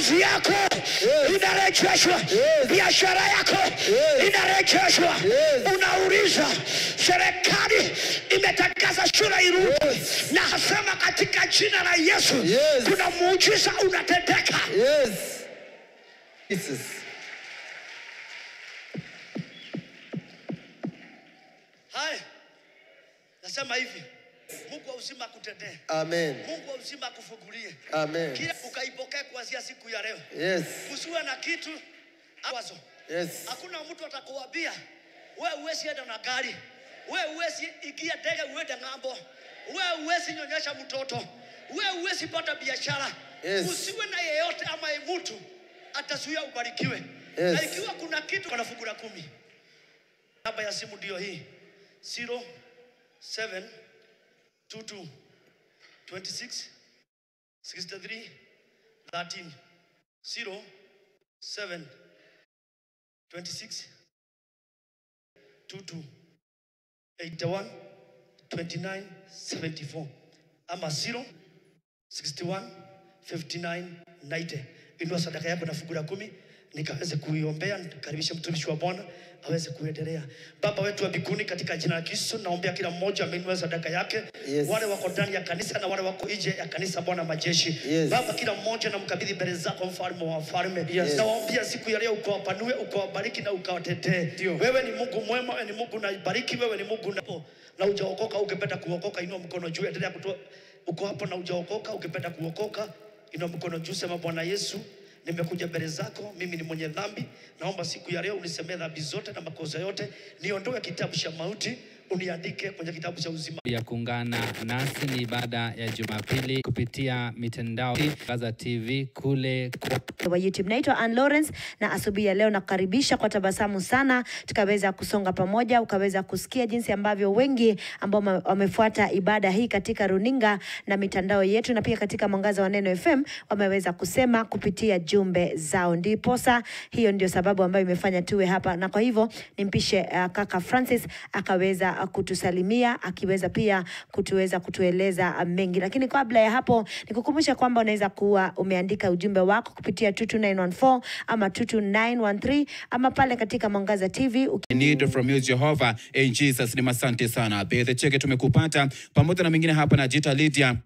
kazi yako inarejeshwa, biashara yako inarejeshwa. Unauliza, serikali imetangaza shule irudi, na hasema katika jina la Yesu Yes. kuna muujiza unatendeka. Yes. Jesus. Haya, nasema hivi, Mungu wa uzima akutendee, Amen. Mungu wa uzima akufungulie Amen. kila ukaipokee kuanzia siku ya leo. Yes. Usiwe na kitu wazo. Yes. Hakuna mtu atakuambia we uwezi enda na gari, we uwezi ingia ndege uende ng'ambo, we uwezi nyonyesha mtoto, we uwezi pata biashara. Yes. Usiwe na yeyote ama mtu atazuia ubarikiwe. Yes. Na ikiwa kuna kitu kana fungu la kumi, namba ya simu ndio hii 07 22 26 63 13 07 26 22 81 29 74 ama 0 61 59 90. Inua sadaka yako na fungu la kumi nikaweze kuiombea, nikaribishe mtumishi wa Bwana aweze kuendelea. Baba wetu wa mbinguni, katika jina la Kristo naombea kila mmoja ameinua sadaka yake, Yes. wale wako ndani ya kanisa na wale wako nje ya kanisa, Bwana majeshi. Yes. Baba, kila mmoja namkabidhi mbele zako, mfalme wa wafalme. Yes. Nawaombea siku ya leo ukawapanue, ukawabariki na ukawatetee. Wewe ni Mungu mwema, wewe ni Mungu naibariki, wewe ni Mungu na, na ujaokoka. Ukipenda kuokoka, inua mkono juu, endelea kutoa. Uko hapo na ujaokoka, ukipenda kuokoka, inua mkono juu, sema Bwana Yesu, nimekuja mbele zako, mimi ni mwenye dhambi. Naomba siku ya leo unisemee dhambi zote na makosa yote, niondoe kitabu cha mauti, uniandike kwenye kitabu cha uzima. ya kuungana nasi ni ibada ya Jumapili kupitia mitandao Gaza TV kule kwa wa YouTube. Naitwa Ann Lawrence na asubuhi ya leo nakukaribisha kwa tabasamu sana, tukaweza kusonga pamoja, ukaweza kusikia jinsi ambavyo wengi ambao wame- wamefuata ibada hii katika runinga na mitandao yetu na pia katika Mwangaza wa Neno FM wameweza kusema kupitia jumbe zao. Ndiposa hiyo ndio sababu ambayo imefanya tuwe hapa, na kwa hivyo nimpishe uh, kaka Francis akaweza uh, kutusalimia akiweza pia kutuweza kutueleza uh, mengi, lakini kabla ya hapo nikukumbusha kwamba unaweza kuwa umeandika ujumbe wako kupitia 22914 ama 22913 ama pale katika Mwangaza TV uki need from you Jehovah in Jesus name. Asante sana Bethe Cheke, tumekupata pamoja na mengine hapa na Jita Lydia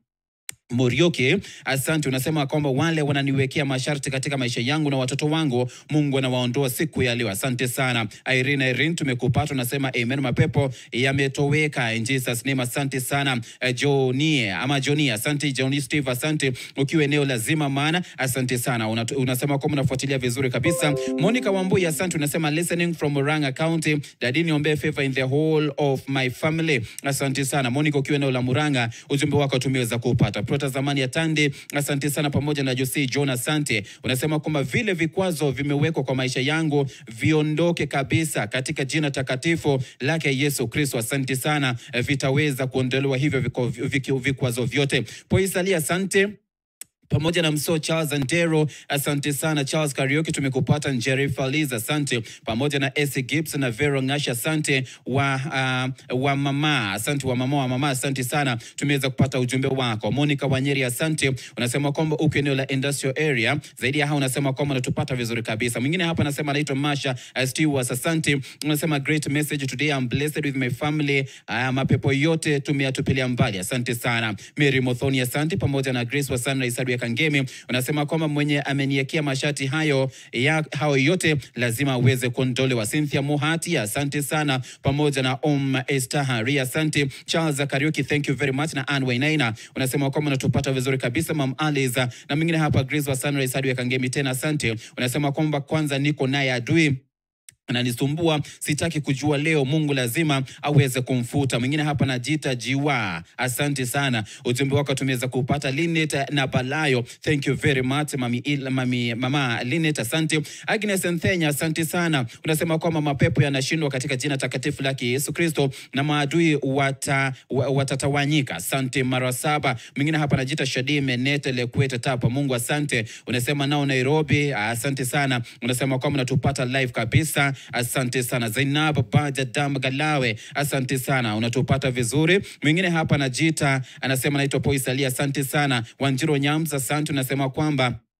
Morioke, asante. Unasema kwamba wale wananiwekea masharti katika maisha yangu na watoto wangu, Mungu anawaondoa siku ya leo. Asante sana Irene. Irene, tumekupata. Unasema amen, mapepo yametoweka in Jesus name. Asante sana Eh, Jonie ama Jonie, asante Johnny Steve, asante ukiwa eneo la zima maana, asante sana. Una, unasema kwamba unafuatilia vizuri kabisa. Monica Wambui, asante. Unasema listening from Murang'a County, daddy niombe favor in the whole of my family. Asante sana Monica, ukiwa eneo la Murang'a, ujumbe wako tumeweza kupata. Prota zamani ya Tande, asante sana, pamoja na Jose John, asante. Unasema kwamba vile vikwazo vimewekwa kwa maisha yangu viondoke kabisa katika jina takatifu lake Yesu Kristo. Asante sana, eh, vitaweza kuondolewa hivyo viko- viki- vikwazo vyote. Poisali, asante pamoja na mso Charles Andero, asante sana Charles Karioki, tumekupata Njeri Faliz, asante pamoja na Esi Gibbs na Vero Ngasha, asante wa, uh, wa mama, asante wa mama wa mama, asante sana, tumeweza kupata ujumbe wako. Monica Wanyeri, asante, unasema kwamba uko eneo la industrial area. Zaidi ya hao unasema kwamba unatupata vizuri kabisa. Mwingine hapa anasema anaitwa Masha uh, Stewart, asante, unasema great message today, I'm blessed with my family. Uh, mapepo yote tumeyatupilia mbali, asante sana. Mary Mothoni, asante pamoja na Grace wa Sunrise Sadu ya Kangemi, unasema kwamba mwenye ameniekea mashati hayo ya hao yote lazima aweze kuondolewa. Cynthia Muhati, asante sana pamoja na Om Estahari, asante. Charles Kariuki, thank you very much, na Anne Wainaina unasema kwamba unatupata vizuri kabisa. Mam Aliza na mwingine hapa Grace wa Sunrise Sadu ya Kangemi, tena asante. Unasema kwamba kwanza niko naye adui ananisumbua sitaki kujua leo, Mungu lazima aweze kumfuta. Mwingine hapa najiita Jiwa, asante sana, ujumbe wako tumeweza kupata. Linet na Balayo, thank you very much mami, il, mami, mama Linet, asante. Agnes Nthenya, asante sana, unasema kwamba mapepo yanashindwa katika jina takatifu lake Yesu Kristo na maadui wata, wa- watatawanyika. Asante mara saba. Mwingine hapa najiita Shadime Nete Lekwete Tapa, Mungu asante. Unasema nao Nairobi, asante sana, unasema kwamba unatupata live kabisa asante sana Zainab Baja Dam Galawe, asante sana, unatupata vizuri. Mwingine hapa anajiita anasema naitwa Poisalia, asante sana. Wanjiro Nyamza, asante, unasema kwamba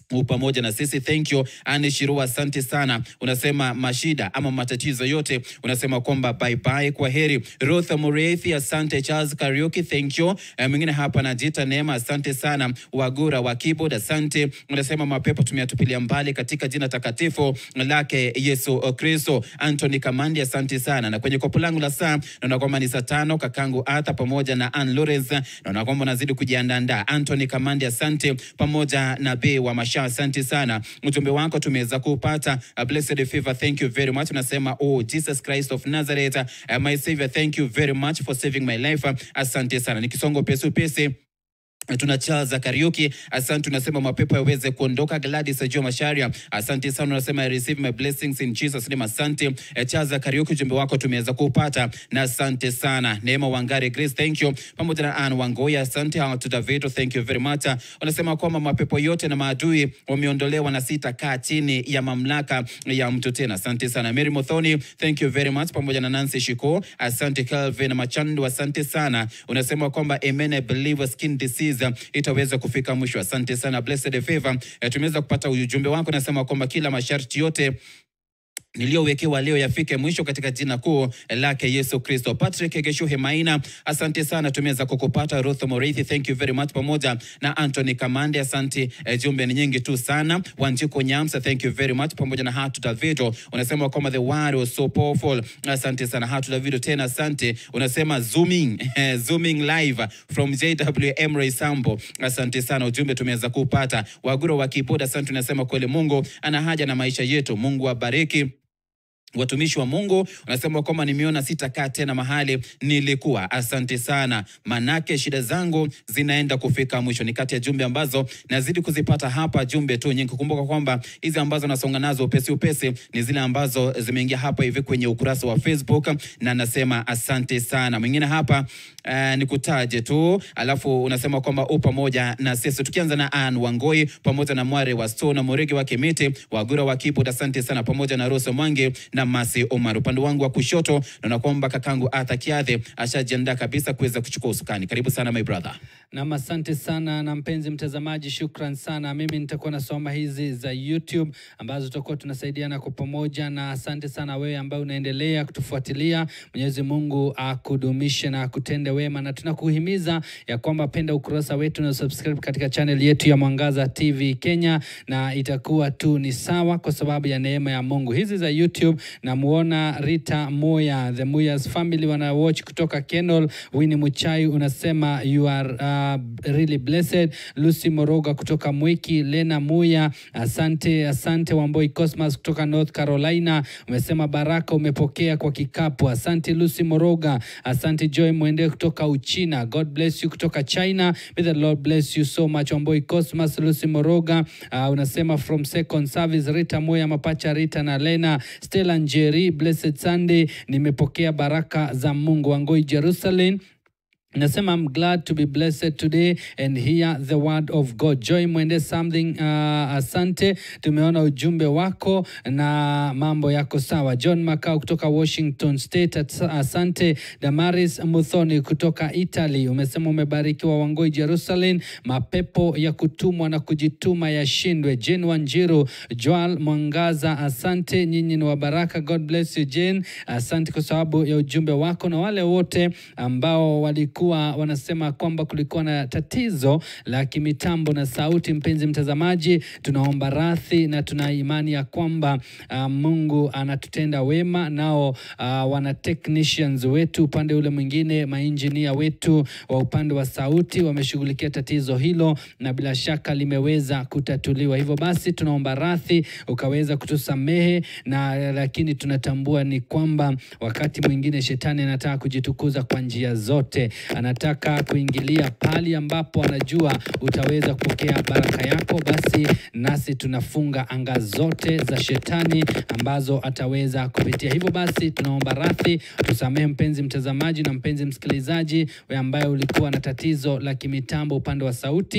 u pamoja na sisi thank you Anne Shirua asante sana unasema mashida ama matatizo yote unasema kwamba bye bye kwa heri Ruth Mureithi asante Charles Karaoke thank you Eh, mwingine hapa najita Neema asante sana Wagura wa keyboard asante unasema mapepo tumeyatupilia mbali katika jina takatifu lake Yesu Kristo Anthony Kamandi asante sana na kwenye kopo langu la saa naona kwamba ni saa tano kakangu Arthur pamoja na Ann Lawrence naona kwamba unazidi kujiandaa Anthony Kamandi asante pamoja na Bei wa Masha asante sana ujumbe wako tumeweza kupata Uh, blessed favor thank you very much unasema oh Jesus Christ of Nazareth uh, my savior thank you very much for saving my life Uh, asante sana nikisongo pesi upesi tuna Charles Karaoke, asante. Unasema mapepo yaweze kuondoka. Gladys Ajua Masharia, asante sana. Unasema I receive my blessings in Jesus name, asante. Eh, Charles Karaoke, ujumbe wako tumeweza kupata na asante sana. Neema Wangari Grace, thank you, pamoja na Ann Wangoya, asante. Hawa tu Davido, thank you very much. Unasema kwamba mapepo yote na maadui wameondolewa na sitakaa chini ya mamlaka ya mtu tena, asante sana. Mary Mothoni, thank you very much, pamoja na Nancy Shiko, asante. Calvin Machandu, asante sana. Unasema kwamba amen, I believe skin disease itaweza kufika mwisho. Asante sana Blessed Favor. Eh, tumeweza kupata ujumbe wako, nasema kwamba kila masharti yote niliyowekewa leo yafike mwisho katika jina kuu lake Yesu Kristo. Patrick Geshuhe Maina, asante sana, tumeweza kukupata. Ruth Morithi, thank you very much, pamoja na Anthony Kamande, asante. Eh, jumbe ni nyingi tu sana. Wanjiko Nyamsa, thank you very much, pamoja na Hatu Davido, unasema kwamba the word was so powerful. Asante sana Hatu Davido, tena asante. Unasema zooming zooming live from JWM Ray Sambo, asante sana, ujumbe tumeweza kupata. Waguro wa Kipoda, asante. Unasema kweli Mungu ana haja na maisha yetu. Mungu abariki watumishi wa Mungu unasema kwamba nimeona sitakaa tena mahali nilikuwa. Asante sana, manake shida zangu zinaenda kufika mwisho. Ni kati ya jumbe ambazo nazidi kuzipata hapa, jumbe tu nyingi. Kumbuka kwamba hizi ambazo nasonga nazo upesi upesi ni zile ambazo zimeingia hapa hivi kwenye ukurasa wa Facebook, na nasema asante sana. Mwingine hapa uh, nikutaje tu, alafu unasema kwamba u pamoja na sisi, tukianza na Ann Wangoi pamoja na Mware wa Stone Murigi wa Kimiti Wagura wa Keyboard, asante sana, pamoja na Rose Mwangi na Masi Omar. Upande wangu wa kushoto naona kwamba kakangu Arthur Kiathe ashajiandaa kabisa kuweza kuchukua usukani. Karibu sana my brother. Nam, asante sana na mpenzi mtazamaji, shukran sana. Mimi nitakuwa nasoma hizi za YouTube ambazo tutakuwa tunasaidiana kwa pamoja, na asante sana wewe ambaye unaendelea kutufuatilia. Mwenyezi Mungu akudumishe na akutende wema, na tunakuhimiza ya kwamba penda ukurasa wetu na subscribe katika channel yetu ya Mwangaza TV Kenya, na itakuwa tu ni sawa kwa sababu ya neema ya Mungu. Hizi za YouTube namuona Rita Moya, the Moyas family wana watch kutoka Kenol. Winnie Muchai unasema you are uh, really blessed. Lucy Moroga kutoka Mwiki, Lena Muya, asante asante. Wamboi Cosmas kutoka North Carolina umesema baraka umepokea kwa kikapu. Asante Lucy Moroga, asante Joy Mwende kutoka Uchina. God bless you kutoka China. May the Lord bless you so much. Wamboi Cosmas, Lucy Moroga uh, unasema from second service. Rita Moya, Mapacha Rita na Lena Stella Njeri, blessed Sunday, nimepokea baraka za Mungu. Wangoi Jerusalem Nasema I'm glad to be blessed today and hear the word of God. Joy Mwende something uh, asante. Tumeona ujumbe wako na mambo yako sawa. John Makau kutoka Washington State ats- asante. Damaris Muthoni kutoka Italy umesema umebarikiwa. Wangoi Jerusalem, mapepo ya kutumwa na kujituma yashindwe. Jane Wanjiru, Joel Mwangaza asante. Nyinyi ni wa baraka. God bless you Jane. Asante kwa sababu ya ujumbe wako na wale wote ambao walikuwa wanasema kwamba kulikuwa na tatizo la kimitambo na sauti. Mpenzi mtazamaji, tunaomba radhi na tuna imani ya kwamba uh, Mungu anatutenda wema. Nao uh, wana technicians wetu upande ule mwingine, mainjinia wetu wa upande wa sauti wameshughulikia tatizo hilo na bila shaka limeweza kutatuliwa. Hivyo basi tunaomba radhi ukaweza kutusamehe, na lakini tunatambua ni kwamba wakati mwingine shetani anataka kujitukuza kwa njia zote anataka kuingilia pali ambapo anajua utaweza kupokea baraka yako, basi nasi tunafunga anga zote za shetani ambazo ataweza kupitia. Hivyo basi tunaomba radhi, tusamehe mpenzi mtazamaji na mpenzi msikilizaji, wewe ambaye ulikuwa na tatizo la kimitambo upande wa sauti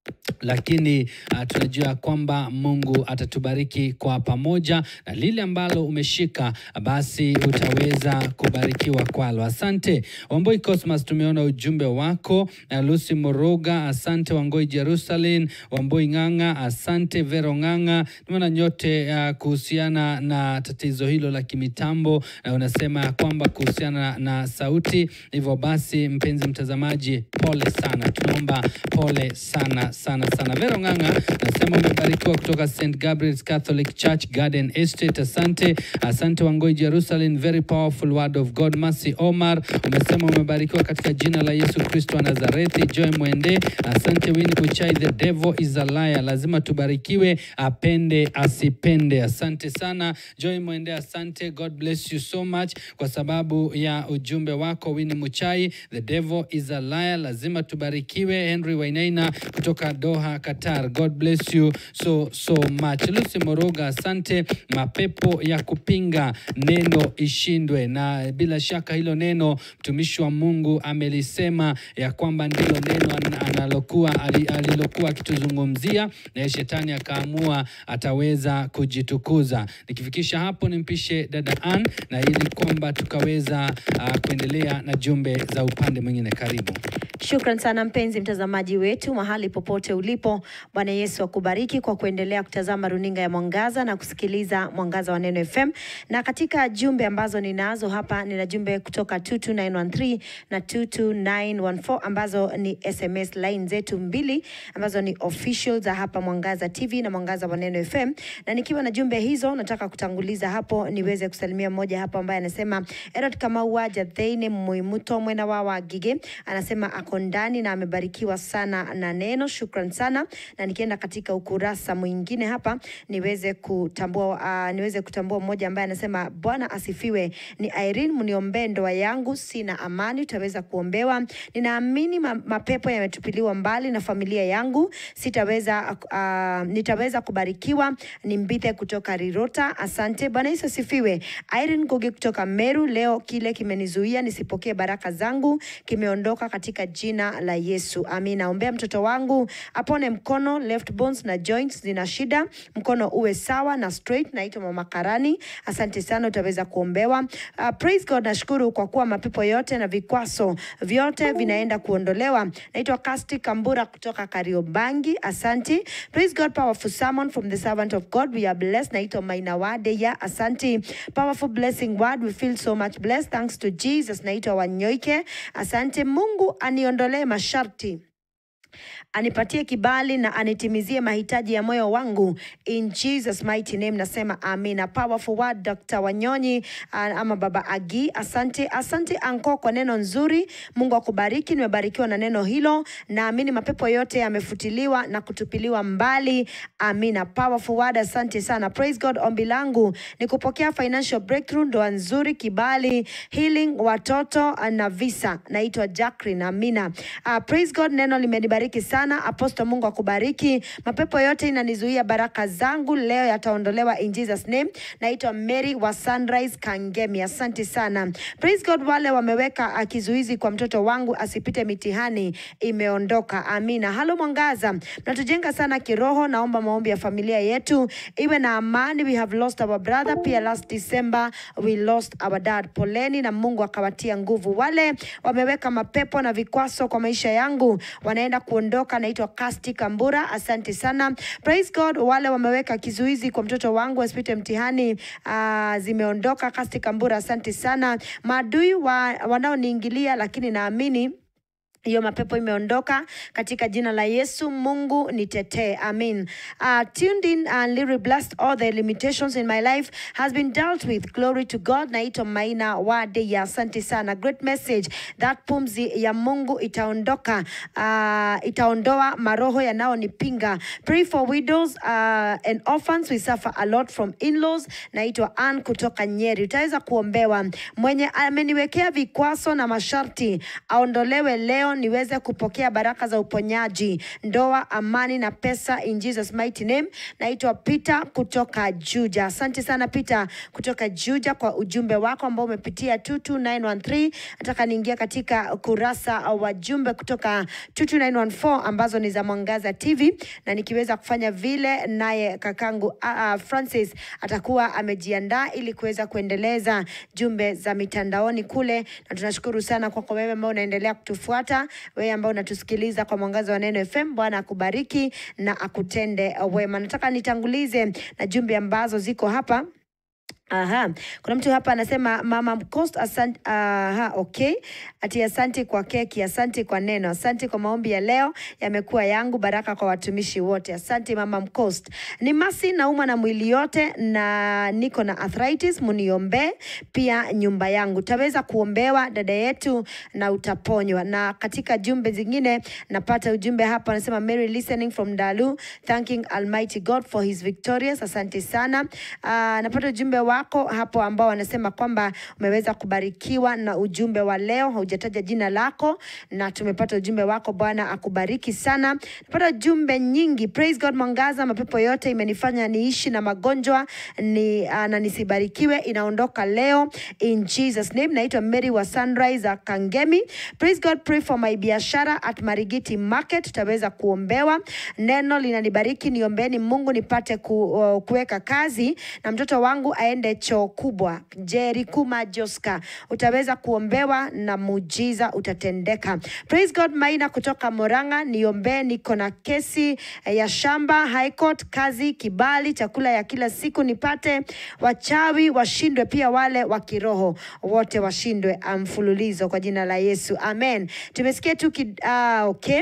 lakini uh, tunajua kwamba Mungu atatubariki kwa pamoja, na lile ambalo umeshika basi utaweza kubarikiwa kwalo. Asante Wamboi Cosmas, tumeona ujumbe wako. Uh, Lucy Moroga, asante. Wangoi Jerusalem, Wamboi Ng'ang'a, asante. Vero Ng'ang'a, tumeona nyote uh, kuhusiana na tatizo hilo la kimitambo, na unasema ya kwamba kuhusiana na sauti. Hivyo basi, mpenzi mtazamaji, pole sana, tunaomba pole sana sana sana. Vero Ng'ang'a nasema umebarikiwa kutoka St Gabriel's Catholic Church Garden Estate. Asante, asante Wangoi Jerusalem, very powerful word of God. Mercy Omar umesema umebarikiwa katika jina la Yesu Kristo wa Nazareti. Joy Mwende, asante. Winnie Kuchai, the devil is a liar. Lazima tubarikiwe, apende asipende. Asante sana Joy Mwende, asante. God bless you so much kwa sababu ya ujumbe wako Winnie Muchai, the devil is a liar. Lazima tubarikiwe. Henry Wainaina kutoka Doha, Qatar. God bless you so so much. Lucy Moroga, asante. Mapepo ya kupinga neno ishindwe, na bila shaka hilo neno mtumishi wa Mungu amelisema ya kwamba ndilo neno an- analokuwa ali- alilokuwa akituzungumzia, na shetani akaamua ataweza kujitukuza. Nikifikisha hapo, nimpishe dada Ann na ili kwamba tukaweza uh, kuendelea na jumbe za upande mwingine. Karibu. Shukran sana mpenzi mtazamaji wetu mahali popote ulipo. Bwana Yesu akubariki kwa kuendelea kutazama runinga ya Mwangaza na kusikiliza Mwangaza wa Neno FM. Na katika jumbe ambazo ninazo hapa, nina jumbe kutoka 22913 na 22914 ambazo ni SMS line zetu mbili ambazo ni official za hapa Mwangaza TV na Mwangaza wa Neno FM. Na nikiwa na jumbe hizo, nataka kutanguliza hapo niweze kusalimia mmoja hapo ambaye anasema Erod Kamau wa Jatheine Muimuto mwena wa Wagige anasema ako ndani na amebarikiwa sana na neno. Shukran sana, na nikienda katika ukurasa mwingine hapa niweze kutambua uh, niweze kutambua mmoja ambaye anasema Bwana asifiwe. Ni Irene, mniombee ndoa yangu, sina amani, utaweza kuombewa. Ninaamini ma, mapepo yametupiliwa mbali na familia yangu, sitaweza uh, nitaweza kubarikiwa. Ni Mbithe kutoka Rirota, asante. Bwana Yesu asifiwe. Irene Gogi kutoka Meru, leo kile kimenizuia nisipokee baraka zangu kimeondoka katika jina la Yesu, amina. Ombea mtoto wangu apone mkono, left bones na joints zina shida, mkono uwe sawa na straight. Naitwa Mama Karani, asante sana, utaweza kuombewa. Uh, praise God, nashukuru kwa kuwa mapepo yote na vikwaso vyote vinaenda kuondolewa. Naitwa Kasti Kambura kutoka Kariobangi, asante. Praise God, powerful sermon from the servant of God, we are blessed. Naitwa Maina Wadeya, asante. Powerful blessing word, we feel so much blessed, thanks to Jesus. Naitwa Wanyoike, asante. Mungu aniondolee masharti anipatie kibali na anitimizie mahitaji ya moyo wangu in Jesus mighty name nasema amina powerful word Dr. Wanyonyi uh, ama baba Agi asante asante anko kwa neno nzuri Mungu akubariki nimebarikiwa na neno hilo naamini mapepo yote yamefutiliwa na kutupiliwa mbali amina powerful word asante sana praise God ombi langu ni kupokea financial breakthrough ndoa nzuri kibali healing watoto uh, na visa naitwa Jacqueline amina uh, praise God neno limenibariki sana aposto Mungu akubariki mapepo yote inanizuia baraka zangu leo yataondolewa in Jesus name naitwa Mary wa Sunrise Kangemi asante sana praise God wale wameweka uh, kizuizi kwa mtoto wangu asipite mitihani imeondoka amina halo mwangaza mnatujenga sana kiroho naomba maombi ya familia yetu iwe na amani we have lost our brother pia last December we lost our dad poleni na Mungu akawatia nguvu wale wameweka mapepo na vikwaso kwa maisha yangu wanaenda kuondoka naitwa Kasti Kambura asante sana praise God wale wameweka kizuizi kwa mtoto wangu asipite mtihani uh, zimeondoka Kasti Kambura asante sana maadui wa, wanaoniingilia lakini naamini hiyo mapepo imeondoka katika jina la Yesu. Mungu nitetee, amin. Uh, tuned in and really blessed. All the limitations in my life has been dealt with. Glory to God. Naitwa Maina Wade ya asante sana. Great message. That pumzi ya Mungu itaondoka, uh, itaondoa maroho yanayonipinga. Pray for widows uh, and orphans. We suffer a lot from in-laws. Naitwa Ann kutoka Nyeri. Utaweza kuombewa. Mwenye ameniwekea vikwaso na masharti aondolewe leo niweze kupokea baraka za uponyaji, ndoa, amani na pesa in Jesus mighty name. Naitwa Peter kutoka Juja. Asante sana Peter kutoka Juja kwa ujumbe wako ambao umepitia 22913. Nataka niingia katika kurasa wa jumbe kutoka 22914 ambazo ni za Mwangaza TV na nikiweza kufanya vile, naye kakangu uh, uh, Francis atakuwa amejiandaa ili kuweza kuendeleza jumbe za mitandaoni kule, na tunashukuru sana kwako wewe ambao unaendelea kutufuata, wewe ambao unatusikiliza kwa Mwangaza wa Neno FM. Bwana akubariki na akutende wema. Nataka nitangulize na jumbe ambazo ziko hapa. Aha, kuna mtu hapa anasema mama Mcost, asante. Aha, okay, ati asante kwa keki, asante kwa neno, asante kwa maombi ya leo, yamekuwa yangu baraka kwa watumishi wote. Asante mama Mcost. Ni masi nauma na mwili yote na niko na arthritis, muniombee pia nyumba yangu. Taweza kuombewa dada yetu na utaponywa. Na katika jumbe zingine napata ujumbe hapa anasema Mary listening from Dalu thanking Almighty God for his victorious. Asante sana. Uh, napata ujumbe wako hapo ambao wanasema kwamba umeweza kubarikiwa na ujumbe wa leo, haujataja jina lako na tumepata ujumbe wako. Bwana akubariki sana. Napata jumbe nyingi. Praise God Mwangaza, mapepo yote imenifanya niishi na magonjwa ni, uh, na nisibarikiwe inaondoka leo in Jesus name. Naitwa Mary wa Sunrise uh, Kangemi. Praise God, pray for my biashara at Marigiti Market, tutaweza kuombewa. Neno linanibariki, niombeni Mungu nipate ku, uh, kuweka kazi na mtoto wangu aende choo kubwa. Jerikuma Joska, utaweza kuombewa na muujiza utatendeka. Praise God. Maina kutoka Moranga, niombee, niko na kesi eh, ya shamba High Court, kazi, kibali, chakula ya kila siku nipate, wachawi washindwe, pia wale wa kiroho wote washindwe, mfululizo kwa jina la Yesu, amen. Tumesikia tu ki, ah, okay.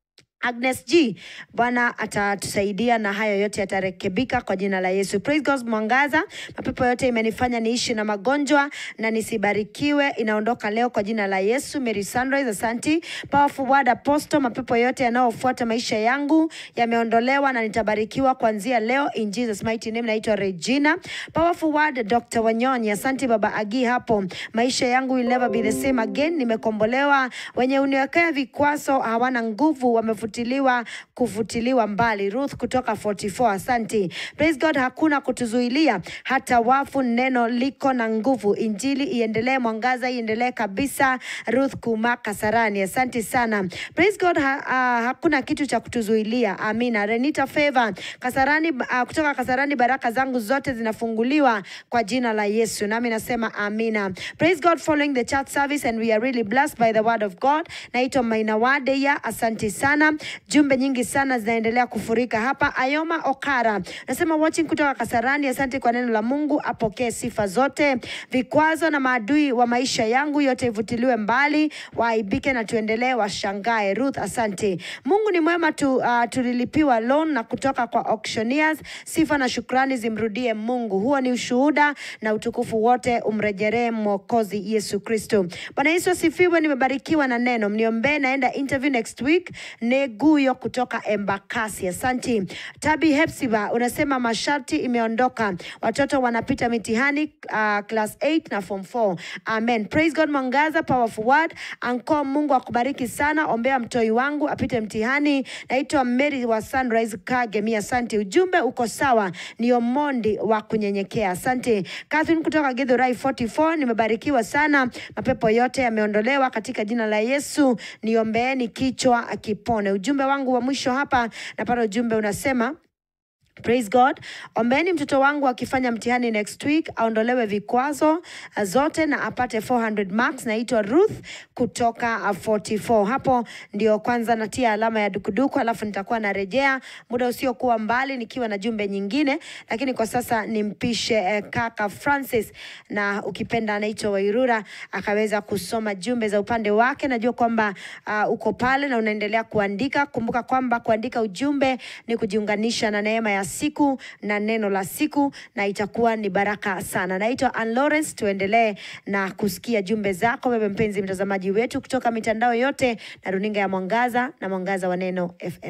Agnes G, Bwana atatusaidia na hayo yote yatarekebika kwa jina la Yesu. Praise God Mwangaza, mapepo yote imenifanya niishi na magonjwa na nisibarikiwe, inaondoka leo kwa jina la Yesu. Mary Sunrise, asanti. Powerful Word Apostle, mapepo yote yanayofuata maisha yangu yameondolewa na nitabarikiwa kuanzia leo in Jesus mighty name. Naitwa Regina. Powerful Word Dr. Wanyonyi, asanti baba Agi hapo. Maisha yangu will never be the same again, nimekombolewa. Wenye uniwekea vikwazo hawana nguvu, wamefutiliwa kufutiliwa mbali. Ruth kutoka 44, asanti. Praise God, hakuna kutuzuilia hata wafu, neno liko na nguvu. Injili iendelee, mwangaza iendelee kabisa. Ruth Kuma Kasarani, asanti sana. Praise God, ha, uh, hakuna kitu cha kutuzuilia. Amina. Renita Favor Kasarani, uh, kutoka Kasarani, baraka zangu zote zinafunguliwa kwa jina la Yesu, nami nasema amina. Praise God, following the church service and we are really blessed by the word of God. Naitwa Maina Wadeya, asanti sana. Jumbe nyingi sana zinaendelea kufurika hapa. Ayoma Okara nasema watching kutoka Kasarani, asante kwa neno la Mungu, apokee sifa zote. Vikwazo na maadui wa maisha yangu yote ivutiliwe mbali, waaibike na tuendelee, washangae. Ruth, asante. Mungu ni mwema tu, uh, tulilipiwa loan na kutoka kwa auctioneers. Sifa na shukrani zimrudie Mungu. Huo ni ushuhuda na utukufu wote umrejeree Mwokozi Yesu Kristo. Bwana Yesu asifiwe. Nimebarikiwa na neno, mniombee, naenda interview next week. Neguyo kutoka Embakasi, asanti. Tabi Hepsiba unasema masharti imeondoka, watoto wanapita mitihani uh, class 8 na form 4. Amen. Praise God. Mwangaza, powerful word. Anko, Mungu akubariki sana. Ombea mtoi wangu apite mtihani. Naitwa Mary wa Sunrise Kagemi, asante. Ujumbe uko sawa, ni Omondi wa kunyenyekea, asante. Catherine kutoka Githurai 44, nimebarikiwa sana, mapepo yote yameondolewa katika jina la Yesu. Niombeeni kichwa akipone. Ujumbe wangu wa mwisho hapa, napata ujumbe unasema Praise God. Ombeni mtoto wangu akifanya mtihani next week aondolewe vikwazo uh, zote na apate 400 marks. Naitwa Ruth kutoka uh, 44. Hapo ndio kwanza natia alama ya dukuduku, alafu nitakuwa narejea muda usiokuwa mbali nikiwa na jumbe nyingine, lakini kwa sasa nimpishe eh, kaka Francis, na ukipenda anaitwa Wairura akaweza kusoma jumbe za upande wake. Najua kwamba uh, uko pale na unaendelea kuandika. Kumbuka kwamba kuandika ujumbe ni kujiunganisha na neema ya siku na neno la siku, na itakuwa ni baraka sana. Naitwa Ann Lawrence, tuendelee na kusikia jumbe zako wewe mpenzi mtazamaji wetu kutoka mitandao yote na runinga ya Mwangaza na Mwangaza wa Neno FM.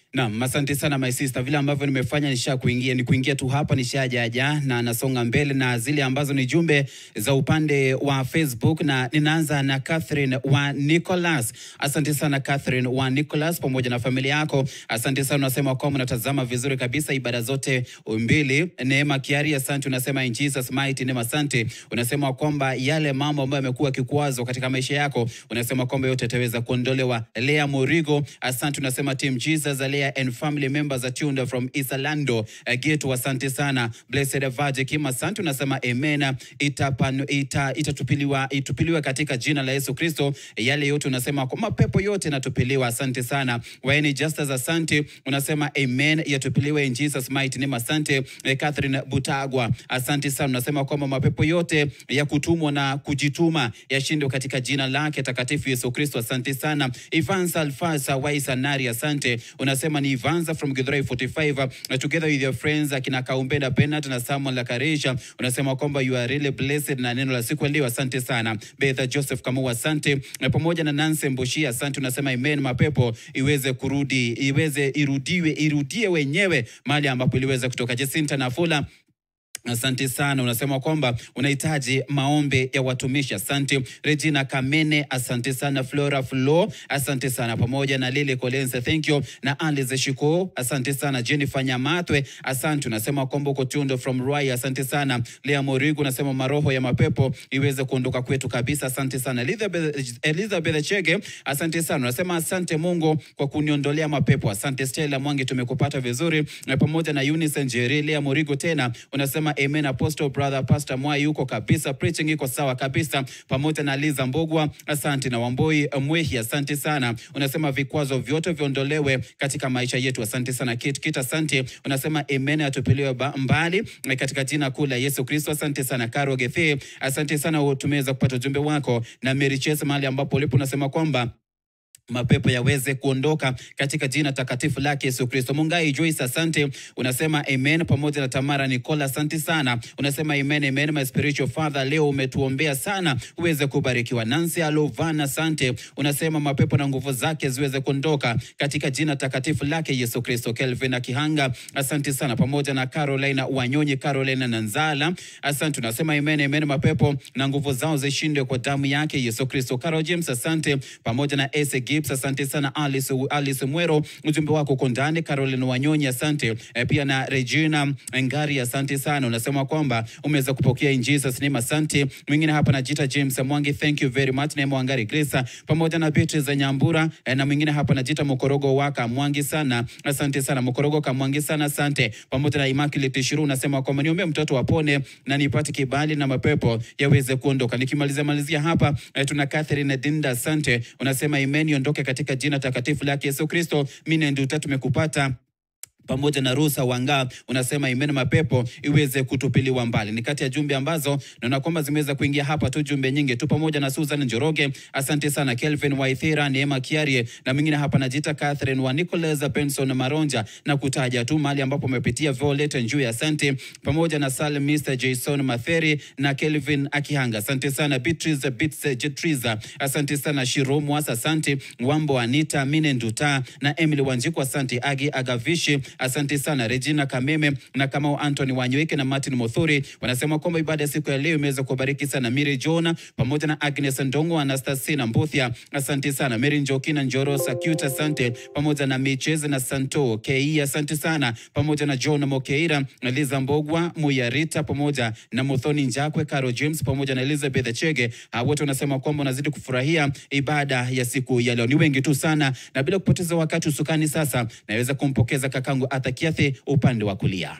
Naam, asante sana my sister. Vile ambavyo nimefanya nisha kuingia ni kuingia tu hapa nishajaja na nasonga mbele na zile ambazo ni jumbe za upande wa Facebook na ninaanza na Catherine wa Nicholas. Asante sana Catherine wa Nicholas pamoja na familia yako. Asante sana unasema kwamba unatazama vizuri kabisa ibada zote mbili. Neema Kiari, asante unasema in Jesus mighty name asante. Unasema kwamba yale mambo ambayo yamekuwa kikwazo katika maisha yako unasema kwamba yote yataweza kuondolewa. Lea Morigo, asante unasema team Jesus Alea and family members are tuned from Isalando uh, Geto, asante sana. Blessed Virgin Kim, asante unasema amen. Itapanu, ita, itatupiliwa itupiliwa katika jina la Yesu Kristo. Yale yote unasema kwa mapepo yote yanatupiliwa, asante sana. Waeni Justus, asante unasema amen, yatupiliwe in Jesus mighty name, asante. Eh, Catherine Butagwa, asante sana unasema kwamba mapepo yote ya kutumwa na kujituma yashindwe katika jina lake takatifu Yesu Kristo, asante sana. Ivansa Alfasa Waisanari, asante unasema ni Ivansa from Githurai 45 uh, together with your friends akina Kaumbenda Bernard na Samuel Lakarisha, unasema kwamba you are really blessed na neno la siku ya leo, asante sana. Betha Joseph Kamau, asante na pamoja na Nancy Mboshi, asante unasema amen, mapepo iweze kurudi, iweze irudiwe, irudie wenyewe mahali ambapo iliweza kutoka. Jacinta Nafula Asante sana, unasema kwamba unahitaji maombi ya watumishi. Asante Regina Kamene, asante sana Flora Flo, asante sana pamoja na Lily Collins, thank you na Alice Shiko, asante sana Jennifer Nyamatwe, asante unasema kwamba uko tundo from Rwai, asante sana Lea Morigu, unasema maroho ya mapepo iweze kuondoka kwetu kabisa, asante sana Elizabeth, Elizabeth Chege, asante sana unasema asante Mungu kwa kuniondolea mapepo, asante Stella Mwangi, tumekupata vizuri na pamoja na Eunice Njeri, Lea Morigu tena unasema amen apostle brother pastor Mwai yuko kabisa preaching iko sawa kabisa pamoja na Liza Mbogwa asante na Wamboi Mwehi asante sana unasema vikwazo vyote viondolewe katika maisha yetu asante sana Kit Kit asante unasema amen atupiliwe ba- mbali eh, katika jina kuu la Yesu Kristo asante sana Karo Gethe asante sana tumeweza kupata ujumbe wako na Mary Chase mahali ambapo ulipo unasema kwamba mapepo yaweze kuondoka katika jina takatifu lake Yesu Kristo. Mungai Joyce, asante, unasema amen. Pamoja na Tamara Nicola, asante sana, unasema amen, amen. My spiritual father, leo umetuombea sana uweze kubarikiwa. Nancy Alovana, asante, unasema mapepo na nguvu zake ziweze kuondoka katika jina takatifu lake Yesu Kristo. Kelvin Akihanga, asante sana, pamoja na Carolina Wanyonyi, Carolina Nanzala, asante, unasema amen, amen. Mapepo na nguvu zao zishindwe kwa damu yake Yesu Kristo. Carol James, asante, pamoja na Ese Gibbs, asante sana. Alice, Alice Mwero, ujumbe wako uko ndani. Caroline Wanyonyi, asante e, pia na Regina Ngari, asante sana. Unasema kwamba umeweza kupokea in Jesus name, asante. Mwingine hapa najiita James Mwangi, thank you very much. Neema Wangari Grace, pamoja na Beatrice Nyambura e, na mwingine hapa najiita Mokorogo waka Mwangi sana, asante sana. Mokorogo Kamwangi sana, asante. Pamoja na Immaculate Shiru, unasema kwamba niombee mtoto wapone na nipate kibali na mapepo yaweze kuondoka. Nikimalizia malizia hapa e, tuna Catherine Dinda, asante. Unasema imeni ondoke katika jina takatifu lake Yesu Kristo. Mimi ndio tumekupata pamoja na Rusa Wanga unasema imeni mapepo iweze kutupiliwa mbali. Ni kati ya jumbe ambazo naona kwamba zimeweza kuingia hapa tu, jumbe nyingi tu, pamoja na Susan Njoroge, asante sana. Kelvin Waithira, Neema Kiarie na mwingine hapa najita Catherine wa Nicholas Benson Maronja, na kutaja tu mahali ambapo umepitia Violet Njui, asante, pamoja na Salim Mr Jason Matheri na Kelvin Akihanga, asante sana. Beatrice Bits Jetriza, asante sana. Shiromwas, asante. Wambo Anita Mine Nduta na Emily Wanjiku, asante. Agi Agavishi asante sana Regina Kameme na Kamau Anthony Wanyweke na Martin Mothuri wanasema kwamba ibada ya siku ya leo imeweza kubariki sana Miri Jona pamoja na Agnes Ndongo, Anastasina Mbuthia, asante sana Mary Njoki na Njoro Sakyuta, asante pamoja na Micheze na Santo Kei, asante sana pamoja na John Mokeira na Liza Mbogwa Muyarita pamoja na Muthoni Njakwe, Caro James pamoja na Elizabeth Chege. Hao wote wanasema kwamba wanazidi kufurahia ibada ya siku ya leo. Ni wengi tu sana, na bila kupoteza wakati usukani, sasa naweza kumpokeza kakangu Arthur Kiathi upande wa kulia.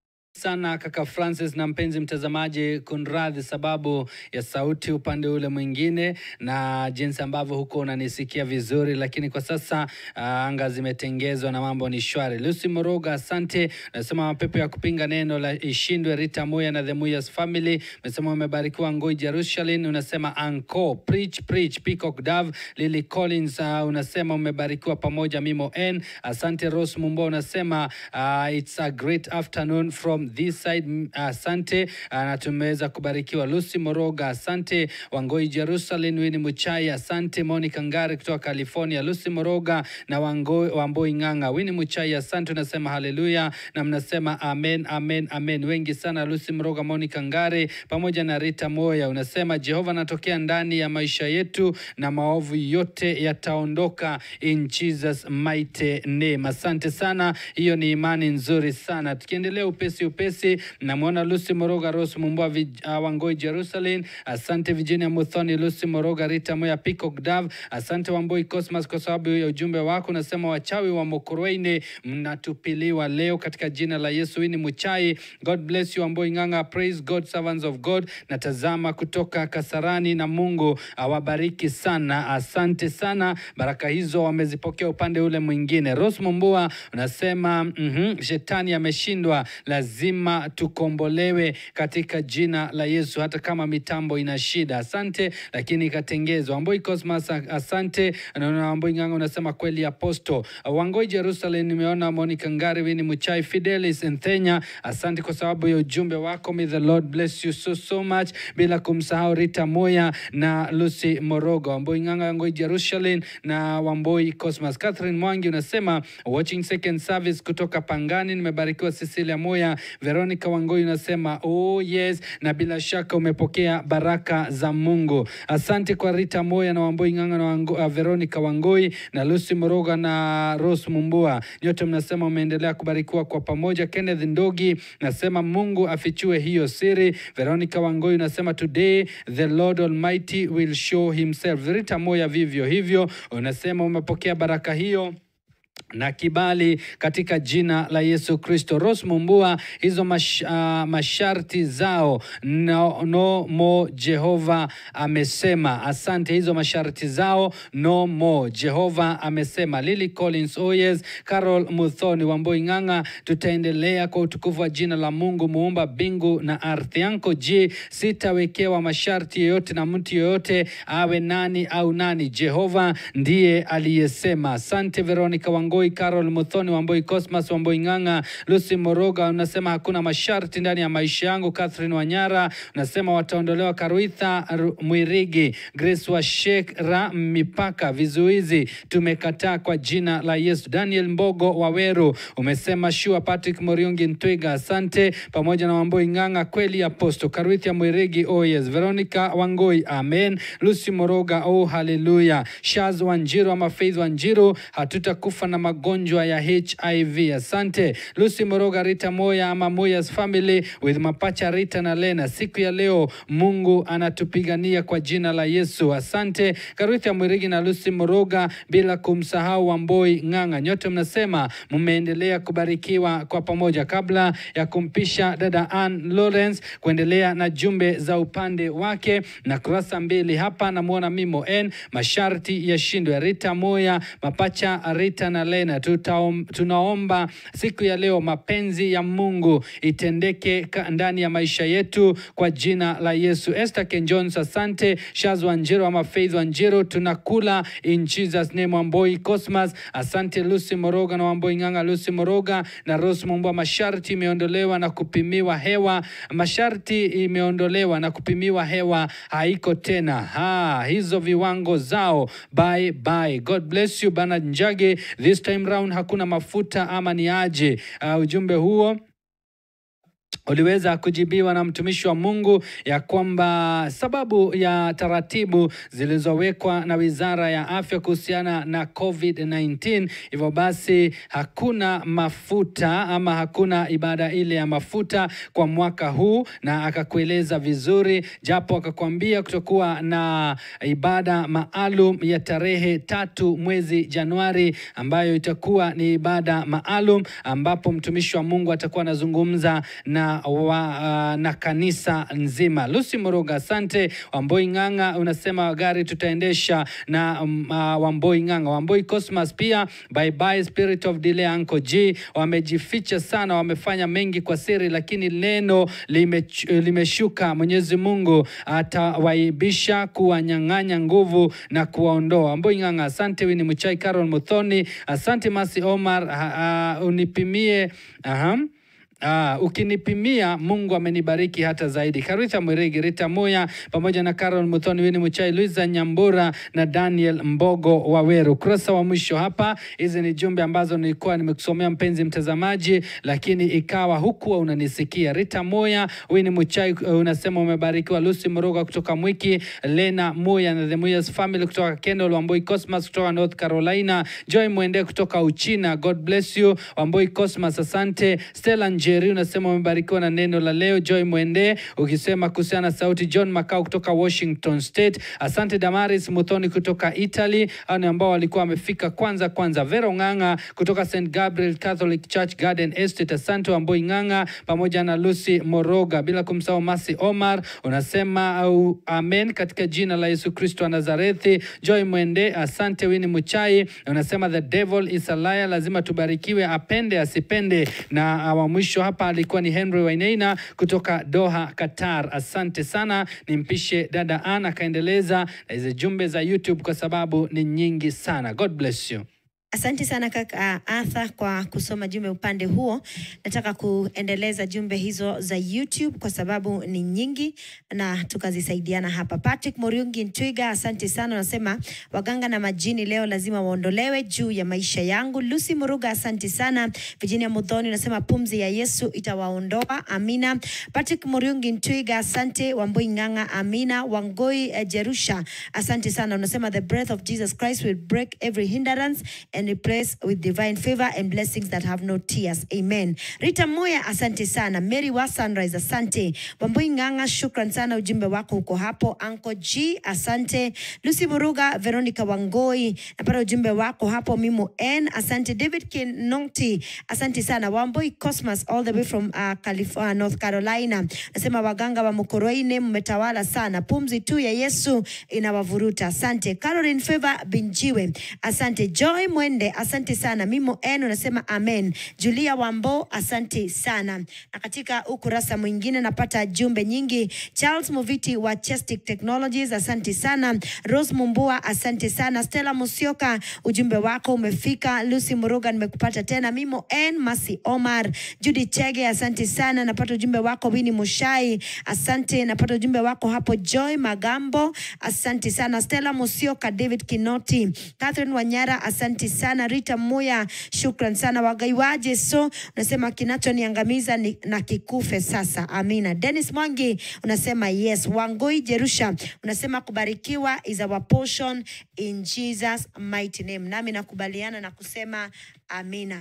sana kaka Francis na mpenzi mtazamaji, kunradhi sababu ya sauti upande ule mwingine na jinsi ambavyo huko unanisikia vizuri, lakini kwa sasa uh, anga zimetengezwa na mambo ni shwari. Lucy Moroga, asante. Nasema mapepo ya kupinga neno la ishindwe. Rita Moya na the Muyas family umesema umebarikiwa. Ngoi Jerusalem unasema anko preach preach. Peacock Dove Lily Collins uh, unasema umebarikiwa pamoja. Mimo N asante. Rose Mumbo unasema uh, it's a great afternoon from from this side. Mm, Asante ah, na tumeweza kubarikiwa. Lucy Moroga, asante. Wangoi Jerusalem, Winnie Muchai, asante. Monica Ngari kutoka California, Lucy Moroga na Wangoi, Wamboi Ng'ang'a, Winnie Muchai, asante. Unasema haleluya na mnasema amen, amen, amen. Wengi sana, Lucy Moroga, Monica Ngari pamoja na Rita Moya, unasema Jehova anatokea ndani ya maisha yetu na maovu yote yataondoka in Jesus mighty name. Asante sana, hiyo ni imani nzuri sana. Tukiendelea upesi upesi, namwona Lucy Moroga, Rose Mumbwa, Vij- uh, Wangoi Jerusalem, asante Virginia Muthoni, Lucy Moroga, Rita Moya, Peacock Dove, asante Wamboi Cosmas kwa sababu ya ujumbe wako. Unasema wachawi wa Mokorweini mnatupiliwa leo katika jina la Yesu. Hii ni Muchai. God bless you Wamboi Ng'ang'a, praise God, servants of God. Natazama kutoka Kasarani na Mungu awabariki sana. Asante sana, baraka hizo wamezipokea upande ule mwingine. Rose Mumbua unasema mhm, shetani ameshindwa, lazima tukombolewe katika jina la Yesu, hata kama mitambo ina shida. Asante, lakini ikatengezwa. Wamboi Cosmas, asante. Naona Wamboi Ng'ang'a unasema kweli aposto. Wangoi Jerusalem, nimeona Monica Ngari, Winnie Muchai, Fidelis Nthenya, asante kwa sababu ya ujumbe wako. May the Lord bless you so so much, bila kumsahau Rita Moya na Lucy Morogo, Wamboi Ng'ang'a, Wangoi Jerusalem na Wamboi Cosmas. Catherine Mwangi unasema watching second service kutoka Pangani, nimebarikiwa. Cecilia Moya, Veronica Wangoi unasema oh yes, na bila shaka umepokea baraka za Mungu. Asante kwa Rita Moya na Wamboi Ng'ang'a na Wango, uh, Veronica Wangoi na Lucy Moroga na Rose Mumbua, nyote mnasema umeendelea kubarikiwa kwa pamoja. Kenneth Ndogi nasema Mungu afichue hiyo siri. Veronica Wangoi unasema today the Lord Almighty will show himself. Rita Moya vivyo hivyo unasema umepokea baraka hiyo na kibali katika jina la Yesu Kristo. Rose Mumbua, hizo mash, uh, masharti zao no, no more Jehova amesema. Asante, hizo masharti zao no more Jehova amesema. Lily Collins, oh yes, Carol Muthoni, Wamboi Ng'ang'a, tutaendelea kwa utukufu wa jina la Mungu muumba mbingu na ardhi. Anko G, sitawekewa masharti yoyote na mtu yoyote awe nani au nani. Jehova ndiye aliyesema. Asante Veronica Wangoi, Carol Muthoni, Wamboi Cosmas, Wamboi Ng'ang'a, Lucy Moroga unasema hakuna masharti ndani ya maisha yangu. Catherine Wanyara unasema wataondolewa Karuitha Ru- Mwirigi, Grace wa Shekra, mipaka vizuizi tumekataa kwa jina la Yesu. Daniel Mbogo Waweru umesema shua. Patrick Moriungi Ntwiga, asante pamoja na Wamboi Ng'ang'a, kweli aposto. Karuitha Mwirigi, oh yes. Veronica Wangoi, amen. Lucy Moroga, oh haleluya. Shaz Wanjiru ama Faith Wanjiru, hatutakufa na magonjwa ya HIV. Asante Lucy Moroga, Rita Moya ama Moya's family with mapacha Rita na Lena, siku ya leo Mungu anatupigania kwa jina la Yesu. Asante Karuthi Mwirigi na Lucy Moroga, bila kumsahau Wamboi Ng'ang'a, nyote mnasema mmeendelea kubarikiwa kwa pamoja. Kabla ya kumpisha dada Ann Lawrence kuendelea na jumbe za upande wake na kurasa mbili hapa, namwona Mimo N, masharti yashindwe. Rita Moya, mapacha Rita na Lena, tutaom, tunaomba siku ya leo mapenzi ya Mungu itendeke ka- ndani ya maisha yetu kwa jina la Yesu. Esther Ken Jones, asante. Shaz Wanjiru ama Faith Wanjiru, tunakula in Jesus name. Wamboi Cosmas, asante. Lucy Moroga na Wamboi Ng'ang'a, Lucy Moroga na Rose Mumbwa, masharti imeondolewa na kupimiwa hewa, masharti imeondolewa na kupimiwa hewa haiko tena. Ha, hizo viwango zao bye bye. God bless you Bernard Njage, this time round hakuna mafuta ama ni aje? Uh, ujumbe huo uliweza kujibiwa na mtumishi wa Mungu ya kwamba sababu ya taratibu zilizowekwa na Wizara ya Afya kuhusiana na COVID-19, hivyo basi hakuna mafuta ama hakuna ibada ile ya mafuta kwa mwaka huu, na akakueleza vizuri, japo akakwambia kutokuwa na ibada maalum ya tarehe tatu mwezi Januari ambayo itakuwa ni ibada maalum ambapo mtumishi wa Mungu atakuwa anazungumza na wa, uh, na kanisa nzima. Lucy Moroga, asante. Wamboi Ng'ang'a unasema gari tutaendesha na um, uh, Wamboi Ng'ang'a. Wamboi Cosmas pia bye bye spirit of delay Uncle G wamejificha sana, wamefanya mengi kwa siri, lakini neno limech- limeshuka. Mwenyezi Mungu atawaibisha, kuwanyang'anya nguvu na kuwaondoa. Wamboi Ng'ang'a, asante. Wini Muchai, Carol Muthoni, asante. Masi Omar, uh, uh, unipimie aha Ah, ukinipimia Mungu amenibariki hata zaidi. Karitha Mwirigi, Rita Moya pamoja na Carol Muthoni, Wini Muchai, Luisa Nyambura na Daniel Mbogo Waweru. Ukurasa wa mwisho hapa, hizi ni jumbe ambazo nilikuwa nimekusomea mpenzi mtazamaji, lakini ikawa hukuwa unanisikia. Rita Moya, Wini Muchai uh, unasema umebarikiwa. Lucy Moroga kutoka Mwiki, Lena Moya na The Moyas Family kutoka Kendall, Wamboi Cosmas kutoka North Carolina, Joy Mwende kutoka Uchina. God bless you Wamboi Cosmas, asante. Stella Njeri unasema umebarikiwa na neno la leo. Joy Mwende ukisema kuhusiana na sauti. John Makau kutoka Washington State, asante. Damaris Muthoni kutoka Italy, hao ni ambao walikuwa wamefika kwanza kwanza. Vero Ng'ang'a kutoka St Gabriel Catholic Church Garden Estate, asante. Wamboi Ng'ang'a pamoja na Lucy Moroga, bila kumsahau Masi Omar unasema au amen katika jina la Yesu Kristo wa Nazarethi. Joy Mwende, asante. Wini Muchai unasema the devil is a liar, lazima tubarikiwe apende asipende. Na wa mwisho hapa alikuwa ni Henry Waineina kutoka Doha, Qatar. Asante sana, nimpishe dada Ana akaendeleza na hizi jumbe za YouTube kwa sababu ni nyingi sana. God bless you. Asante sana kaka Arthur kwa kusoma jumbe upande huo. Nataka kuendeleza jumbe hizo za YouTube kwa sababu ni nyingi na tukazisaidiana hapa. Patrick Moriungi Ntwiga, asante sana, unasema waganga na majini leo lazima waondolewe juu ya maisha yangu. Lucy Muruga, asante sana. Virginia Mudhoni unasema pumzi ya Yesu itawaondoa, amina. Patrick Moriungi Ntwiga, asante. Wambui Ng'ang'a, amina. Wangoi eh, Jerusha, asante sana, unasema the breath of Jesus Christ will break every hindrance and replace with divine favor and blessings that have no tears. Amen. Rita Moya, asante sana. Mary wa Sunrise, asante. Wambui Ng'ang'a, shukran sana, ujumbe wako uko hapo. Anko G, asante. Lucy Muruga, Veronica Wangoi, napata ujumbe wako hapo. Mimo N, asante. David Kinoti, asante sana. Wambui Cosmas, all the way from uh, California, North Carolina, nasema waganga wa Mukoroine mmetawala sana, pumzi tu ya Yesu inawavuruta. Asante. Caroline Favor Binjiwe, asante. Joy Mwende, asante sana. Mimo N unasema amen. Julia Wambo, asante sana. Na katika ukurasa mwingine napata jumbe nyingi. Charles Moviti wa Chestic Technologies, asante sana. Rose Mumbua, asante sana. Stella Musioka, ujumbe wako umefika. Lucy Muruga, nimekupata tena. Mimo N, Masi Omar, Judy Chege, asante sana. Napata ujumbe wako. Winnie Mushai, asante. Napata ujumbe wako hapo. Joy Magambo, asante sana. Stella Musioka, David Kinoti, Catherine Wanyara, asante sana. Rita Moya, shukran sana. Wagaiwaje so unasema kinachoniangamiza ni, na kikufe sasa. Amina. Dennis Mwangi unasema yes. Wangoi Jerusha unasema kubarikiwa is our portion in Jesus mighty name. Nami nakubaliana na kusema amina.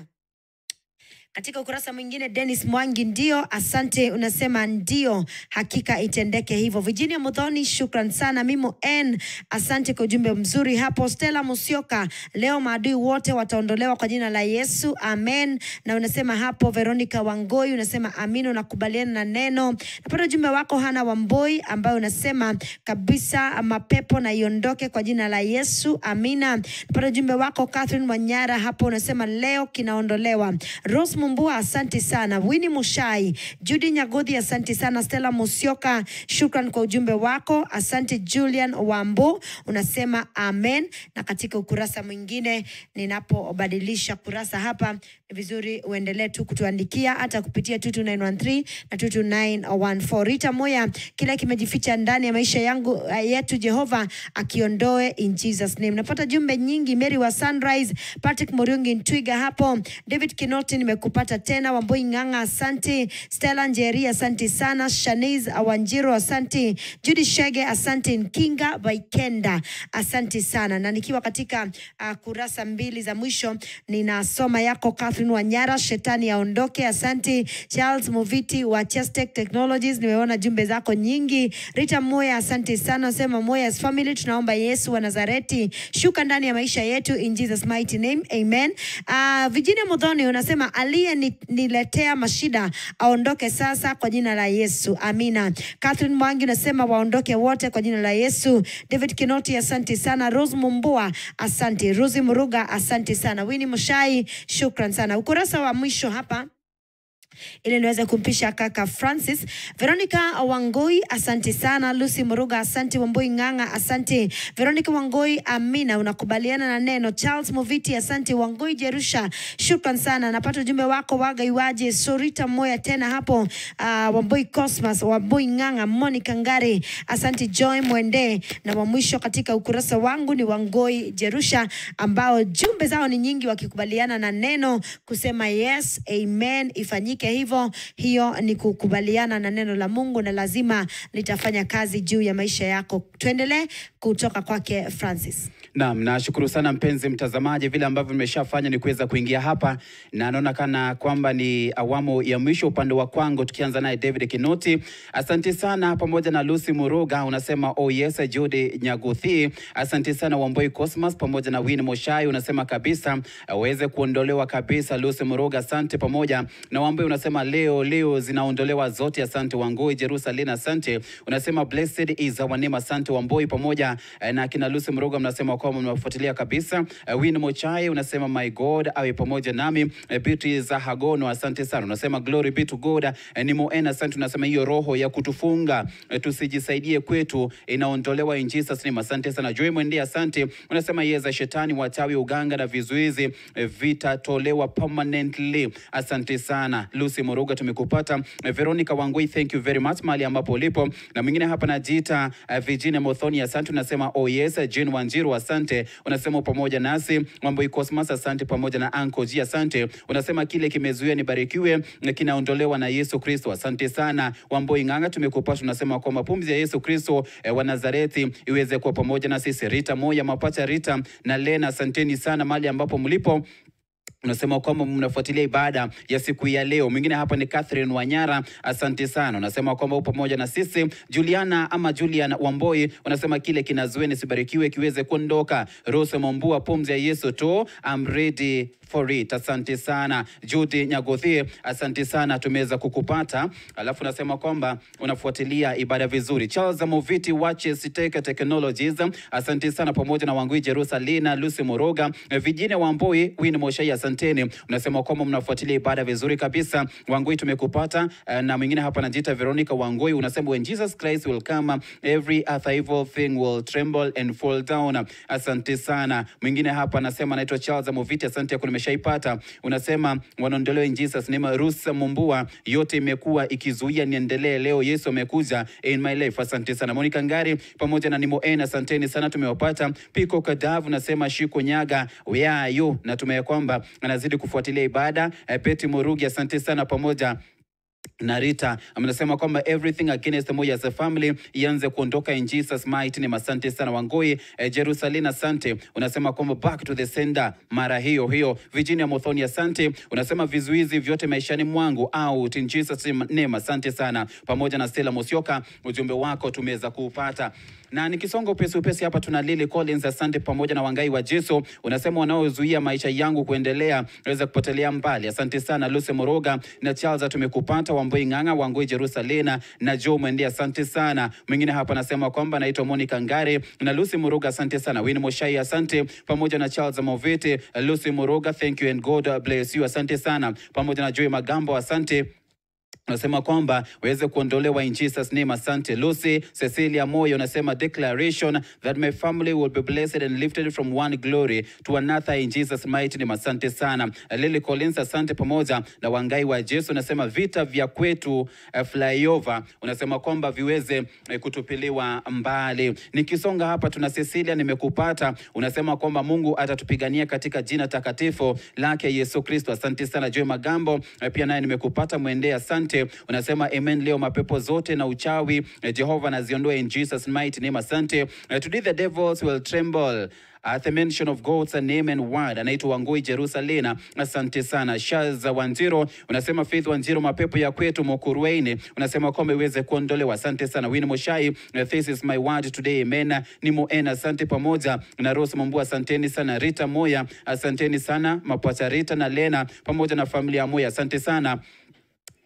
Katika ukurasa mwingine Dennis Mwangi, ndio, asante, unasema ndio, hakika itendeke hivyo. Virginia Mudhoni, shukran sana. Mimo N, asante kwa ujumbe mzuri hapo. Stella Musioka, leo maadui wote wataondolewa kwa jina la Yesu, amen. Na unasema hapo, Veronica Wangoi, unasema amin, unakubaliana na neno. Napata ujumbe wako Hana Wamboi, ambayo unasema kabisa mapepo na iondoke kwa jina la Yesu, amina. Napata ujumbe wako Catherine Wanyara, hapo unasema leo kinaondolewa. Rose Mumbua, asante sana. Winnie Mushai, Judy Nyagodhi, asante sana. Stella Musioka, shukran kwa ujumbe wako. Asante Julian Wambu, unasema amen. Na katika ukurasa mwingine, ninapobadilisha kurasa hapa, ni vizuri uendelee tu kutuandikia hata kupitia 22913 na 22914. Rita Moya, kila kimejificha ndani ya maisha yangu uh, yetu, Jehova akiondoe in Jesus name. Napata jumbe nyingi. Mary wa Sunrise, Patrick Muriungi Ntwiga hapo, David Kinoti nimekupata tena, Wamboi Ng'ang'a asante, Stella Njeri asante sana, Shaniz Awanjiro asante, Judy Shege asante, Nkinga Baikenda asante sana. Na nikiwa katika uh, kurasa mbili za mwisho ninasoma yako Catherine Wanyara, shetani aondoke, asante. Charles Moviti wa Chestech Technologies, nimeona jumbe zako nyingi. Rita Moya asante sana, sema Moya's family, tunaomba Yesu wa Nazareti shuka ndani ya maisha yetu in Jesus mighty name, amen. Uh, Virginia Mudhoni unasema aliyeniletea mashida aondoke sasa kwa jina la Yesu, amina. Catherine Mwangi unasema waondoke wote kwa jina la Yesu. David Kinoti asante sana. Rose Mumbua asante. Rosi Muruga asante sana. Winnie Mushai shukran sana. Ukurasa wa mwisho hapa ili niweze kumpisha kaka Francis. Veronica Wangoi, asante sana. Lucy Muruga, asante. Wamboi Ng'ang'a, asante. Veronica Wangoi, Amina, unakubaliana na neno. Charles Moviti, asante. Wangoi Jerusha, shukran sana. Napata ujumbe wako waga iwaje. Sorita Moya tena hapo. Uh, Wamboi Cosmas, Wamboi Ng'ang'a, Monica Ngari, asante. Joy Mwende na wa mwisho katika ukurasa wangu ni Wangoi Jerusha ambao jumbe zao ni nyingi wakikubaliana na neno kusema yes amen ifanyike hivyo. Hiyo ni kukubaliana na neno la Mungu na lazima litafanya kazi juu ya maisha yako. Tuendelee kutoka kwake Francis. Naam, nashukuru sana mpenzi mtazamaji, vile ambavyo nimeshafanya ni kuweza kuingia hapa na naona kana kwamba ni awamu ya mwisho upande wa kwangu, tukianza naye David Kinoti. Asante sana, pamoja na Lucy Muruga unasema oh yes, Judy Nyaguthi. Asante sana Wamboi Cosmas pamoja na Win Moshai unasema kabisa aweze kuondolewa kabisa. Lucy Muruga, asante pamoja na Wamboi unasema leo leo zinaondolewa zote. Asante Wangoi Jerusalem, asante unasema blessed is our name. Asante Wamboi pamoja eh, na kina Lucy Muruga mnasema kwamba mnafuatilia kabisa. Uh, Win Mochai unasema my God awe pamoja nami. Uh, Beatrice Hagono asante sana, unasema glory be to God. Uh, ni Moena asante, unasema hiyo roho ya kutufunga uh, tusijisaidie kwetu inaondolewa in Jesus name. Asante sana Joy Mwende, asante unasema yeza shetani, wachawi, uganga na vizuizi uh, vitatolewa permanently. Asante sana Lucy Muruga, tumekupata. Uh, Veronica Wangui, thank you very much mahali ambapo ulipo, na mwingine hapa najiita uh, Virginia Mothoni, asante unasema oh yes. Jane Wanjiru asante unasema pamoja nasi. Wamboi Cosmas asante pamoja na Anko G asante unasema kile kimezuia nibarikiwe na kinaondolewa na Yesu Kristo. Asante sana Wamboi Ng'ang'a, tumekupata unasema kwamba pumzi ya Yesu Kristo eh, wa Nazareti iweze kuwa pamoja na sisi. Rita Moya Mapacha Rita na Lena, asanteni sana mahali ambapo mlipo unasema kwamba mnafuatilia ibada ya siku ya leo. Mwingine hapa ni Catherine Wanyara, asante sana. Unasema kwamba upo pamoja na sisi. Juliana ama Julian Wamboi unasema kile kinazuia nisibarikiwe kiweze kuondoka. Rose Mombua, pumzi ya Yesu tu, I'm ready for it. Asante sana Judy Nyagothi, asante sana, tumeweza kukupata. Alafu unasema kwamba unafuatilia ibada vizuri. Charles Moviti Watches Tech Technologies, asante sana, pamoja na Wangui Jerusalina, Lucy Moroga, Virginia Wamboi, Win Moshai, asanteni. Unasema kwamba mnafuatilia ibada vizuri kabisa. Wangui tumekupata. Eh, Na mwingine hapa anajiita Veronica Wangui, unasema when Jesus Christ will come every other evil thing will tremble and fall down. Asante sana. Mwingine hapa anasema anaitwa Charles Moviti, asante yako nimeshaipata. Unasema wanaondolewa in Jesus name. Rusa Mumbua, yote imekuwa ikizuia niendelee, leo Yesu amekuja in my life. Asante sana. Monica Ngari pamoja na Nimo N, asanteni sana, tumewapata. Piko Kadavu nasema Shiko Nyaga, where are you? Na tumeya kwamba anazidi kufuatilia ibada. Eh, Peti Murugi, asante sana pamoja na Rita amesema kwamba everything against Moi as a family ianze kuondoka in Jesus mighty name. Asante sana Wangoi eh, Jerusalem, asante. Unasema kwamba back to the sender mara hiyo hiyo. Virginia Mothoni, asante. Unasema vizuizi vyote maishani mwangu out in Jesus name. Asante sana, pamoja na Stella Mosioka, ujumbe wako tumeweza kuupata na nikisonga upesi upesi hapa tuna Lily Collins, asante pamoja na Wangai wa Jesu, unasema wanaozuia maisha yangu kuendelea naweza kupotelea mbali. Asante sana Lucy Moroga na Charles, tumekupata Wamboi Ng'ang'a, Wangoi Jerusalena na Joe Mwende, asante sana. Mwingine hapa anasema kwamba naitwa Monica Ngare na Lucy Moroga, asante sana. Winnie Moshai, asante pamoja na Charles Movete, Lucy Moroga, thank you and God bless you, asante sana, pamoja na Joy Magambo, asante unasema kwamba waweze kuondolewa in Jesus name. Asante Lucy Cecilia Moyo, unasema declaration that my family will be blessed and lifted from one glory to another in Jesus mighty name. Asante sana Lily Collins, asante pamoja na Wangai wa Jesu, unasema vita vya kwetu uh, flyover, unasema kwamba viweze uh, kutupiliwa mbali. Nikisonga hapa tuna Cecilia, nimekupata, unasema kwamba Mungu atatupigania katika jina takatifu lake Yesu Kristo. Asante sana Joy Magambo, uh, pia naye nimekupata, mwendee asante unasema amen. Leo mapepo zote na uchawi eh, Jehova naziondoe in Jesus mighty name. Asante. Uh, today the devils will tremble at the mention of God's name and word. Anaitwa Wangui Jerusalena, asante sana. Shaz Wanjiro unasema Faith Wanjiro, mapepo ya kwetu Mokurueni unasema kwamba iweze kuondolewa. Asante sana. Win Moshai, uh, this is my word today, amen. Ni Moena, asante pamoja na Rose Mambua, asanteni sana. Rita Moya, asanteni sana. Mapwacha Rita na Lena pamoja na familia Moya, asante sana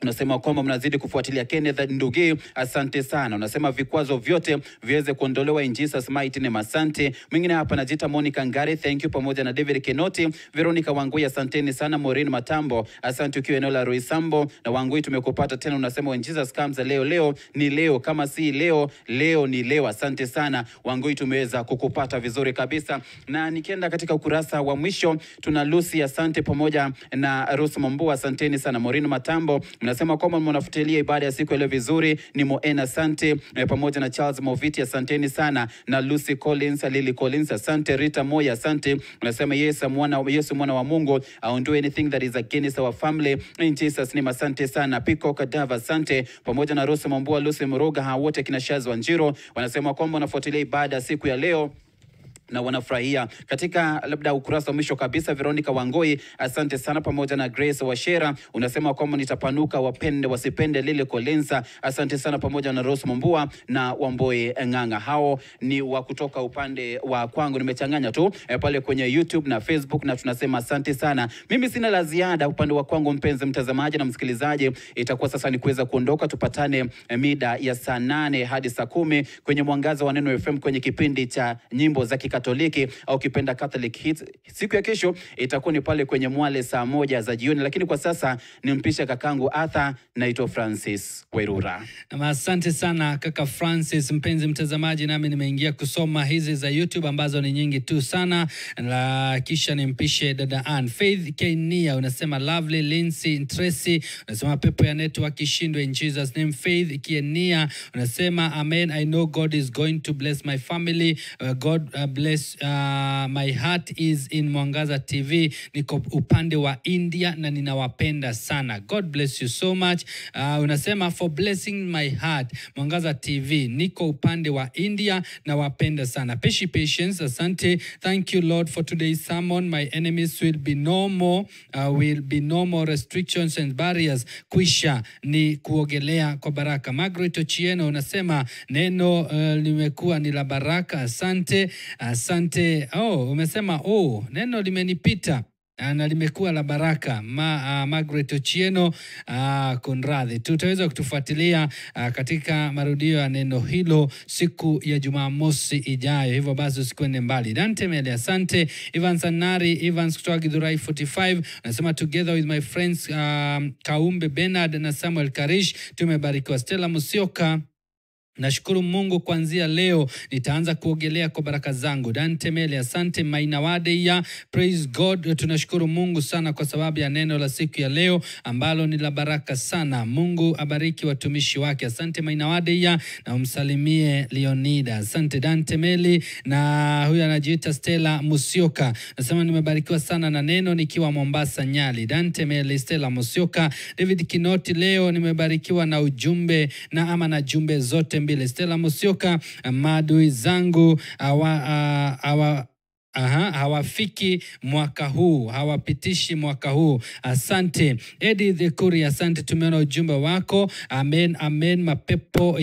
Unasema kwamba mnazidi kufuatilia Kenneth Ndugi, asante sana. Unasema vikwazo vyote viweze kuondolewa in Jesus mighty name, asante. Mwingine hapa anajiita Monica Ngare, thank you, pamoja na David Kenoti, Veronica Wangui, asanteni sana. Maureen Matambo, asante ukiwa eneo la Roysambo na Wangui, tumekupata tena. Unasema when Jesus comes, leo leo ni leo, kama si leo leo ni leo. Asante sana Wangui, tumeweza kukupata vizuri kabisa. Na nikienda katika ukurasa wa mwisho, tuna Lucy, asante, pamoja na Rose Mambu, asanteni sana. Maureen Matambo, mnasema kwamba mnafuatilia ibada ya siku ya leo vizuri. Ni Moena, asante eh, pamoja na Charles Moviti, asanteni sana, na Lucy Collins, Lily Collins, asante. Rita Moya, asante. Unasema Yesu mwana, Yesu mwana wa Mungu aondoe anything that is against our family in Jesus name, asante sana. Piko Kadava, asante, pamoja na Rose Mambua, Lucy Muruga, hawa wote kina Shaz Wanjiro wanasema kwamba wanafuatilia ibada ya siku ya leo na wanafurahia katika labda ukurasa wa mwisho kabisa. Veronica Wangoi, asante sana, pamoja na Grace Washera unasema kwamba nitapanuka, wapende wasipende. Lile Kolensa, asante sana, pamoja na Rose Mombua na Wamboi Ng'ang'a. Hao ni wa kutoka upande wa kwangu, nimechanganya tu eh, pale kwenye YouTube na Facebook, na tunasema asante sana. Mimi sina la ziada upande wa kwangu, mpenzi mtazamaji na msikilizaji, itakuwa sasa ni kuweza kuondoka, tupatane eh, mida ya saa nane hadi saa kumi kwenye mwangaza wa Neno FM kwenye kipindi cha nyimbo za Kikatoliki au kipenda Catholic Hits. Siku ya kesho itakuwa ni pale kwenye Mwale saa moja za jioni, lakini kwa sasa nimpishe kakangu Arthur. Naitwa Francis Werura. Nam, asante sana kaka Francis. Mpenzi mtazamaji, nami nimeingia kusoma hizi za YouTube ambazo ni nyingi tu sana, na kisha nimpishe dada Ann Faith Kenia, unasema lovely Lindsay Tracy, unasema pepo ya network ishindwe in Jesus name. Faith Kenia unasema amen, I know God is going to bless my family. Uh, God uh, bless uh, my heart is in Mwangaza TV, niko upande wa India na ninawapenda sana. God bless you so much. Uh, unasema for blessing my heart Mwangaza TV, niko upande wa India na wapenda sana. Peshi patience, asante. Thank you Lord for today's sermon. My enemies will be no more, uh, will be no more restrictions and barriers. Kwisha ni kuogelea kwa baraka. Margaret Ochieno unasema neno uh, limekuwa ni la baraka. Asante, asante. Oh, umesema oh, neno limenipita Ah, na limekuwa la baraka Ma, uh, Margaret Ochieno uh, kunradhi, tutaweza kutufuatilia uh, katika marudio ya neno hilo siku ya Jumamosi ijayo, hivyo basi usikwende mbali. Dante Mele, asante. Evans Anari Evans kutoka Githurai 45 anasema together with my friends um, Kaumbe Bernard na Samuel Karish tumebarikiwa. Stella Musioka Nashukuru Mungu kuanzia leo nitaanza kuogelea kwa baraka zangu. Dante Mele, asante. Mainawade ya praise God, tunashukuru Mungu sana kwa sababu ya neno la siku ya leo ambalo ni la baraka sana. Mungu abariki watumishi wake. Asante Mainawade ya na umsalimie Leonida. Asante Dante Meli, na huyu anajiita Stella Musioka, nasema nimebarikiwa sana na neno nikiwa Mombasa Nyali. Dante Meli, Stella Musioka. David Kinoti, leo nimebarikiwa na ujumbe na ama na jumbe zote mbili. Stella Musioka, maadui zangu awa, a- awa Aha, hawafiki mwaka huu, hawapitishi mwaka huu. Asante Edith Kuri, asante, tumeona ujumbe wako. Amen, amen. Mapepo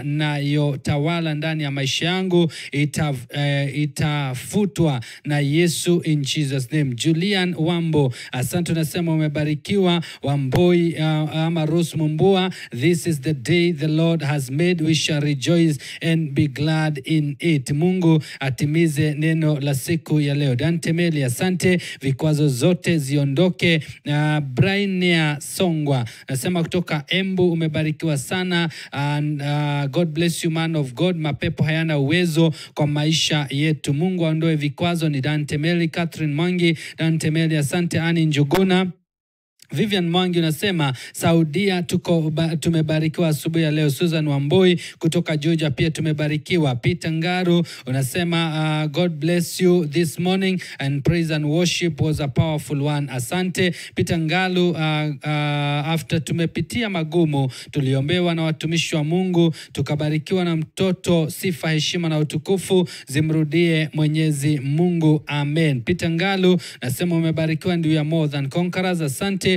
yanayotawala ndani ya maisha yangu ita, eh, itafutwa na Yesu in Jesus name. Julian Wambo, asante, unasema umebarikiwa. Wamboi uh, ama Rose Mumbua, this is the day the Lord has made, we shall rejoice and be glad in it. Mungu atimize neno la siku ya leo. Dante Meli, asante, vikwazo zote ziondoke. Uh, Brainia Songwa nasema kutoka Embu, umebarikiwa sana. And, uh, God bless you man of God. Mapepo hayana uwezo kwa maisha yetu. Mungu aondoe vikwazo. Ni Dante Meli. Catherine Mwangi, Dante Meli, asante. Ani Njuguna Vivian Mwangi unasema Saudia tuko ba, tumebarikiwa asubuhi ya leo. Susan Wamboi kutoka Georgia pia tumebarikiwa. Peter Ngaru unasema uh, God bless you this morning and praise and worship was a powerful one. Asante Peter Ngalu. Uh, uh, after tumepitia magumu, tuliombewa na watumishi wa Mungu, tukabarikiwa na mtoto. Sifa, heshima na utukufu zimrudie Mwenyezi Mungu, amen. Peter Ngalu nasema umebarikiwa, ndio ya more than conquerors. Asante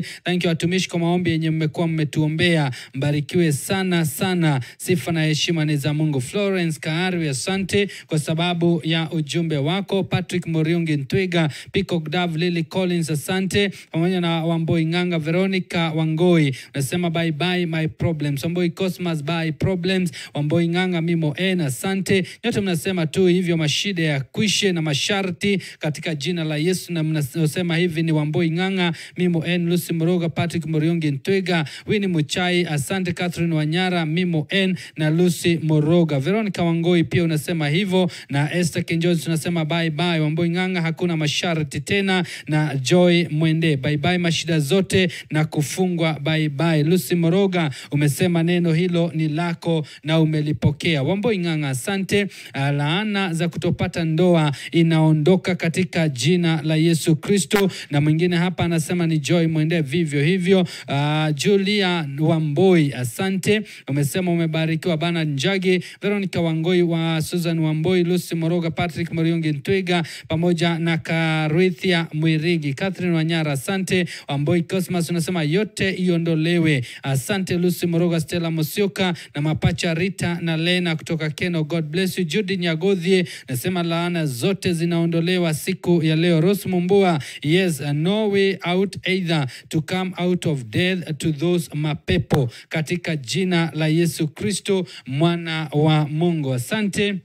Thank you watumishi kwa maombi yenye mmekuwa mmetuombea. Mbarikiwe sana sana. Sifa na heshima ni za Mungu. Florence Kaari, asante kwa sababu ya ujumbe wako. Patrick Muriungi Ntwiga, Peacock Dove, Lily Collins, asante pamoja na Wamboi Ng'anga, Veronica Wangoi unasema bye bye my problems. Wamboi Cosmas bye problems. Wamboi Ng'anga Mimo N, asante nyote mnasema tu hivyo, mashida ya kwishe na masharti katika jina la Yesu, na mnasema hivi ni Wamboi Ng'anga Mimo N, Lucy Moroga, Patrick Muriungi Ntwiga, Winnie Muchai, asante Catherine Wanyara, Mimo N na Lucy Moroga. Veronica Wangoi pia unasema hivyo, na Esther Kinjozi tunasema bye bye. Wamboi Ng'anga hakuna masharti tena, na Joy Mwende bye bye mashida zote na kufungwa bye bye. Lucy Moroga umesema neno hilo ni lako na umelipokea. Wamboi Ng'anga asante. Ah, Laana za kutopata ndoa inaondoka katika jina la Yesu Kristo. Na mwingine hapa anasema ni Joy Mwende vivyo hivyo. Ah, Julia Wamboi asante, umesema umebarikiwa. Bana Njagi, Veronica Wangoi wa Susan Wamboi, Lucy Moroga, Patrick Moriungi Ntwiga pamoja na Karithia Mwirigi, Catherine Wanyara asante. Wamboi Cosmas unasema yote iondolewe. Asante Lucy Moroga, Stella Mosioka na mapacha Rita na Lena kutoka Keno. God bless you. Judy Nyagodhie nasema laana zote zinaondolewa siku ya leo. Rose Mumbua, yes, no way out either to come out of death to those mapepo katika jina la Yesu Kristo mwana wa Mungu. Asante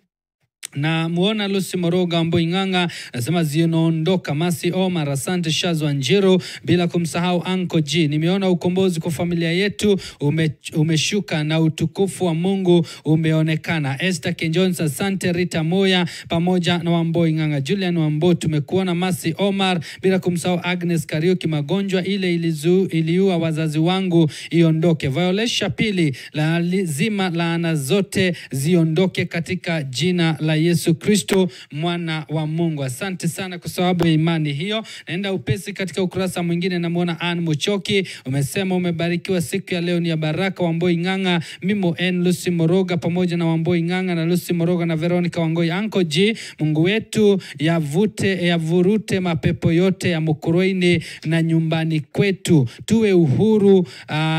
na muona Lucy Moroga Amboi Ng'anga nasema zinaondoka. Masi Omar, asante Shazwa Njiro, bila kumsahau Anko G. Nimeona ukombozi kwa familia yetu ume, umeshuka na utukufu wa Mungu umeonekana. Esther Kenjones, asante Rita Moya pamoja na Wamboi Ng'anga. Julian Wambo, tumekuona. Masi Omar, bila kumsahau Agnes Kariuki. Magonjwa ile ilizu, iliua wazazi wangu iondoke. Violesha pili, lazima laana zote ziondoke katika jina la Yesu Kristo mwana wa Mungu. Asante sana kwa sababu ya imani hiyo. Naenda upesi katika ukurasa mwingine, namwona Ann Muchoki, umesema umebarikiwa siku ya leo, ni ya baraka. Wamboi Ng'anga, Mimo N, Lucy Moroga pamoja na Wamboi Ng'anga na Lucy Moroga na Veronica Wangoi. Anko G, Mungu wetu yavute yavurute mapepo yote ya Mukurweini na nyumbani kwetu, tuwe uhuru uh,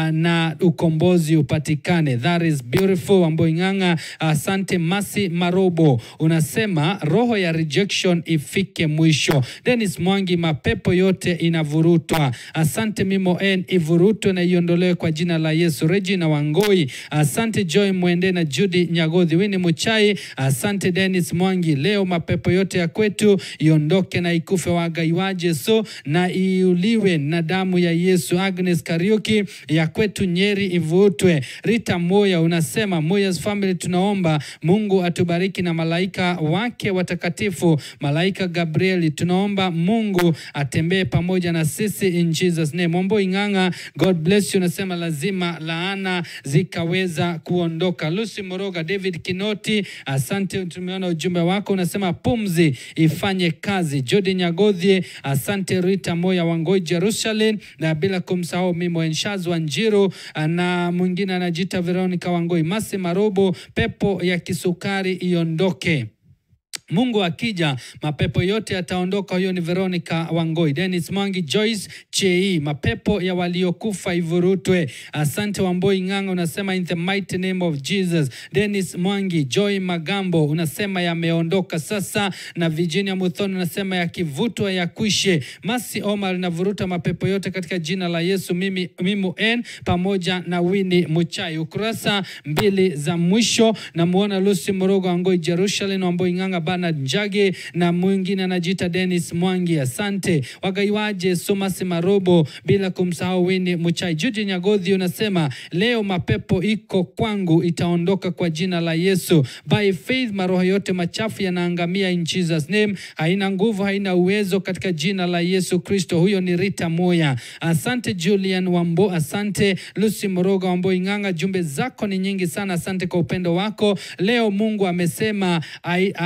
na ukombozi upatikane. That is beautiful. Wamboi Ng'anga, asante. Masi Marobo unasema roho ya rejection ifike mwisho. Dennis Mwangi, mapepo yote inavurutwa. Asante Mimo N, ivurutwe na iondolewe kwa jina la Yesu. Regina Wangoi, asante Joy Mwende na Judy Nyagodhi. Wini Muchai, asante Dennis Mwangi. Leo mapepo yote ya kwetu iondoke na ikufe wagaiwaje so na iuliwe na damu ya Yesu. Agnes Kariuki, ya kwetu Nyeri ivutwe. Rita Moya unasema Moya's family, tunaomba Mungu atubariki na malaika wake watakatifu. Malaika Gabrieli, tunaomba Mungu atembee pamoja na sisi in Jesus name. Wamboi Ng'anga, God bless you, unasema lazima laana zikaweza kuondoka. Lucy Moroga, David Kinoti, asante, tumeona ujumbe wako, unasema pumzi ifanye kazi. Jodi Nyagodhie, asante. Rita Moya Wangoi, Jerusalem, na bila kumsahau Mimo Enshazwa Njiru, na mwingine anajiita Veronica Wangoi. Masi Marobo, pepo ya kisukari iondoke. Mungu akija mapepo yote yataondoka. Huyo ni Veronica Wangoi. Dennis Mwangi, Joyce Chei, mapepo ya waliokufa ivurutwe. Asante Wamboi Ng'anga, unasema in the mighty name of Jesus. Dennis Mwangi, Joy Magambo unasema yameondoka sasa, na Virginia Muthoni unasema yakivutwa yakwishe. Masi Omar navuruta mapepo yote katika jina la Yesu. Mimi Mimu N pamoja na Winnie Muchai. Ukurasa mbili za mwisho namuona Lucy Morogo Wangoi, Jerusalem Wamboi Ng'anga Bernard Njage na mwingine anajiita Dennis Mwangi. Asante wagaiwaje Somasi Marobo, bila kumsahau Winnie Muchai. Juji Nyagodhi unasema leo mapepo iko kwangu itaondoka kwa jina la Yesu. By faith maroho yote machafu yanaangamia in Jesus name. Haina nguvu, haina uwezo katika jina la Yesu Kristo. Huyo ni Rita Moya. Asante Julian Wambo, asante Lucy Moroga Wambo Ing'anga, jumbe zako ni nyingi sana. Asante kwa upendo wako leo. Mungu amesema ai- hata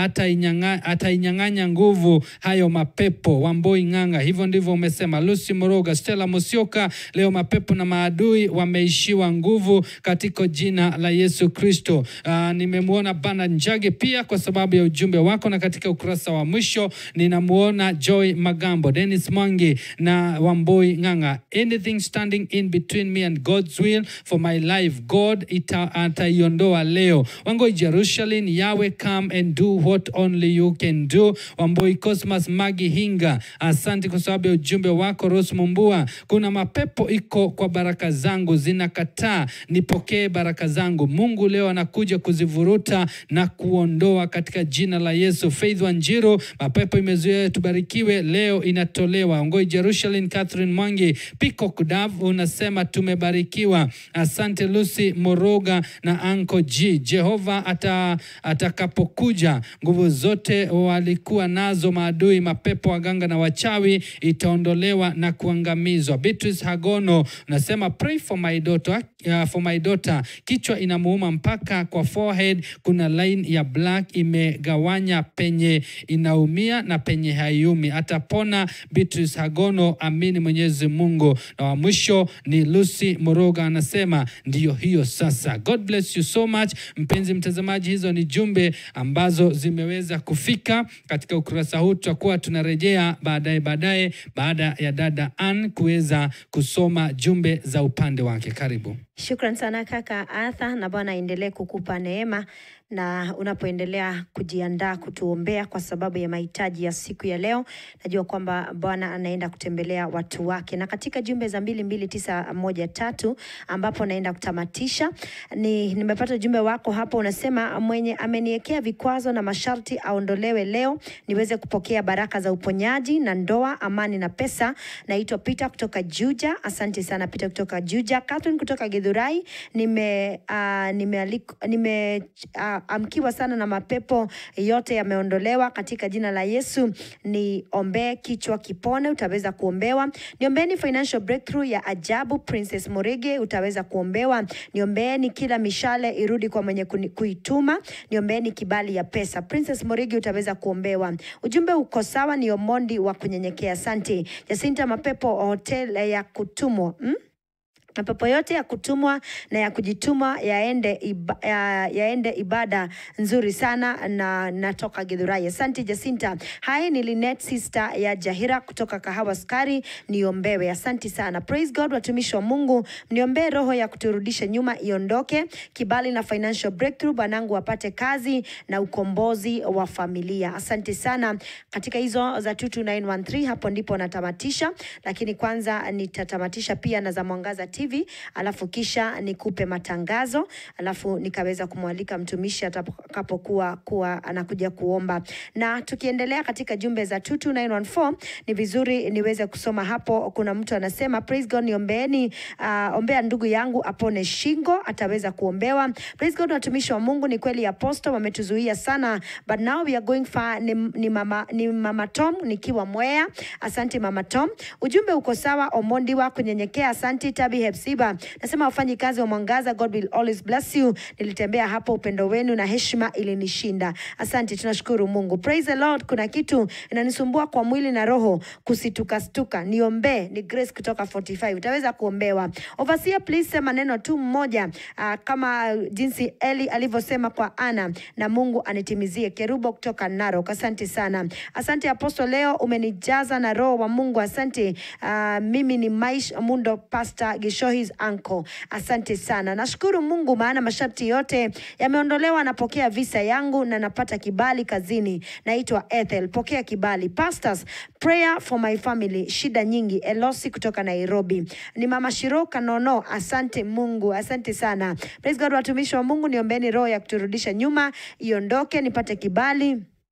atainyang'a- atainyang'anya nguvu hayo mapepo. Wamboi Ng'ang'a, hivyo ndivyo umesema. Lucy Moroga, Stella Musyoka, leo mapepo na maadui wameishiwa nguvu katika jina la Yesu Kristo. Uh, nimemwona Bana Njage pia kwa sababu ya ujumbe wako, na katika ukurasa wa mwisho ninamwona Joy Magambo, Dennis Mwangi na Wamboi Ng'ang'a. Anything standing in between me and God's will for my life, God ita, ataiondoa leo. Wangoi Jerusalem, Yahweh come and do what only you can do. Wamboi Cosmas Magi Hinga, asante kwa sababu ya ujumbe wako. Rose Mumbua, kuna mapepo iko kwa baraka zangu zinakataa nipokee baraka zangu. Mungu leo anakuja kuzivuruta na kuondoa katika jina la Yesu. Faith Wanjiru, mapepo imezuia tubarikiwe, leo inatolewa. Ngoi Jerusalem, Catherine Mwangi, Peacock Dav unasema tumebarikiwa. Asante Lucy Moroga na Anko G. Jehova ata, atakapokuja nguvu zote walikuwa nazo maadui, mapepo, waganga na wachawi itaondolewa na kuangamizwa. Beatrice Hagono unasema pray for my daughter, uh, for my daughter. Kichwa inamuuma mpaka kwa forehead kuna line ya black imegawanya penye inaumia na penye haiumi. Atapona Beatrice Hagono, amini Mwenyezi Mungu. Na wa mwisho ni Lucy Moroga anasema ndiyo hiyo sasa. God bless you so much mpenzi mtazamaji, hizo ni jumbe ambazo zimeweza kufika katika ukurasa huu. Tutakuwa tunarejea baadaye baadaye baada ya dada Ann kuweza kusoma jumbe za upande wake. Karibu. Shukran sana kaka Arthur, na Bwana aendelee kukupa neema na unapoendelea kujiandaa kutuombea kwa sababu ya mahitaji ya siku ya leo. Najua kwamba Bwana anaenda kutembelea watu wake, na katika jumbe za mbili mbili tisa moja tatu ambapo naenda kutamatisha ni nimepata ujumbe wako hapo, unasema mwenye ameniwekea vikwazo na masharti aondolewe leo niweze kupokea baraka za uponyaji na ndoa, amani na pesa. Naitwa Peter kutoka Juja. Asante sana Peter kutoka Juja. Catherine kutoka Githurai. Nime uh, nimealiko- nime uh, amkiwa sana na mapepo yote yameondolewa katika jina la Yesu. Niombee kichwa kipone, utaweza kuombewa. Niombeeni financial breakthrough ya ajabu, Princess Morege, utaweza kuombewa. Niombeeni kila mishale irudi kwa mwenye kuni- kuituma. Niombeeni kibali ya pesa, Princess Morege, utaweza kuombewa. Ujumbe uko sawa, ni Omondi wa kunyenyekea. Asante Jacinta. Mapepo hotel ya kutumwa hmm? mapepo yote ya kutumwa na ya kujituma yaende, iba, ya, yaende ibada nzuri sana na natoka Githurai. Asante Jacinta. Hai ni Linet sister ya Jahira kutoka Kahawa Skari, niombewe. Asante sana. Praise God, watumishi wa Mungu, mniombee roho ya kuturudisha nyuma iondoke, kibali na financial breakthrough, bwanangu apate kazi na ukombozi wa familia. Asante sana. Katika hizo za 22913 hapo ndipo natamatisha, lakini kwanza nitatamatisha pia na za Mwangaza TV, alafu kisha nikupe matangazo, alafu nikaweza kumwalika mtumishi atakapokuwa kuwa anakuja kuomba. Na tukiendelea katika jumbe za 22914 ni vizuri niweze kusoma hapo. Kuna mtu anasema praise God, niombeeni uh, ombea ndugu yangu apone shingo, ataweza kuombewa. Praise God, watumishi wa Mungu, ni kweli apostle wametuzuia sana, but now we are going far. Ni, ni, mama, ni mama Tom nikiwa Mwea. Asante mama Tom, ujumbe uko sawa. Omondi wa kunyenyekea, asante Tabi Hepsiba, nasema wafanyi kazi wa Mwangaza, God will always bless you. Nilitembea hapo, upendo wenu na heshima ilinishinda. Asante, tunashukuru Mungu. Praise the Lord. Kuna kitu inanisumbua kwa mwili na roho, kusitukastuka, niombee. Ni Grace kutoka 45, utaweza kuombewa. Overseer, please sema neno tu mmoja, uh, kama jinsi Eli alivyosema kwa Ana, na Mungu anitimizie. Kerubo kutoka Narok, asante sana. Asante Apostle, leo umenijaza na roho wa Mungu. Asante. Uh, mimi ni Maish Mundo, Pastor Gishohi's uncle. Asante sana, nashukuru Mungu maana masharti yote yameondolewa. Napokea visa yangu na napata kibali kazini. Naitwa Ethel, pokea kibali. Pastors, prayer for my family. Shida nyingi. Elosi kutoka Nairobi. Ni mama Shiro Kanono. Asante Mungu, asante sana. Praise God, watumishi wa Mungu, niombeni roho ya kuturudisha nyuma iondoke, nipate kibali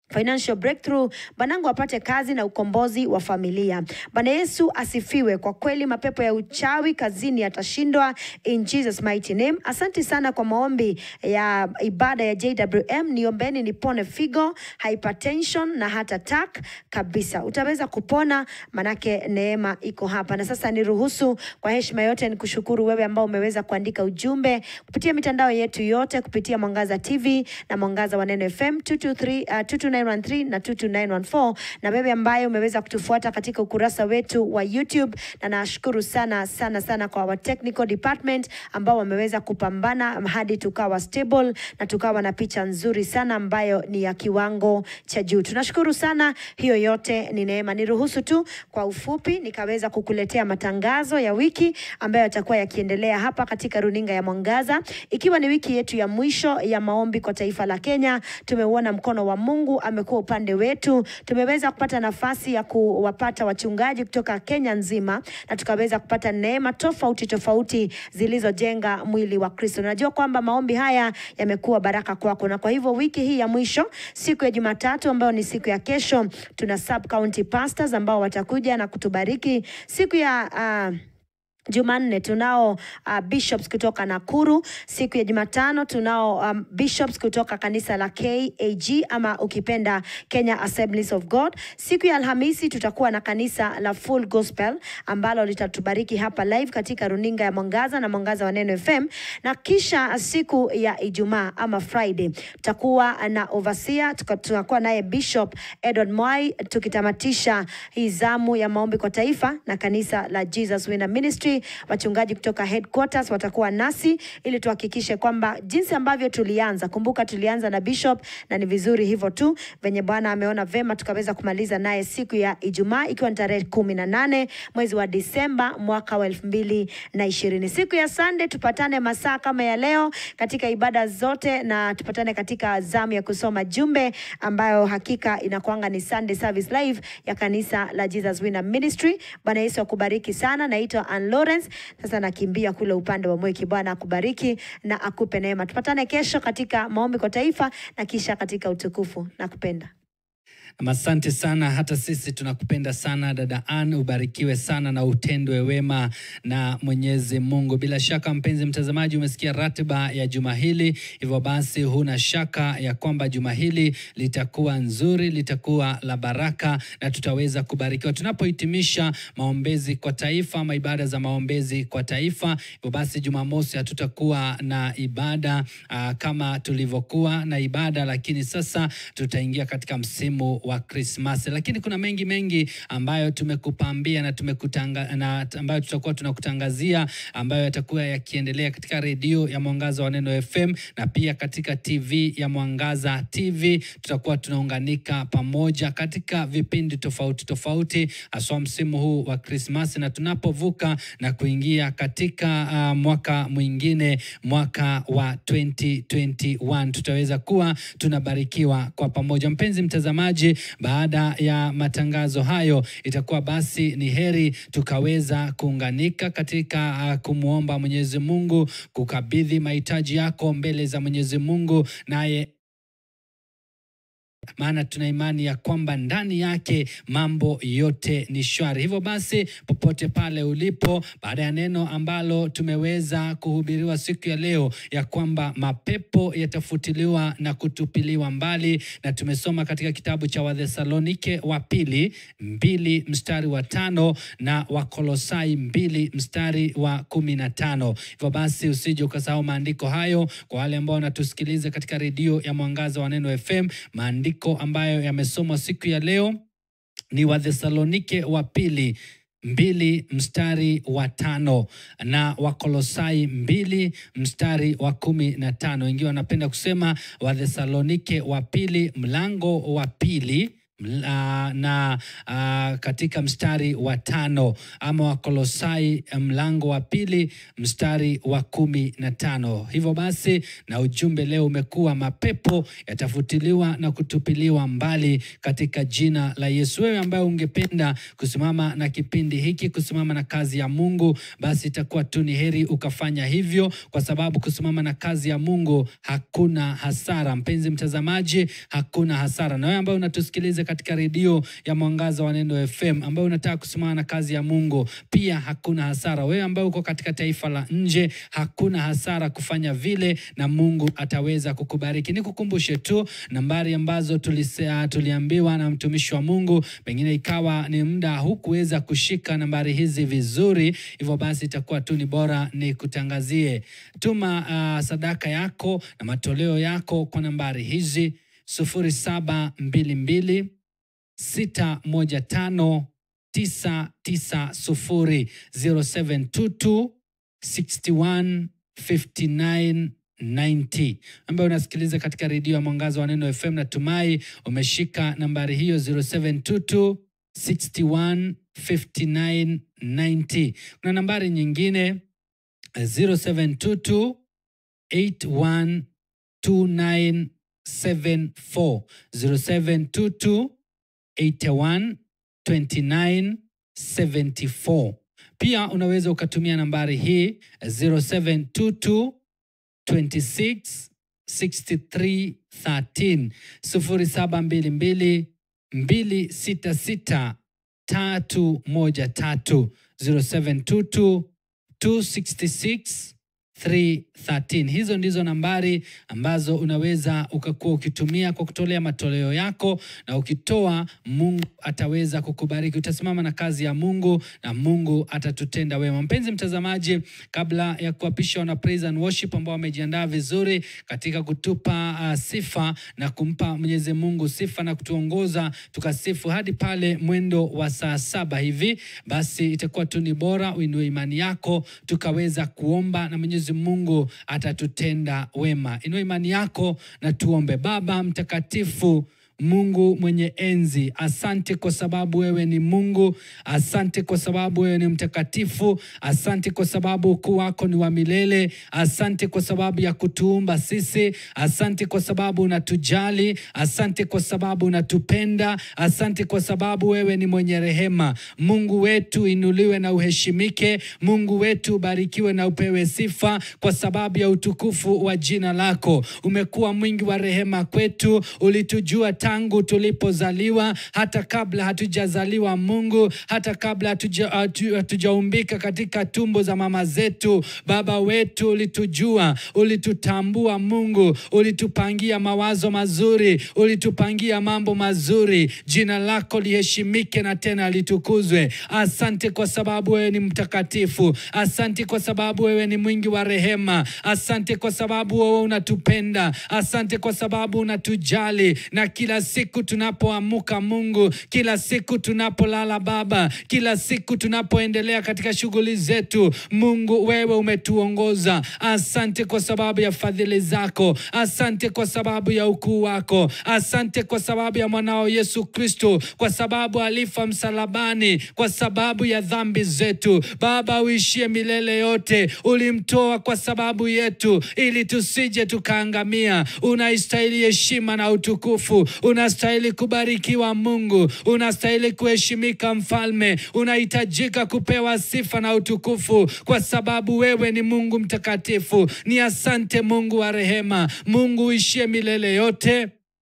financial breakthrough, banangu apate kazi na ukombozi wa familia. Bwana Yesu asifiwe. Kwa kweli mapepo ya uchawi kazini yatashindwa in Jesus mighty name. Asante sana kwa maombi ya ibada ya JWM. Niombeni nipone figo, hypertension na hata attack kabisa. Utaweza kupona, manake neema iko hapa. Na sasa niruhusu kwa heshima yote nikushukuru wewe ambao umeweza kuandika ujumbe kupitia mitandao yetu yote, kupitia Mwangaza TV na Mwangaza wa Neno FM 223, uh, 22913 na 22914 na wewe ambaye umeweza kutufuata katika ukurasa wetu wa YouTube, na nashukuru sana sana sana kwa wa technical department ambao wameweza kupambana hadi tukawa stable na tukawa na picha nzuri sana ambayo ni ya kiwango cha juu. Tunashukuru sana, hiyo yote ni neema. Niruhusu tu kwa ufupi nikaweza kukuletea matangazo ya wiki ambayo yatakuwa yakiendelea hapa katika runinga ya Mwangaza, ikiwa ni wiki yetu ya mwisho ya maombi kwa taifa la Kenya. Tumeuona mkono wa Mungu amekuwa upande wetu. Tumeweza kupata nafasi ya kuwapata wachungaji kutoka Kenya nzima na tukaweza kupata neema tofauti tofauti zilizojenga mwili wa Kristo. Najua kwamba maombi haya yamekuwa baraka kwako, na kwa hivyo wiki hii ya mwisho, siku ya Jumatatu ambayo ni siku ya kesho, tuna sub county pastors ambao watakuja na kutubariki siku ya uh, Jumanne tunao uh, bishops kutoka Nakuru. Siku ya Jumatano tunao um, bishops kutoka kanisa la KAG ama ukipenda Kenya Assemblies of God. Siku ya Alhamisi tutakuwa na kanisa la Full Gospel ambalo litatubariki hapa live katika runinga ya Mwangaza na Mwangaza wa Neno FM, na kisha siku ya Ijumaa ama Friday tutakuwa na overseer, tuka- tutakuwa naye Bishop Edward Mwai tukitamatisha hii zamu ya maombi kwa taifa na kanisa la Jesus Winner Ministry. Wachungaji kutoka headquarters watakuwa nasi ili tuhakikishe kwamba jinsi ambavyo tulianza, kumbuka tulianza na Bishop na ni vizuri hivyo tu venye Bwana ameona vema tukaweza kumaliza naye siku ya Ijumaa ikiwa ni tarehe kumi na nane mwezi wa Disemba mwaka wa elfu mbili na ishirini. Siku ya Sunday tupatane masaa kama ya leo katika ibada zote na tupatane katika zamu ya kusoma jumbe ambayo hakika inakuanga ni Sunday service live ya kanisa la Jesus Winner Ministry. Bwana Yesu akubariki sana. Naitwa Ann Lawrence. Sasa nakimbia kule upande wa Mweki. Bwana akubariki na akupe neema. Tupatane kesho katika maombi kwa taifa na kisha katika utukufu. Nakupenda. Asante sana, hata sisi tunakupenda sana dada Ann, ubarikiwe sana na utendwe wema na Mwenyezi Mungu. Bila shaka, mpenzi mtazamaji, umesikia ratiba ya juma hili, hivyo basi huna shaka ya kwamba juma hili litakuwa nzuri, litakuwa la baraka na tutaweza kubarikiwa tunapohitimisha maombezi kwa taifa ama ibada za maombezi kwa taifa. Hivyo basi, Jumamosi hatutakuwa na ibada aa, kama tulivyokuwa na ibada, lakini sasa tutaingia katika msimu wa Krismasi, lakini kuna mengi mengi ambayo tumekupambia na tumekutanga, na ambayo tutakuwa tunakutangazia ambayo yatakuwa yakiendelea katika redio ya Mwangaza wa Neno FM na pia katika TV ya Mwangaza TV. Tutakuwa tunaunganika pamoja katika vipindi tofauti tofauti, haswa msimu huu wa Krismasi na tunapovuka na kuingia katika uh, mwaka mwingine, mwaka wa 2021 tutaweza kuwa tunabarikiwa kwa pamoja. Mpenzi mtazamaji, baada ya matangazo hayo, itakuwa basi ni heri tukaweza kuunganika katika uh, kumwomba Mwenyezi Mungu, kukabidhi mahitaji yako mbele za Mwenyezi Mungu naye maana tuna imani ya kwamba ndani yake mambo yote ni shwari. Hivyo basi, popote pale ulipo, baada ya neno ambalo tumeweza kuhubiriwa siku ya leo ya kwamba mapepo yatafutiliwa na kutupiliwa mbali, na tumesoma katika kitabu cha Wathesalonike wa pili mbili mstari wa tano na Wakolosai mbili mstari wa kumi na tano. Hivyo basi, usije ukasahau maandiko hayo. Kwa wale ambao wanatusikiliza katika redio ya Mwangaza wa Neno FM, maandiko ambayo yamesomwa siku ya leo ni Wathesalonike wa pili mbili mstari wa tano na Wakolosai mbili mstari wa kumi na tano. Wengine wanapenda kusema Wathesalonike wa pili mlango wa pili Mla- na uh, katika mstari wa tano ama Wakolosai mlango wa pili mstari wa kumi na tano. Hivyo basi, na ujumbe leo umekuwa mapepo yatafutiliwa na kutupiliwa mbali katika jina la Yesu. Wewe ambaye ungependa kusimama na kipindi hiki, kusimama na kazi ya Mungu, basi itakuwa tu ni heri ukafanya hivyo, kwa sababu kusimama na kazi ya Mungu hakuna hasara. Mpenzi mtazamaji, hakuna hasara. Na wewe ambaye unatusikiliza katika redio ya Mwangaza wa Neno FM, ambaye unataka kusimama na kazi ya Mungu, pia hakuna hasara. Wewe ambaye uko katika taifa la nje, hakuna hasara kufanya vile, na Mungu ataweza kukubariki. Nikukumbushe tu nambari ambazo tulisea, tuliambiwa na mtumishi wa Mungu, pengine ikawa ni muda hukuweza kushika nambari hizi vizuri, hivyo basi itakuwa tu ni bora ni kutangazie. Tuma uh, sadaka yako na matoleo yako kwa nambari hizi sufuri saba mbili mbili sita moja tano tisa tisa sufuri 0722 61 59 90 ambayo unasikiliza katika redio ya Mwangaza wa Neno FM. Natumai umeshika nambari hiyo 0722 61 59 90. Kuna nambari nyingine 0722 81 2974 0722 81 29 74. Pia unaweza ukatumia nambari hii 0722 26 63 13 0722 266 313 0722 266 313. Hizo ndizo nambari ambazo unaweza ukakuwa ukitumia kwa kutolea matoleo yako, na ukitoa, Mungu ataweza kukubariki. Utasimama na kazi ya Mungu na Mungu atatutenda wema. Mpenzi mtazamaji, kabla ya kuapisha wana praise and worship ambao wamejiandaa vizuri katika kutupa uh, sifa na kumpa Mwenyezi Mungu sifa na kutuongoza tukasifu hadi pale mwendo wa saa saba hivi, basi itakuwa tu ni bora uinue imani yako tukaweza kuomba na Mwenyezi Mungu atatutenda wema. Inua imani yako na tuombe. Baba mtakatifu Mungu mwenye enzi, asante kwa sababu wewe ni Mungu. Asante kwa sababu wewe ni mtakatifu. Asante kwa sababu ukuu wako ni wa milele. Asante kwa sababu ya kutuumba sisi. Asante kwa sababu unatujali. Asante kwa sababu unatupenda. Asante kwa sababu wewe ni mwenye rehema. Mungu wetu inuliwe na uheshimike. Mungu wetu ubarikiwe na upewe sifa kwa sababu ya utukufu wa jina lako. Umekuwa mwingi wa rehema kwetu, ulitujua tangu tulipozaliwa, hata kabla hatujazaliwa Mungu, hata kabla hatuja- hatu- hatujaumbika katika tumbo za mama zetu. Baba wetu ulitujua, ulitutambua Mungu, ulitupangia mawazo mazuri, ulitupangia mambo mazuri. Jina lako liheshimike na tena litukuzwe. Asante kwa sababu wewe ni mtakatifu. Asante kwa sababu wewe ni mwingi wa rehema. Asante kwa sababu wewe unatupenda. Asante kwa sababu unatujali, na kila siku tunapoamuka Mungu, kila siku tunapolala Baba, kila siku tunapoendelea katika shughuli zetu, Mungu wewe umetuongoza. Asante kwa sababu ya fadhili zako. Asante kwa sababu ya ukuu wako. Asante kwa sababu ya mwanao Yesu Kristo, kwa sababu alifa msalabani kwa sababu ya dhambi zetu. Baba uishie milele yote, ulimtoa kwa sababu yetu, ili tusije tukaangamia. Unaistahili heshima na utukufu, unastahili kubarikiwa Mungu, unastahili kuheshimika Mfalme, unahitajika kupewa sifa na utukufu, kwa sababu wewe ni Mungu mtakatifu. Ni asante Mungu wa rehema, Mungu uishie milele yote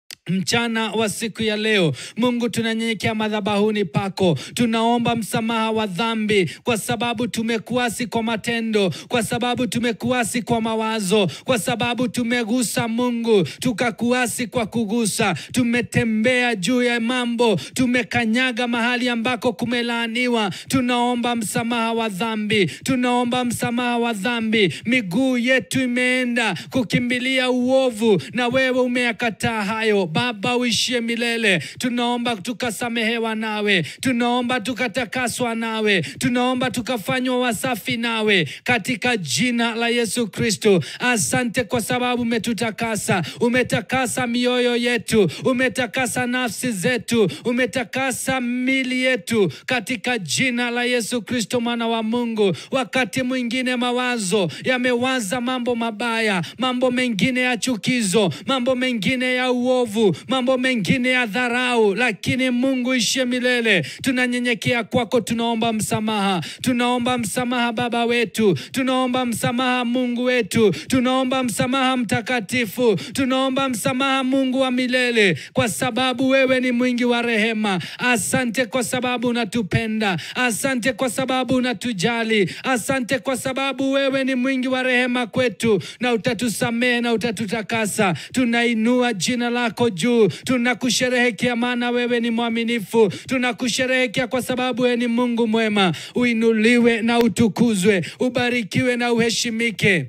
mchana wa siku ya leo Mungu, tunanyenyekea madhabahuni pako, tunaomba msamaha wa dhambi, kwa sababu tumekuasi kwa matendo, kwa sababu tumekuasi kwa mawazo, kwa sababu tumegusa Mungu, tukakuasi kwa kugusa, tumetembea juu ya mambo, tumekanyaga mahali ambako kumelaaniwa. Tunaomba msamaha wa dhambi, tunaomba msamaha wa dhambi. Miguu yetu imeenda kukimbilia uovu, na wewe umeyakataa hayo. Baba uishie milele, tunaomba tukasamehewa nawe, tunaomba tukatakaswa nawe, tunaomba tukafanywa wasafi nawe katika jina la Yesu Kristo. Asante kwa sababu umetutakasa, umetakasa mioyo yetu, umetakasa nafsi zetu, umetakasa mili yetu katika jina la Yesu Kristo mwana wa Mungu. Wakati mwingine mawazo yamewaza mambo mabaya, mambo mengine ya chukizo, mambo mengine ya uovu, mambo mengine ya dharau, lakini Mungu ishie milele, tunanyenyekea kwako, tunaomba msamaha, tunaomba msamaha Baba wetu, tunaomba msamaha Mungu wetu, tunaomba msamaha Mtakatifu, tunaomba msamaha Mungu wa milele, kwa sababu wewe ni mwingi wa rehema. Asante kwa sababu unatupenda, asante kwa sababu unatujali, asante kwa sababu wewe ni mwingi wa rehema kwetu, na utatusamehe na utatutakasa. Tunainua jina lako juu, tunakusherehekea maana wewe ni mwaminifu, tunakusherehekea kwa sababu wewe ni Mungu mwema. Uinuliwe na utukuzwe, ubarikiwe na uheshimike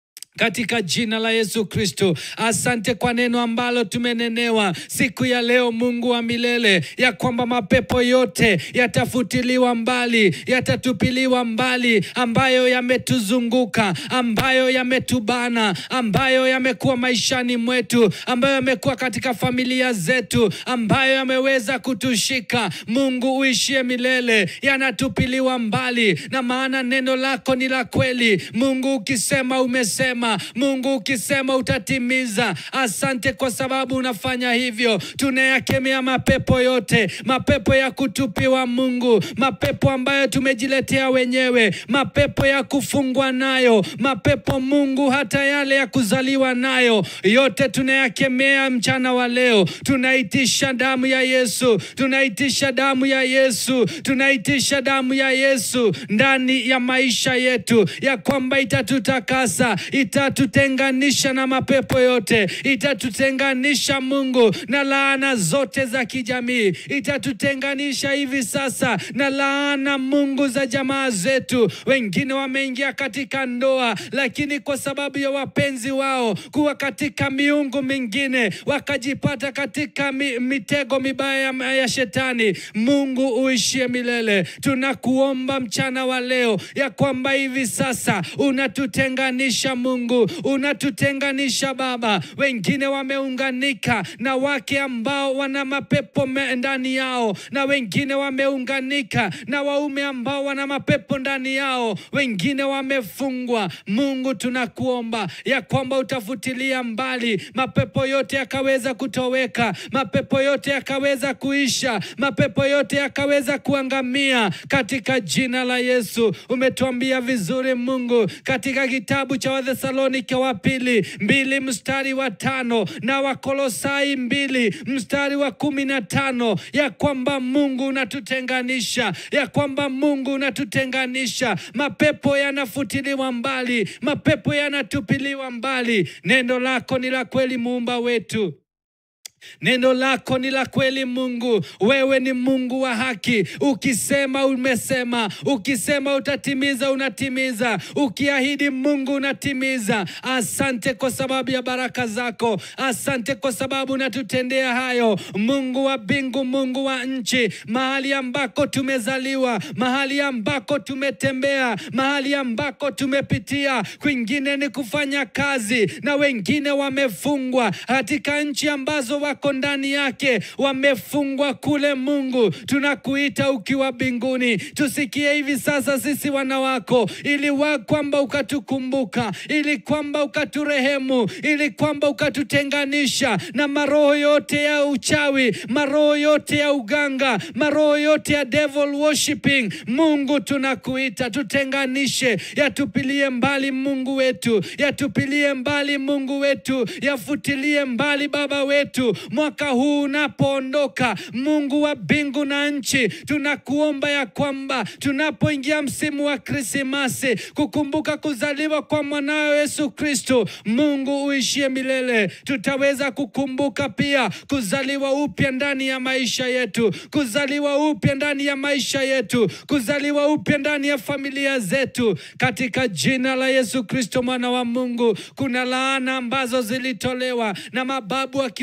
katika jina la Yesu Kristo. Asante kwa neno ambalo tumenenewa siku ya leo, Mungu wa milele, ya kwamba mapepo yote yatafutiliwa mbali, yatatupiliwa mbali, ambayo yametuzunguka, ambayo yametubana, ambayo yamekuwa maishani mwetu, ambayo yamekuwa katika familia zetu, ambayo yameweza kutushika. Mungu uishie milele, yanatupiliwa mbali, na maana neno lako ni la kweli. Mungu ukisema umesema, Mungu ukisema utatimiza. Asante kwa sababu unafanya hivyo. Tunayakemea mapepo yote, mapepo ya kutupiwa Mungu, mapepo ambayo tumejiletea wenyewe, mapepo ya kufungwa nayo, mapepo Mungu, hata yale ya kuzaliwa nayo, yote tunayakemea mchana wa leo. Tunaitisha damu ya Yesu, tunaitisha damu ya Yesu, tunaitisha damu ya Yesu ndani ya maisha yetu, ya kwamba itatutakasa, itatutenganisha na mapepo yote, itatutenganisha Mungu na laana zote za kijamii, itatutenganisha hivi sasa na laana Mungu za jamaa zetu. Wengine wameingia katika ndoa, lakini kwa sababu ya wapenzi wao kuwa katika miungu mingine, wakajipata katika mi, mitego mibaya ya, ya shetani. Mungu uishie milele, tunakuomba mchana wa leo ya kwamba hivi sasa unatutenganisha Mungu, unatutenganisha Baba. Wengine wameunganika na wake ambao wana mapepo me- ndani yao, na wengine wameunganika na waume ambao wana mapepo ndani yao, wengine wamefungwa. Mungu, tunakuomba ya kwamba utafutilia mbali mapepo yote yakaweza kutoweka, mapepo yote yakaweza kuisha, mapepo yote yakaweza kuangamia katika jina la Yesu. Umetuambia vizuri Mungu katika kitabu cha Wathesalonike wa pili mbili mstari wa tano na Wakolosai mbili mstari wa kumi na tano ya kwamba Mungu unatutenganisha, ya kwamba Mungu unatutenganisha, mapepo yanafutiliwa mbali, mapepo yanatupiliwa mbali. Neno lako ni la kweli, muumba wetu. Neno lako ni la kweli Mungu, wewe ni Mungu wa haki. Ukisema umesema, ukisema utatimiza, unatimiza. Ukiahidi Mungu unatimiza. Asante kwa sababu ya baraka zako, asante kwa sababu unatutendea hayo, Mungu wa mbingu, Mungu wa nchi, mahali ambako tumezaliwa, mahali ambako tumetembea, mahali ambako tumepitia, kwingine ni kufanya kazi, na wengine wamefungwa katika nchi ambazo wako ndani yake wamefungwa kule. Mungu, tunakuita ukiwa mbinguni, tusikie hivi sasa sisi wana wako, ili wa kwamba ukatukumbuka, ili kwamba ukaturehemu, ili kwamba ukatutenganisha na maroho yote ya uchawi, maroho yote ya uganga, maroho yote ya devil worshiping. Mungu, tunakuita tutenganishe, yatupilie mbali Mungu wetu, yatupilie mbali Mungu wetu, yafutilie mbali Baba wetu mwaka huu unapoondoka, Mungu wa mbingu na nchi, tunakuomba ya kwamba tunapoingia msimu wa Krismasi, kukumbuka kuzaliwa kwa mwanawe Yesu Kristo, Mungu uishie milele, tutaweza kukumbuka pia kuzaliwa upya ndani ya maisha yetu, kuzaliwa upya ndani ya maisha yetu, kuzaliwa upya ndani ya familia zetu, katika jina la Yesu Kristo mwana wa Mungu. Kuna laana ambazo zilitolewa na mababu akiwalaani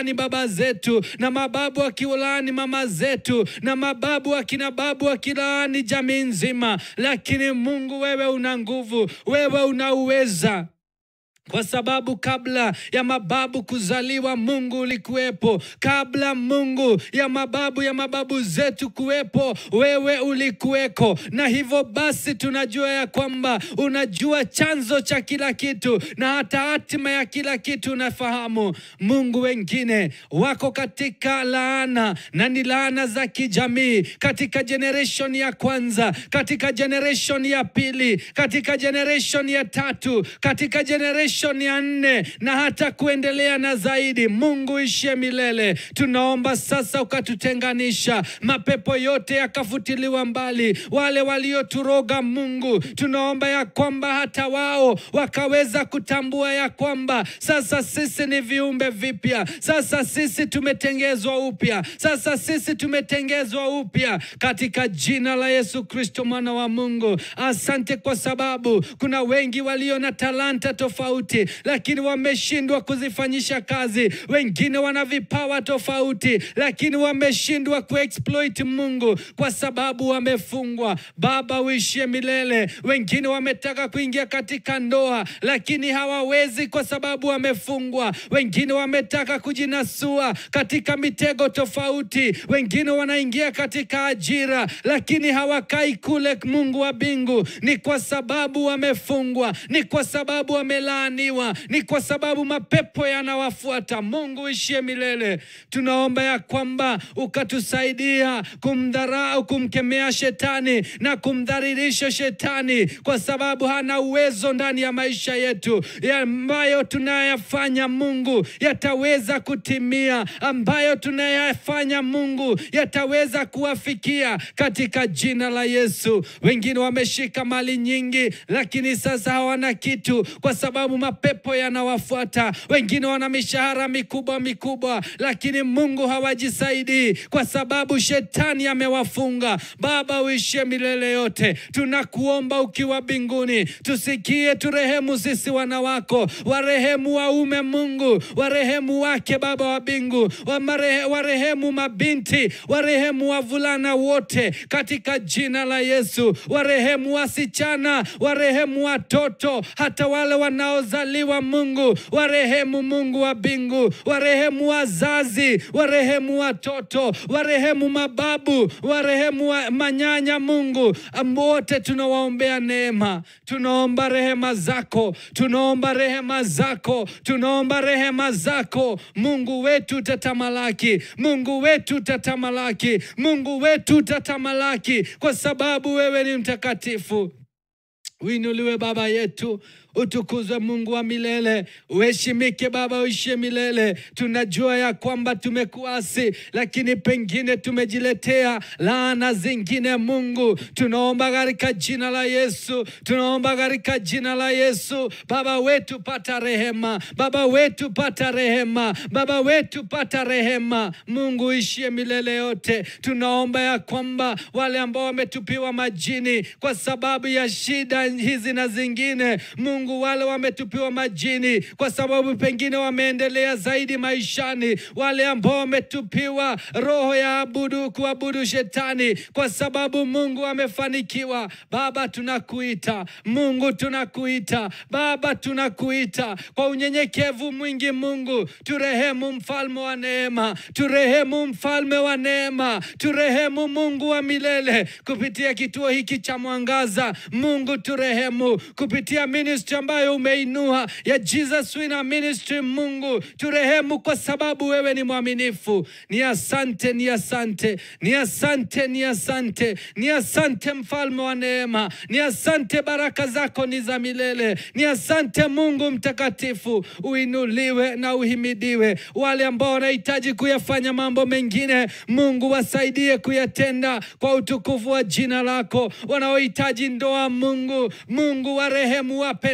wakiwalaani baba zetu na mababu wakiwalaani mama zetu na mababu akina babu wakilaani jamii nzima, lakini Mungu wewe una nguvu, wewe una uweza kwa sababu kabla ya mababu kuzaliwa Mungu ulikuwepo. Kabla Mungu ya mababu ya mababu zetu kuwepo, wewe ulikuweko, na hivyo basi tunajua ya kwamba unajua chanzo cha kila kitu na hata hatima ya kila kitu unafahamu. Mungu, wengine wako katika laana na ni laana za kijamii, katika generation ya kwanza, katika generation ya pili, katika generation ya tatu, katika generation ya nne na hata kuendelea na zaidi. Mungu ishie milele, tunaomba sasa ukatutenganisha, mapepo yote yakafutiliwa mbali, wale walioturoga Mungu, tunaomba ya kwamba hata wao wakaweza kutambua ya kwamba sasa sisi ni viumbe vipya, sasa sisi tumetengezwa upya, sasa sisi tumetengezwa upya katika jina la Yesu Kristo mwana wa Mungu. Asante kwa sababu kuna wengi walio na talanta tofauti, lakini wameshindwa kuzifanyisha kazi. Wengine wana vipawa tofauti, lakini wameshindwa kuexploit Mungu kwa sababu wamefungwa. Baba, uishie milele. Wengine wametaka kuingia katika ndoa, lakini hawawezi kwa sababu wamefungwa. Wengine wametaka kujinasua katika mitego tofauti. Wengine wanaingia katika ajira, lakini hawakai kule Mungu wa mbingu. Ni kwa sababu wamefungwa, ni kwa sababu wamelaaniwa, ni kwa sababu mapepo yanawafuata. Mungu ishie milele, tunaomba ya kwamba ukatusaidia kumdharau, kumkemea shetani na kumdhalilisha shetani, kwa sababu hana uwezo ndani ya maisha yetu. Ya ambayo tunayafanya Mungu yataweza kutimia, ambayo tunayafanya Mungu yataweza kuwafikia katika jina la Yesu. Wengine wameshika mali nyingi, lakini sasa hawana kitu kwa sababu mapepo yanawafuata. Wengine wana mishahara mikubwa mikubwa, lakini Mungu hawajisaidii kwa sababu shetani amewafunga. Baba, uishie milele yote, tunakuomba ukiwa mbinguni, tusikie, turehemu sisi wana wako, warehemu waume Mungu, warehemu wake Baba wa mbingu, wamarehe- warehemu mabinti, warehemu wavulana wote katika jina la Yesu, warehemu wasichana, warehemu watoto, hata wale wanaozaliwa Mungu, warehemu Mungu wa mbingu, warehemu wazazi, warehemu watoto, warehemu mababu, warehemu wa manyanya Mungu, Am- wote tunawaombea neema, tunaomba rehema zako, tunaomba rehema zako, tunaomba rehema zako. Mungu wetu tatamalaki, Mungu wetu tatamalaki, Mungu wetu tatamalaki, kwa sababu wewe ni mtakatifu. Uinuliwe Baba yetu, utukuzwe Mungu wa milele, uheshimike Baba, uishie milele. Tunajua ya kwamba tumekuasi, lakini pengine tumejiletea laana zingine. Mungu, tunaomba katika jina la Yesu, tunaomba katika jina la Yesu. Baba wetu, pata rehema, Baba wetu, pata rehema, Baba wetu, pata rehema. Mungu uishie milele yote. Tunaomba ya kwamba wale ambao wametupiwa majini kwa sababu ya shida hizi na zingine, Mungu, wale wametupiwa majini kwa sababu pengine wameendelea zaidi maishani, wale ambao wametupiwa roho ya abudu kuabudu shetani kwa sababu Mungu amefanikiwa. Baba, tunakuita Mungu, tunakuita Baba, tunakuita kwa unyenyekevu mwingi. Mungu, turehemu, mfalme wa neema, turehemu, mfalme wa neema, turehemu, Mungu wa milele, kupitia kituo hiki cha Mwangaza. Mungu, turehemu kupitia ministry ambayo umeinua ya Jesus Winner Ministry. Mungu, turehemu kwa sababu wewe ni mwaminifu. Ni asante, ni asante, ni asante, ni asante, ni asante, mfalme wa neema, ni asante, baraka zako ni za milele, ni asante Mungu mtakatifu, uinuliwe na uhimidiwe. Wale ambao wanahitaji kuyafanya mambo mengine, Mungu wasaidie kuyatenda kwa utukufu wa jina lako. Wanaohitaji ndoa, Mungu, Mungu warehemu, wape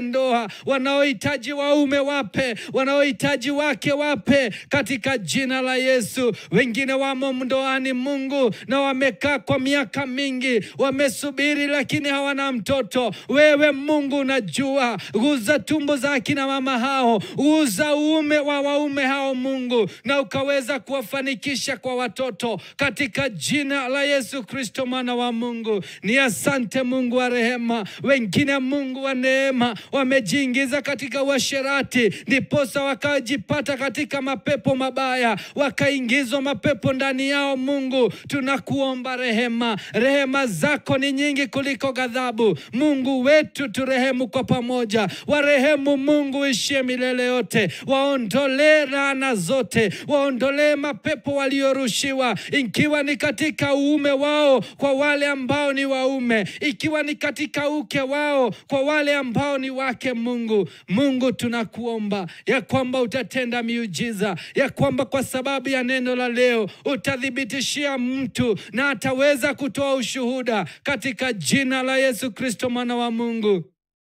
ndoa, wanaohitaji waume wape, wanaohitaji wake wape, katika jina la Yesu. Wengine wamo ndoani Mungu, na wamekaa kwa miaka mingi, wamesubiri lakini hawana mtoto. Wewe Mungu unajua, guza tumbo za akina mama hao, guza uume wa waume hao Mungu, na ukaweza kuwafanikisha kwa watoto katika jina la Yesu Kristo mwana wa Mungu. Ni asante Mungu wa rehema. Wengine Mungu wa neema wamejiingiza katika uasherati, ndiposa wakajipata katika mapepo mabaya, wakaingizwa mapepo ndani yao. Mungu, tunakuomba rehema. Rehema zako ni nyingi kuliko ghadhabu. Mungu wetu, turehemu kwa pamoja. Warehemu Mungu ishie milele yote, waondolee laana zote, waondolee mapepo waliorushiwa, ikiwa ni katika uume wao kwa wale ambao ni waume, ikiwa ni katika uke wao kwa wale ambao ni wake. Mungu, Mungu tunakuomba ya kwamba utatenda miujiza, ya kwamba kwa sababu ya neno la leo utathibitishia mtu na ataweza kutoa ushuhuda katika jina la Yesu Kristo mwana wa Mungu.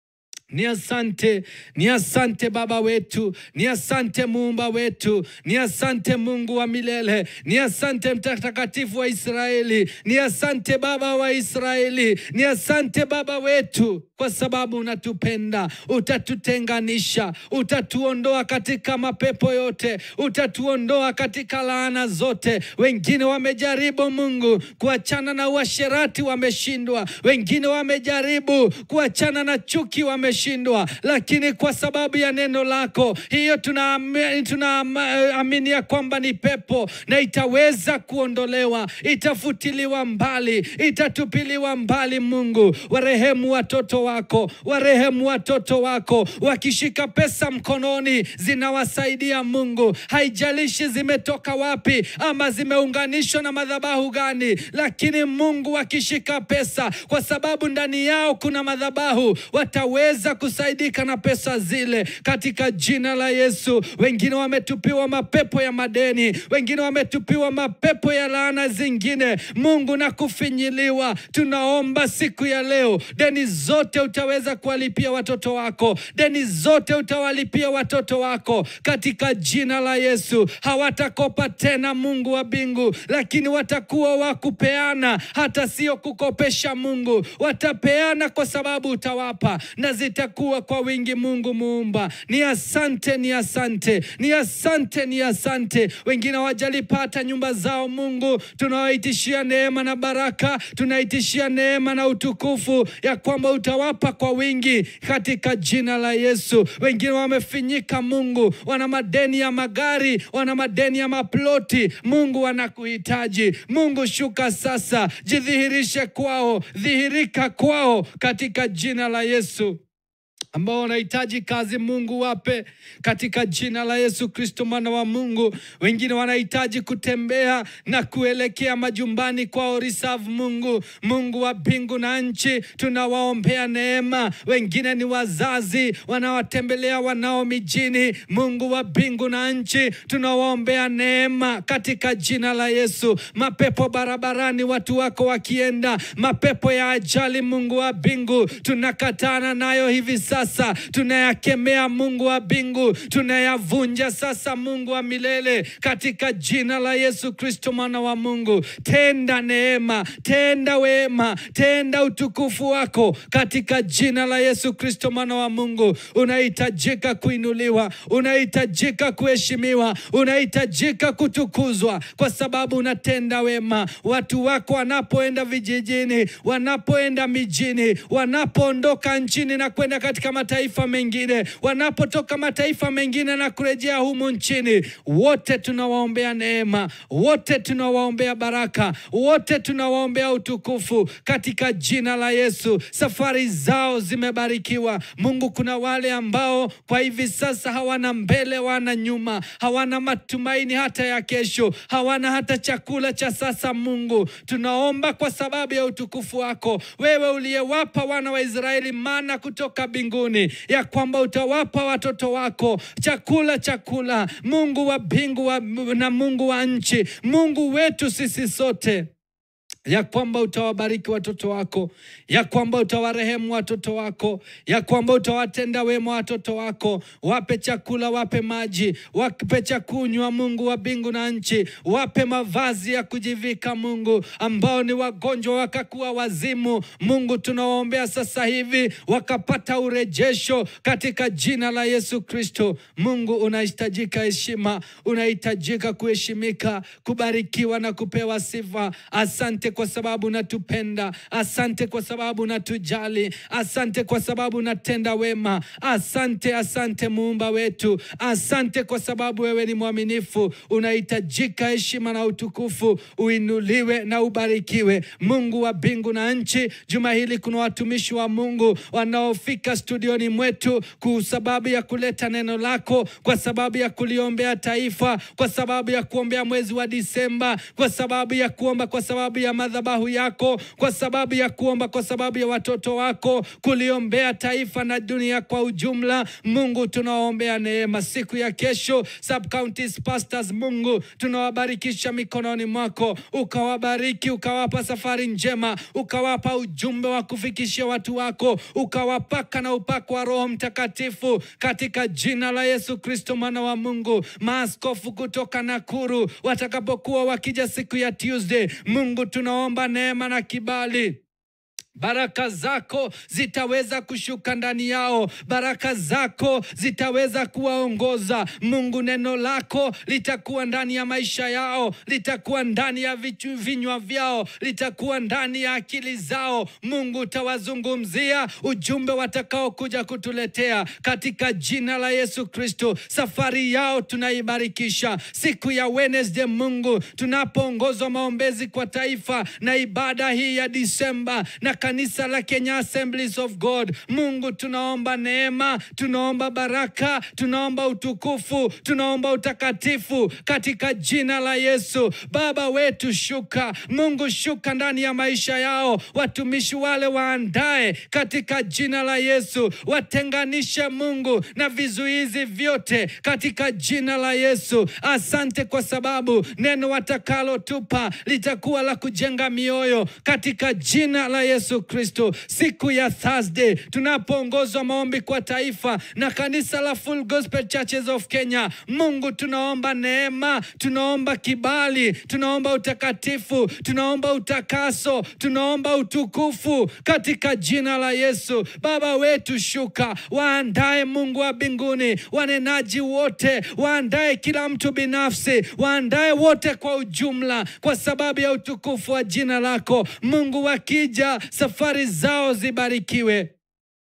Ni asante, ni asante Baba wetu, ni asante Muumba wetu, ni asante Mungu wa milele, ni asante Mtakatifu wa Israeli, ni asante Baba wa Israeli, ni asante Baba wetu, kwa sababu unatupenda, utatutenganisha, utatuondoa katika mapepo yote, utatuondoa katika laana zote. Wengine wamejaribu Mungu kuachana na uasherati, wameshindwa. Wengine wamejaribu kuachana na chuki, wameshindwa, lakini kwa sababu ya neno lako hiyo tunaamini tuna ya kwamba ni pepo na itaweza kuondolewa, itafutiliwa mbali, itatupiliwa mbali. Mungu, warehemu watoto wako, warehemu watoto wako. Wakishika pesa mkononi zinawasaidia Mungu, haijalishi zimetoka wapi ama zimeunganishwa na madhabahu gani, lakini Mungu, wakishika pesa, kwa sababu ndani yao kuna madhabahu, wataweza kusaidika na pesa zile katika jina la Yesu. Wengine wametupiwa mapepo ya madeni, wengine wametupiwa mapepo ya laana zingine, Mungu, na kufinyiliwa. Tunaomba siku ya leo, deni zote utaweza kuwalipia watoto wako, deni zote utawalipia watoto wako katika jina la Yesu. Hawatakopa tena, Mungu wa mbingu, lakini watakuwa wa kupeana, hata sio kukopesha. Mungu, watapeana kwa sababu utawapa na zitakuwa kwa wingi. Mungu muumba, ni asante, ni asante, ni asante, ni asante. Wengine hawajalipata nyumba zao, Mungu, tunawaitishia neema na baraka, tunaitishia neema na utukufu ya kwamba utawapa kwa wingi katika jina la Yesu. Wengine wamefinyika, Mungu, wana madeni ya magari, wana madeni ya maploti, Mungu, wanakuhitaji Mungu, shuka sasa, jidhihirishe kwao, dhihirika kwao katika jina la Yesu ambao wanahitaji kazi Mungu wape katika jina la Yesu Kristo mwana wa Mungu. Wengine wanahitaji kutembea na kuelekea majumbani kwao reserve. Mungu, Mungu wa mbingu na nchi, tunawaombea neema. Wengine ni wazazi wanawatembelea wanao mijini. Mungu wa mbingu na nchi, tunawaombea neema katika jina la Yesu. Mapepo barabarani, watu wako wakienda, mapepo ya ajali, Mungu wa mbingu, tunakatana nayo hivi sasa sasa tunayakemea Mungu wa mbingu, tunayavunja sasa, Mungu wa milele, katika jina la Yesu Kristo mwana wa Mungu. Tenda neema, tenda wema, tenda utukufu wako katika jina la Yesu Kristo mwana wa Mungu. Unahitajika kuinuliwa, unahitajika kuheshimiwa, unahitajika kutukuzwa, kwa sababu unatenda wema. Watu wako wanapoenda vijijini, wanapoenda mijini, wanapoondoka nchini na kwenda katika mataifa mengine, wanapotoka mataifa mengine na kurejea humu nchini, wote tunawaombea neema, wote tunawaombea baraka, wote tunawaombea utukufu katika jina la Yesu. Safari zao zimebarikiwa. Mungu, kuna wale ambao kwa hivi sasa hawana mbele, wana nyuma, hawana matumaini hata ya kesho, hawana hata chakula cha sasa. Mungu, tunaomba kwa sababu ya utukufu wako, wewe uliyewapa wana wa Israeli mana kutoka mbinguni, ya kwamba utawapa watoto wako chakula chakula. Mungu wa mbingu wa, na Mungu wa nchi, Mungu wetu sisi sote ya kwamba utawabariki watoto wako, ya kwamba utawarehemu watoto wako, ya kwamba utawatenda wema watoto wako. Wape chakula, wape maji, wape cha kunywa, Mungu wa mbingu na nchi. Wape mavazi ya kujivika, Mungu. Ambao ni wagonjwa wakakuwa wazimu, Mungu tunawaombea sasa hivi wakapata urejesho katika jina la Yesu Kristo. Mungu unahitajika heshima, unahitajika kuheshimika, kubarikiwa na kupewa sifa. Asante kwa sababu unatupenda, asante kwa sababu unatujali, asante kwa sababu unatenda wema. Asante, asante muumba wetu, asante kwa sababu wewe ni mwaminifu. Unahitajika heshima na utukufu, uinuliwe na ubarikiwe. Mungu wa mbingu na nchi, juma hili kuna watumishi wa Mungu wanaofika studioni mwetu kwa sababu ya kuleta neno lako, kwa sababu ya kuliombea taifa, kwa sababu ya kuombea mwezi wa Disemba, kwa sababu ya kuomba, kwa sababu ya madhabahu yako, kwa sababu ya kuomba, kwa sababu ya watoto wako, kuliombea taifa na dunia kwa ujumla. Mungu, tunawaombea neema siku ya kesho. Sub counties pastors, Mungu, tunawabarikisha mikononi mwako, ukawabariki, ukawapa safari njema, ukawapa ujumbe wa kufikishia watu wako, ukawapaka na upako wa Roho Mtakatifu katika jina la Yesu Kristo mwana wa Mungu. Maaskofu kutoka Nakuru watakapokuwa wakija siku ya Tuesday, Mungu tunaomba neema na kibali Baraka zako zitaweza kushuka ndani yao, baraka zako zitaweza kuwaongoza. Mungu, neno lako litakuwa ndani ya maisha yao, litakuwa ndani ya vichu- vinywa vyao, litakuwa ndani ya akili zao. Mungu, utawazungumzia ujumbe watakaokuja kutuletea katika jina la Yesu Kristo. Safari yao tunaibarikisha siku ya Wednesday, Mungu, tunapoongozwa maombezi kwa taifa na ibada hii ya Disemba na kanisa la Kenya Assemblies of God. Mungu, tunaomba neema, tunaomba baraka, tunaomba utukufu, tunaomba utakatifu katika jina la Yesu. Baba wetu, shuka Mungu, shuka ndani ya maisha yao, watumishi wale waandae katika jina la Yesu, watenganishe Mungu na vizuizi vyote katika jina la Yesu. Asante kwa sababu neno watakalotupa litakuwa la kujenga mioyo katika jina la Yesu Kristo. Siku ya Thursday tunapoongozwa maombi kwa taifa na kanisa la Full Gospel Churches of Kenya, Mungu tunaomba neema, tunaomba kibali, tunaomba utakatifu, tunaomba utakaso, tunaomba utukufu katika jina la Yesu. Baba wetu, shuka, waandae Mungu wa mbinguni, wanenaji wote, waandae kila mtu binafsi, waandae wote kwa ujumla, kwa sababu ya utukufu wa jina lako Mungu. Wakija safari zao zibarikiwe.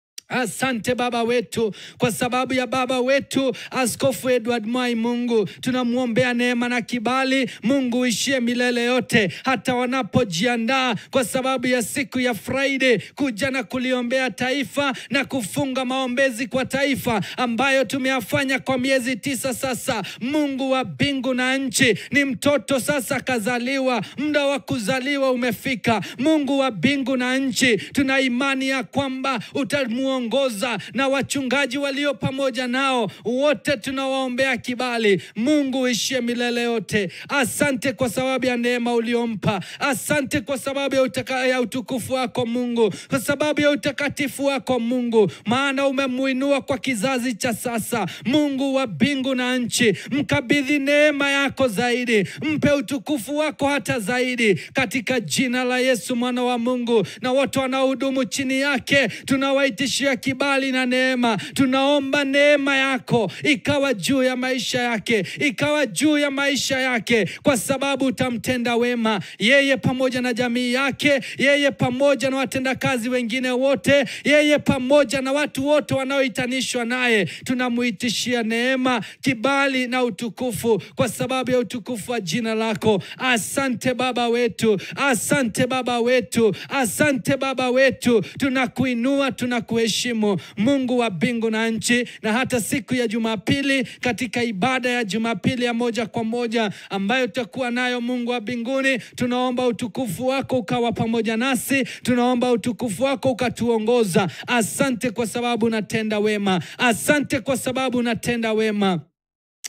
Asante Baba wetu kwa sababu ya baba wetu Askofu Edward Mwai. Mungu, tunamwombea neema na kibali. Mungu ishie milele yote, hata wanapojiandaa kwa sababu ya siku ya Friday kuja na kuliombea taifa na kufunga maombezi kwa taifa ambayo tumeyafanya kwa miezi tisa sasa. Mungu wa mbingu na nchi, ni mtoto sasa kazaliwa, muda wa kuzaliwa umefika. Mungu wa mbingu na nchi, tuna imani ya kwamba utamuongoza na wachungaji walio pamoja nao wote, tunawaombea kibali. Mungu uishie milele yote. Asante kwa sababu ya neema uliompa, asante kwa sababu ya, utaka, ya utukufu wako Mungu, kwa sababu ya utakatifu wako Mungu, maana umemuinua kwa kizazi cha sasa. Mungu wa mbingu na nchi, mkabidhi neema yako zaidi, mpe utukufu wako hata zaidi, katika jina la Yesu mwana wa Mungu, na wote wanaohudumu chini yake tunawaitishia kibali na neema. Tunaomba neema yako ikawa juu ya maisha yake, ikawa juu ya maisha yake, kwa sababu utamtenda wema yeye pamoja na jamii yake, yeye pamoja na watendakazi wengine wote, yeye pamoja na watu wote wanaohitanishwa naye. Tunamuitishia neema, kibali na utukufu kwa sababu ya utukufu wa jina lako. Asante Baba wetu, asante Baba wetu, asante Baba wetu, tunakuinua, tunakuheshimu Mungu wa mbingu na nchi. Na hata siku ya Jumapili, katika ibada ya Jumapili ya moja kwa moja ambayo tutakuwa nayo, Mungu wa mbinguni, tunaomba utukufu wako ukawa pamoja nasi, tunaomba utukufu wako ukatuongoza. Asante kwa sababu unatenda wema, asante kwa sababu unatenda wema.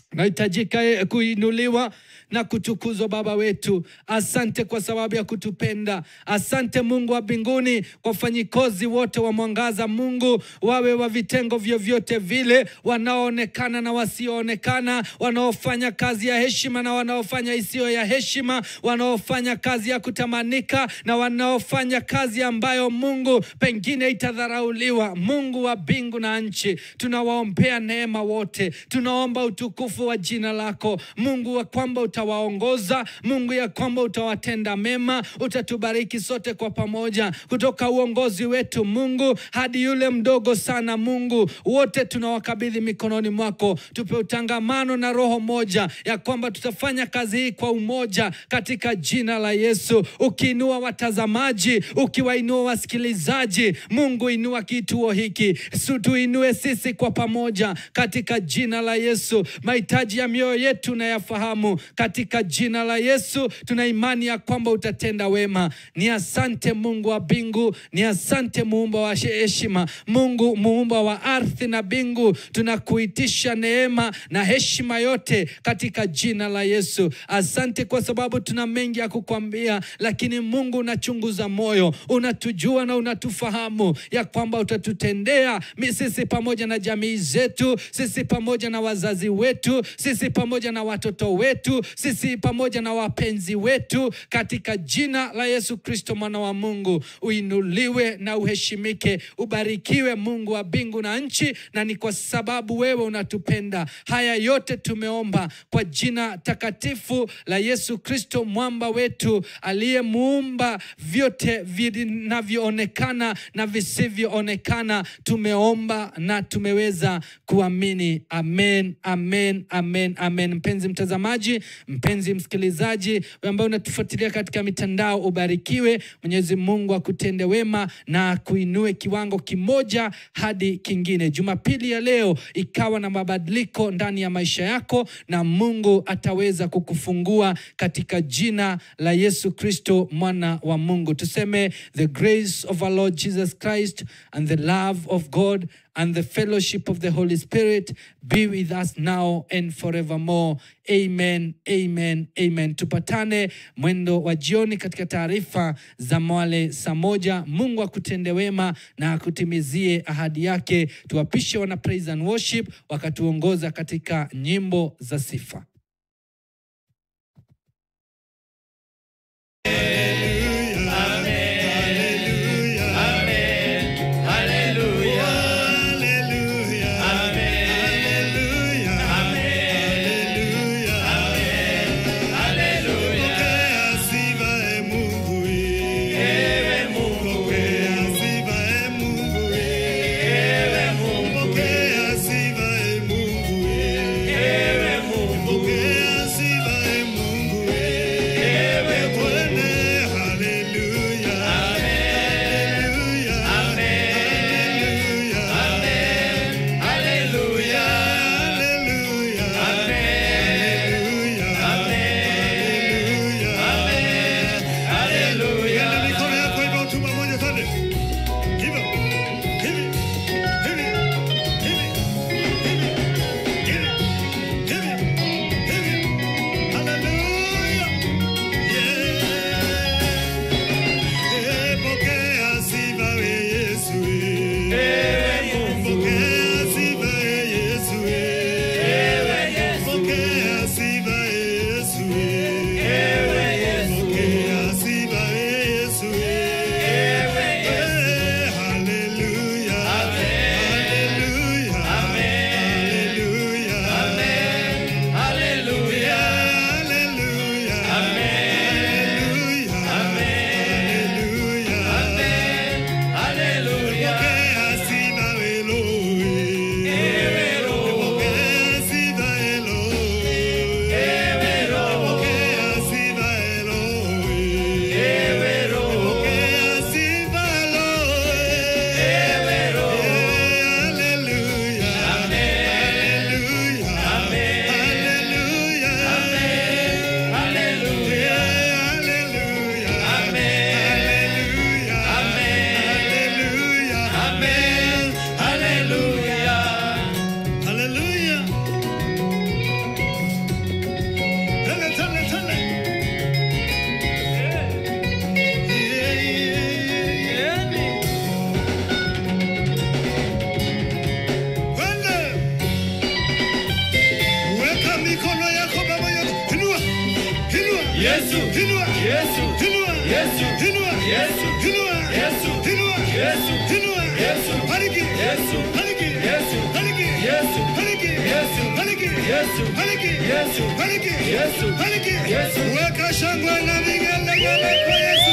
nahitajika eh, kuinuliwa na kutukuzwa Baba wetu. Asante kwa sababu ya kutupenda. Asante Mungu wa mbinguni kwa wafanyikozi wote wa Mwangaza, Mungu wawe wa vitengo vyovyote vile, wanaoonekana na wasioonekana, wanaofanya kazi ya heshima na wanaofanya isiyo ya heshima, wanaofanya kazi ya kutamanika na wanaofanya kazi ambayo Mungu pengine itadharauliwa. Mungu wa mbingu na nchi, tunawaombea neema wote, tunaomba utukufu wa jina lako Mungu, wa kwamba utawaongoza Mungu, ya kwamba utawatenda mema, utatubariki sote kwa pamoja, kutoka uongozi wetu Mungu hadi yule mdogo sana Mungu, wote tunawakabidhi mikononi mwako. Tupe utangamano na roho moja, ya kwamba tutafanya kazi hii kwa umoja katika jina la Yesu, ukiinua watazamaji, ukiwainua wasikilizaji. Mungu, inua kituo hiki, Su- tuinue sisi kwa pamoja katika jina la Yesu. Mahitaji ya mioyo yetu nayafahamu katika jina la Yesu. Tuna imani ya kwamba utatenda wema. Ni asante Mungu wa mbingu, ni asante muumba wa heshima, Mungu muumba wa ardhi na mbingu, tunakuitisha neema na heshima yote katika jina la Yesu. Asante kwa sababu tuna mengi ya kukwambia, lakini Mungu unachunguza moyo, unatujua na unatufahamu ya kwamba utatutendea mi- sisi pamoja na jamii zetu, sisi pamoja na wazazi wetu, sisi pamoja na watoto wetu, sisi pamoja na wapenzi wetu, katika jina la Yesu Kristo mwana wa Mungu. Uinuliwe na uheshimike, ubarikiwe Mungu wa mbingu na nchi, na ni kwa sababu wewe unatupenda. Haya yote tumeomba kwa jina takatifu la Yesu Kristo mwamba wetu, aliyemuumba vyote vinavyoonekana na visivyoonekana. Tumeomba na tumeweza kuamini. Amen, amen, amen, amen. Mpenzi mtazamaji, mpenzi msikilizaji, wewe ambaye unatufuatilia katika mitandao, ubarikiwe. Mwenyezi Mungu akutende wema na kuinue kiwango kimoja hadi kingine. Jumapili ya leo ikawa na mabadiliko ndani ya maisha yako, na Mungu ataweza kukufungua katika jina la Yesu Kristo mwana wa Mungu. Tuseme the grace of our Lord Jesus Christ and the love of God and the fellowship of the Holy Spirit be with us now and forevermore. Amen, amen, amen. Tupatane mwendo wa jioni katika taarifa za Mwale saa moja. Mungu akutende wema na akutimizie ahadi yake. Tuwapishe wana praise and worship wakatuongoza katika nyimbo za sifa. Mungu Yesu, Inua. Yesu, Inua. Yesu, Inua. Yesu, Inua. Yesu, Inua. Yesu, Inua. Yesu, Bariki. Yesu, Bariki. Yesu, Bariki. Yesu, Bariki. Yesu, Bariki. Yesu, Bariki. Yesu, Bariki. Yesu, Bariki. Yesu. Weka shangwe na vigelegele kwa Yesu.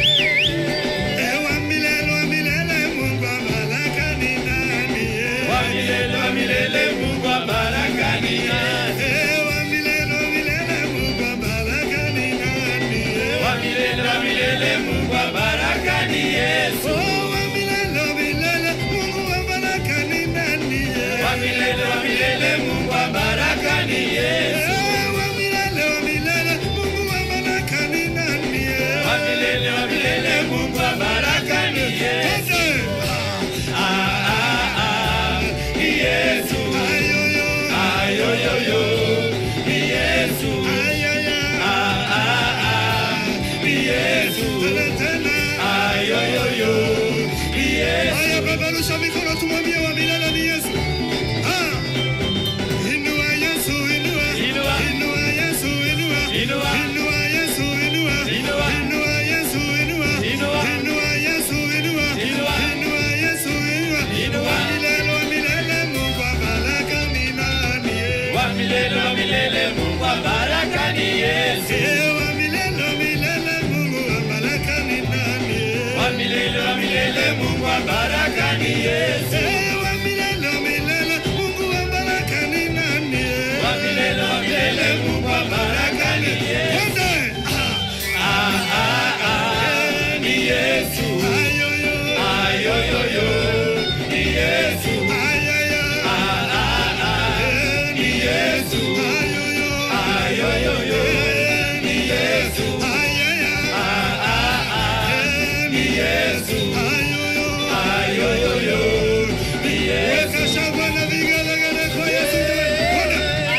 Ewa milele wa milele Mungu wa baraka ni nani? wa milele wa milele, Mungu wa baraka ni nani? Ewa milele wa milele Mungu wa baraka ni nani? Wa milele wa milele, Mungu wa baraka ni Yesu. Oh, wa milele wa milele Mungu wa baraka ni nani? Wa milele wa milele, Mungu wa baraka ni Yesu. Ewa milele wa milele Mungu wa baraka ni nani? Wa milele wa milele, Mungu wa baraka ni Yesu. Wote. Ah, ah, ah, ni Yesu. Ayoyo. Ayoyoyo, ni Yesu. Ayaya. Ah, ah, ah, ni Yesu. Tena tena. Ayoyoyo, ni Yesu. Haya, peperusha mikono tumwambie wa milele ni Yesu. Ah. Inua Yesu, inua. Inua. Inua Yesu, inua. Inua. Inua Yesu, inua. Inua. Inua Yesu, inua. Inua. Inua Yesu, inua. Inua. Inua Yesu, inua. Inua. Wa milele, wa milele, Mungu wa baraka ni nani? Wa milele wa milele, Mungu wa baraka ni Yesu. Eh, wa milele, wa milele, Mungu wa baraka ni nani? Wa milele wa milele, Mungu wa baraka ni Yesu. Eh, wa milele, wa milele, Mungu wa baraka ni nani? Wa milele wa milele, Mungu wa baraka ni Yesu. Wote. Ah. Ah, ah, ah, ni Yesu. Ayoyo. Ayoyoyo, ni Yesu. Ayaya. Ah, ah, ah, Eh, ni Yesu. Ayoyo. Ayoyoyo, Eh, ni Yesu. Ayaya. Ah, ah, ah, Eh, ni Yesu. Ayoyo. Ayoyoyo, ni Yesu. Weka shangwe na vigelegele kwa Yesu. Wote.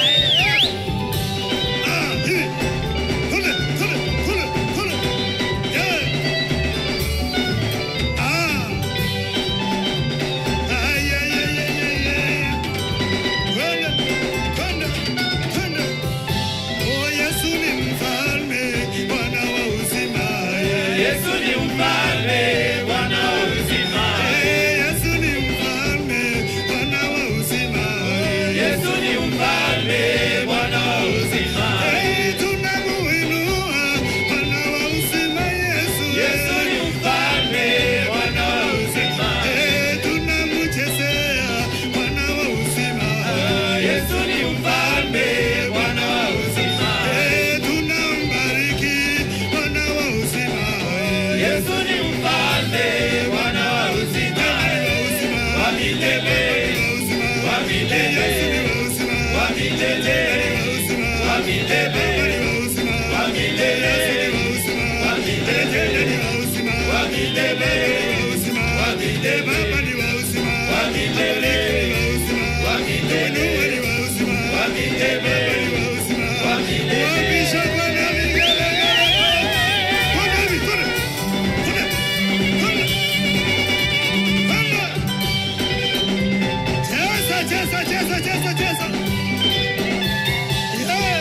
Ah, hivi. Kule, kule, kule, kule. Yeah. Ah. Ay, ay, ay, ay, ay, ay. Kwenda, kwenda, kwenda. Oh, Yesu ni mfalme, Bwana wa uzima. Yeah. Yesu ni mfalme, Bwana wa uzima. Eh, Yesu ni mfalme, Bwana wa uzima. Yesu ni mfalme, Bwana wa uzima. Eh, tunamuinua, Bwana wa uzima, Yesu. Yesu ni mfalme, Bwana wa uzima. Eh, tunamchezea, Bwana wa uzima. Yesu ni mfalme, Bwana wa uzima. Eh, tunambariki, Bwana wa uzima. Yesu ni mfalme, Bwana wa uzima. Wa milele, wa milele, wa milele, wa milele, wa milele, wa milele, wa milele, wa milele, wa milele, wa milele, wa milele, wa milele. Wapisha Bwana vigelegele. Kwenda hivi, kwenda. Kwenda. Kwenda. Kwenda. Cheza, cheza, cheza, cheza, cheza. Yeah.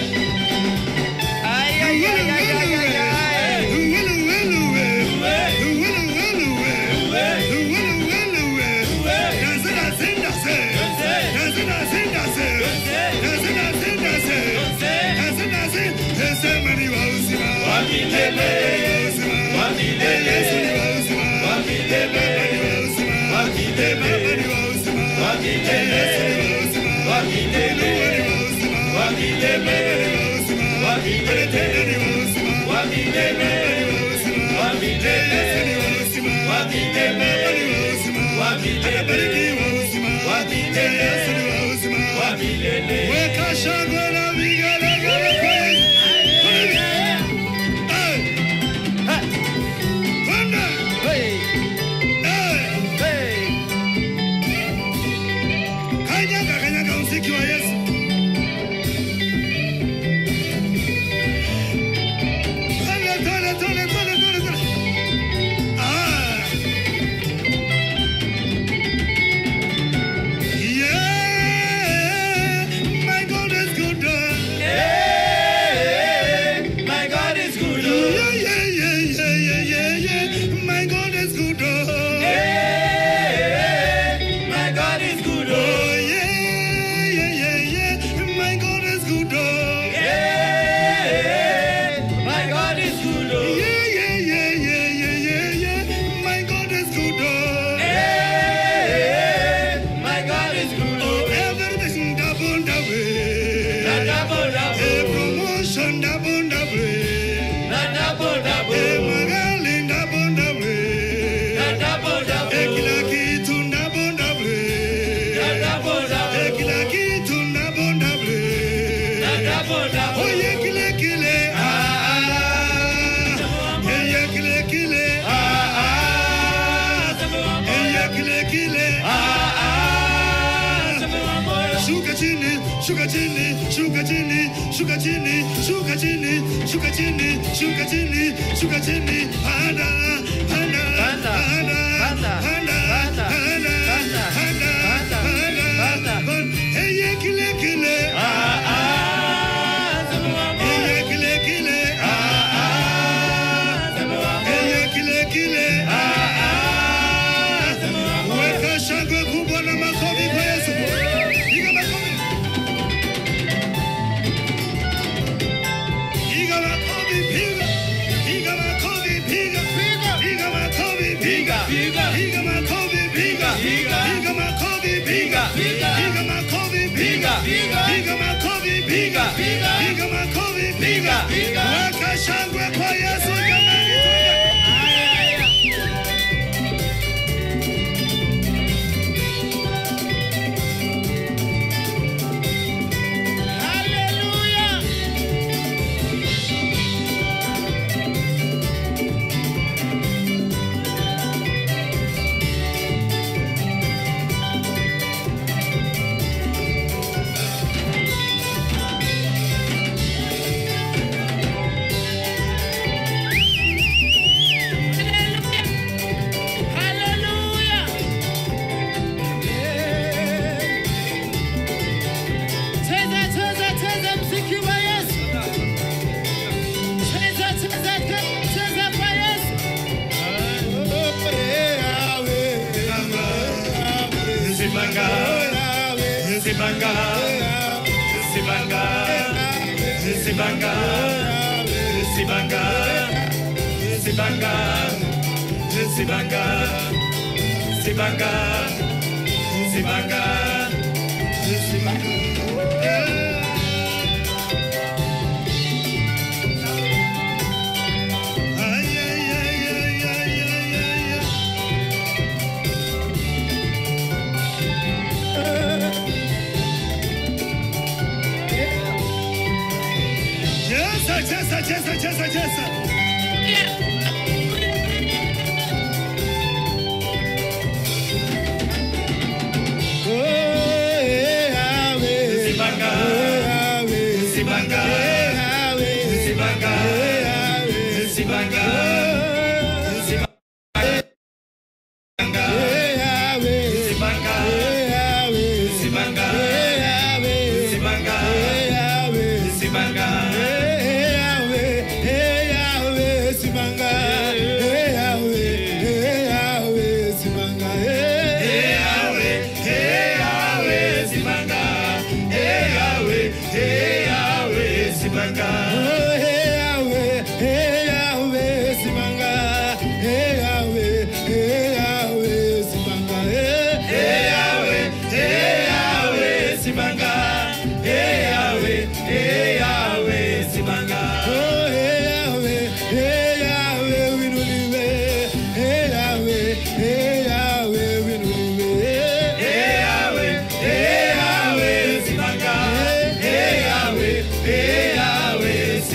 Uwelu, welu, we. Uwelu, welu, we. Uwelu, welu, we. Daze, daze, daze. Daze, daze, daze. Daze, daze, daze. Daze, daze. Daze, mani wa uzima. Wa milele, wa milele, Yesu ni wa uzima. wa milele, Mani wa uzima. wa milele, Mani wa uzima. wa milele, Yesu ni wa uzima. wa milele, Mani wa uzima. wa milele, Mani wa uzima. wa milele, Tena ni wa uzima. wa milele, Mani wa uzima. wa milele, Yesu ni wa uzima. wa milele, Mani wa uzima. wa milele, Anabariki wa uzima. wa milele, Yesu ni wa uzima. wa milele. Weka shangwe na vigelegele kwa Yesu. Eh. Kwenda. Eh. Kanyaga, kanyaga muziki wa Yesu. Twende, twende, twende, twende, twende, twende. Ah. Yeah, my God is good. shuka chini, shuka chini, shuka chini, shuka chini, shuka chini, panda, panda, Panda, panda, panda, panda, panda, panda, panda, panda, panda, panda, panda. panda. Hey, yeah, kile, kile, Ah, ah, sema wa hey, moyo. yeah, kile, kile, Ah, ah, sema wa hey, moyo. yeah, kile, kile. Ah, ah, sema wa moyo. Weka shangwe kubwa na makofi kwa Yesu. Piga makofi. Piga makofi, piga. Piga makofi, piga. Piga makofi, piga. Piga. Piga makofi, piga. Piga. Piga makofi, piga. Piga. Piga makofi, piga. Piga. Piga makofi, piga. Piga. Piga makofi, piga. Piga. Weka shangwe kwa Yesu jamani. Cheza, cheza, cheza mziki wa Yesu. Cheza, cheza, cheza kwa Yesu. Zibanga, Zibanga, Zibanga, Zibanga, Zibanga, Zibanga, Zibanga, Zibanga, Zibanga, Zibanga. Ay, ay, ay, ay, ay, ay, ay, ay. Cheza, cheza, cheza, cheza, cheza. Zibanga, Zibanga, Zibanga, Zibanga, Zibanga, Zibanga, Zibanga, Zibanga, Zibanga. Hey, Yahweh, hey, Yahweh, Zibanga. Hey, Yahweh, hey, Yahweh, Zibanga. Hey, Yahweh, hey, Yahweh, Zibanga. Hey, Yahweh, hey, Yahweh, Zibanga. Hey, Yahweh, hey, Yahweh, Zibanga. Hey, Yahweh, hey, Yahweh,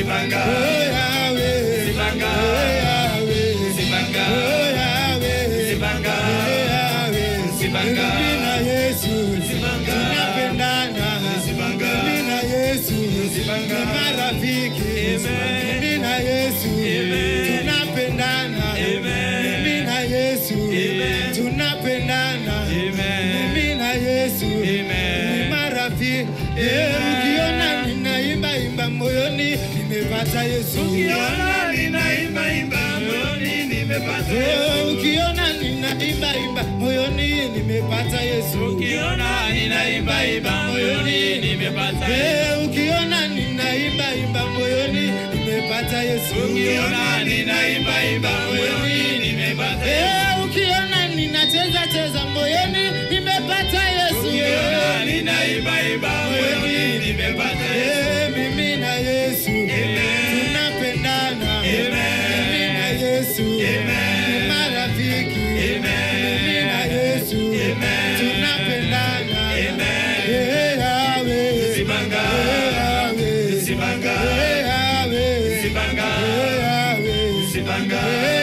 Zibanga. Oh Yahweh. Zibanga. Oh Yahweh. Zibanga. Oh Yahweh. Zibanga. Oh Yahweh. Zibanga. Mimi na Yesu. Zibanga. Tunapendana. Zibanga. Mimi na Yesu. Zibanga. Ni marafiki. Amen. Mimi na Yesu. Amen. Tunapendana. Amen. Mimi na Yesu. Amen. Tunapendana. Amen. Mimi na Yesu. Amen. Ni marafiki. Eh, ukiona ninaimba imba moyoni nimepata Yesu. Ukiona ninaimba imba moyoni nimepata Yesu. Ukiona ninaimba imba moyoni nimepata Yesu. Ukiona ninaimba imba moyoni nimepata Yesu. Ukiona ninaimba imba moyoni nimepata Yesu. Ukiona ninaimba imba moyoni nimepata Yesu. Ukiona ninacheza cheza moyoni nimepata Yesu. Ukiona ninaimba imba moyoni nimepata Yesu. Mimi na Yesu tunapendana. Mimi na Yesu ni marafiki. Mimi na Yesu tunapendana. Eh, Yahweh. Eh, Yahweh. Eh, Yahweh. Eh, Yahweh. Eh, Yahweh. Eh,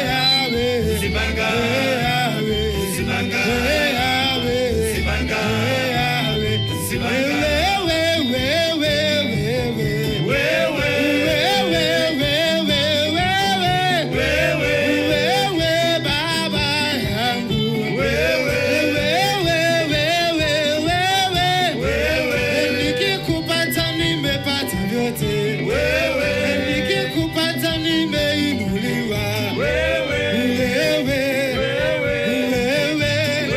Yahweh. Eh, Yahweh. Nikikupata nimepata vyote, nikikupata nimeinuliwa. Wewe, wewe, wewe,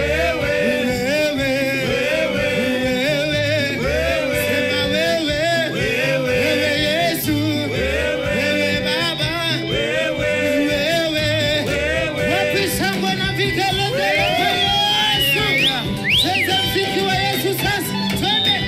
sema wewe, wewe Yesu, wewe Baba, wewe, wapi shangwe na vigelegele kwa Yesu? Cheza mziki wa Yesu sasa, twende.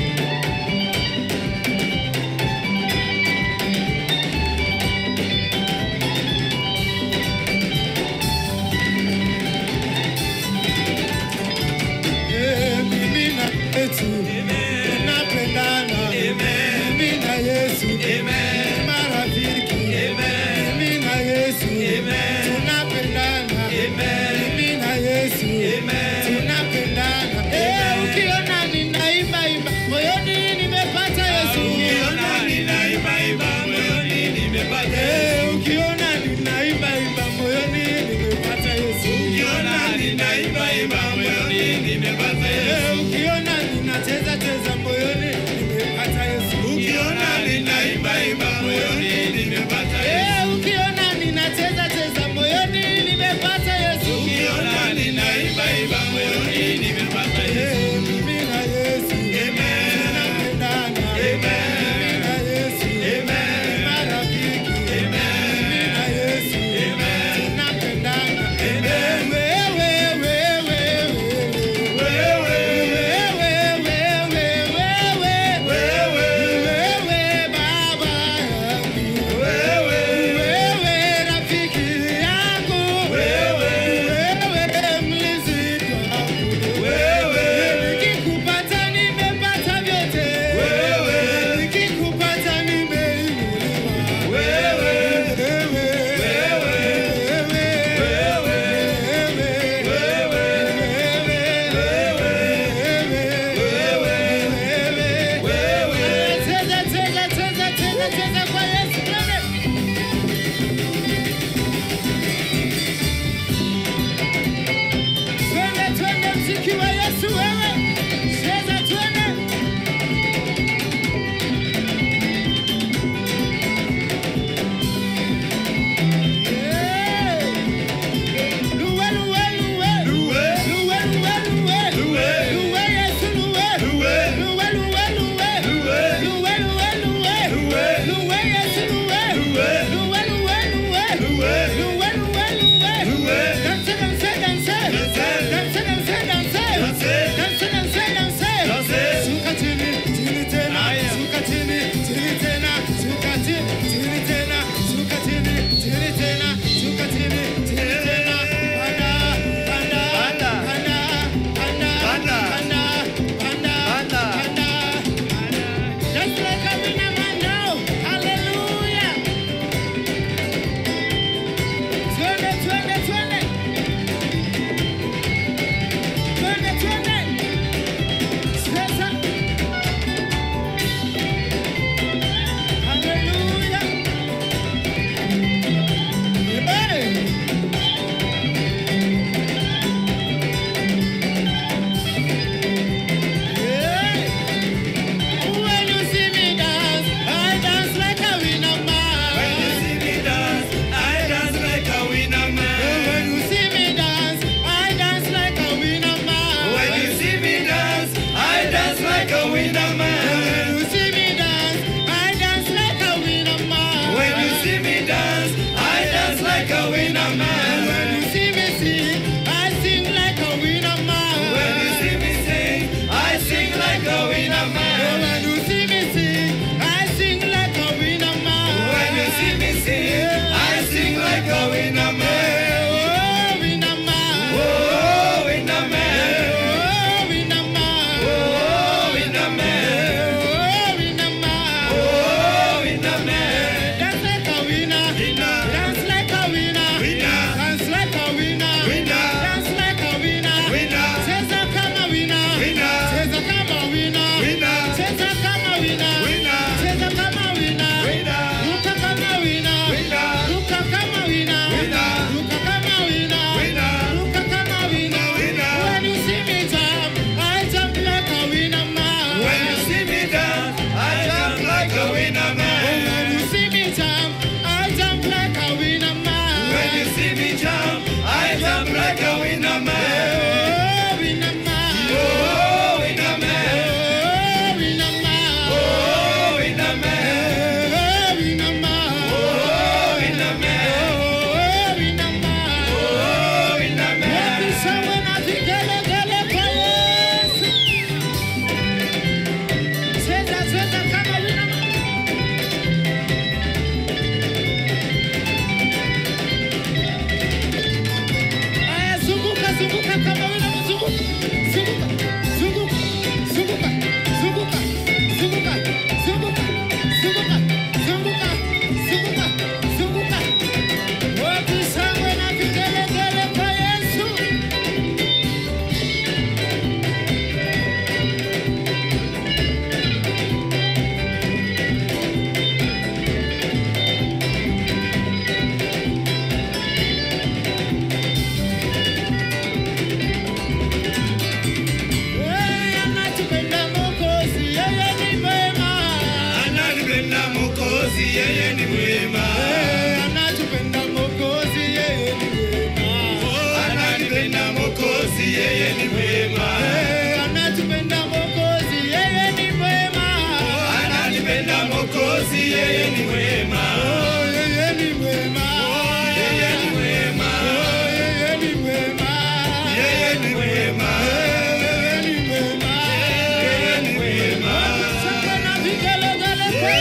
Eh, mimi na Yesu tunapendana. Mimi na Yesu marafiki. Mimi na Yesu tunapendana. Mimi na Yesu tunapendana. Eh, ukiona ninaimba imba moyoni nimepata Yesu. Eh, ukiona ninaimba imba moyoni nimepata Yesu. Eh, ukiona ninacheza cheza moyoni nimepata Yesu. Eh, ukiona ninacheza cheza moyoni nimepata Yesu. Eh, mimi na Yesu tunapendana. Mimi na Yesu ni marafiki. see me dance, I dance like a winner man. When you see me sing, I sing like a winner man. When you see me sing, I sing like a winner man. When you see me sing, I sing like a winner man. When you see me sing, I sing like a winner man. Oh, winner man. Oh, winner man. Oh, winner man. Oh, winner man. Oh, winner man. Oh, winner man. Dance like a winner. Dance like a winner. Dance like a winner. Dance like a winner. Cheza kama winner. Cheza kama winner. Cheza kama winner. Cheza kama winner. Ruka kama winner. Ruka kama winner. Ruka kama winner. Ruka kama winner. When you see me jump, I jump like a winner man. When you see me dance, I jump like a winner man. When you see me jump, I jump like a winner man. When you see me jump, I jump like a winner man. Oh, winner man. Oh, winner man. Oh, winner man. Oh, winner man. Oh, winner man. Oh, winner man. Oh, winner man. Oh, winner man. Wapi sawa na vigelegele kwa Yesu. Cheza, cheza kama winner man. Aya, zunguka, zunguka kama wewe unazunguka. Zunguka, zunguka, zunguka, zunguka, zunguka, zunguka, zunguka, zunguka, zunguka, zunguka. Wapi shangwe na vigelegele kwa Yesu? Yeye anatupenda Mwokozi, yeye ni mwema. Ananipenda Mwokozi, yeye ni mwema. Yeye anatupenda Mwokozi, yeye ni mwema. Ananipenda Mwokozi, yeye ni mwema. Yeye anatupenda Mwokozi, yeye ni mwema. Ananipenda Mwokozi, yeye ni mwema. Oh, yeye ni mwema. Yeye ni mwema. Oh, yeye ni mwema. Yeye ni mwema. Yeye ni mwema. Yeye ni mwema. Sasa na vigelegele kwa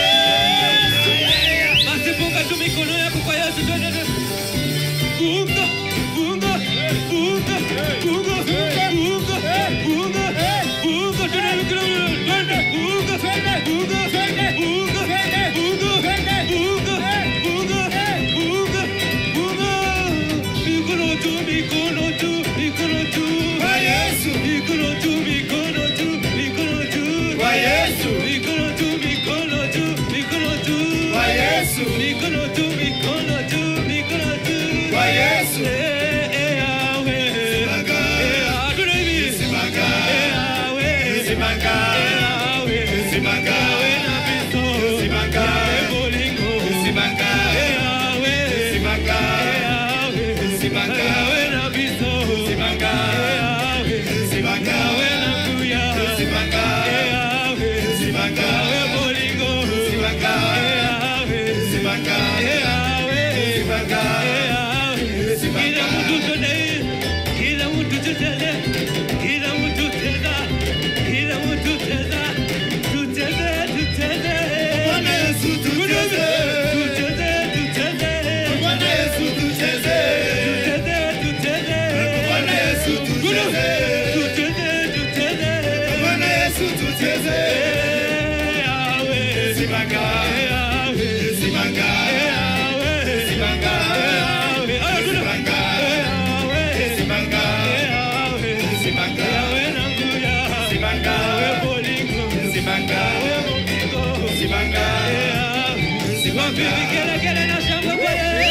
Basi funga tu mikono yako kwa Yesu. Twende, twende. Funga, funga, funga, funga, funga, funga, funga. Twende mikono, twende. Funga, twende, funga, twende, funga, twende, funga, twende, funga, funga, funga, funga. Mikono tu, mikono tu, mikono tu. Kwa Yesu. Mikono tu, mikono tu, mikono tu. Kwa Yesu. Mikono tu, mikono tu, mikono tu. Kwa Yesu. Mikono tu, mikono tu, mikono tu. Kwa Yesu. Eh, eh, Yahweh. Simanga. Eh, hatuna hivi. Simanga. Eh, Yahweh. Simanga. Eh, Yahweh. Simanga. Yahweh na Kristo. Simanga. Yahweh bolingo. Simanga. Eh, Yahweh. Simanga. Eh, Yahweh. Simanga. Yahweh na Kristo. Simanga. Eh, Yahweh. Simanga. Yahweh na kuya. Simanga. Eh, Yahweh. Simanga. Yahweh bolingo. Simanga. Eh, Yahweh. Simanga. Eh, Yahweh. Simanga. Eh, Yahweh. Kila mtu twende, kila mtu tutende, kila mtu tenda, kila mtu tenda, tutende, tutende. Bwana Yesu tucheze. Tutende, tutende. Bwana Yesu tucheze. Tutende, tutende. Bwana Yesu tucheze. Tutende, tutende. Bwana Yesu tucheze. Eh, Yahweh. Simanga. Eh, Yahweh. Simanga. Eh, Yahweh. Simanga. Eh, Yahweh. Ah, tuna. Simanga. Eh, Yahweh. Simanga. Eh, Yahweh. Simanga. Yahweh nanguya. Simanga. Yahweh bolingo. Simanga. Yahweh bolingo. Simanga. Eh, Yahweh. Simanga. Wapi vigelegele na shangwe kwa Yesu.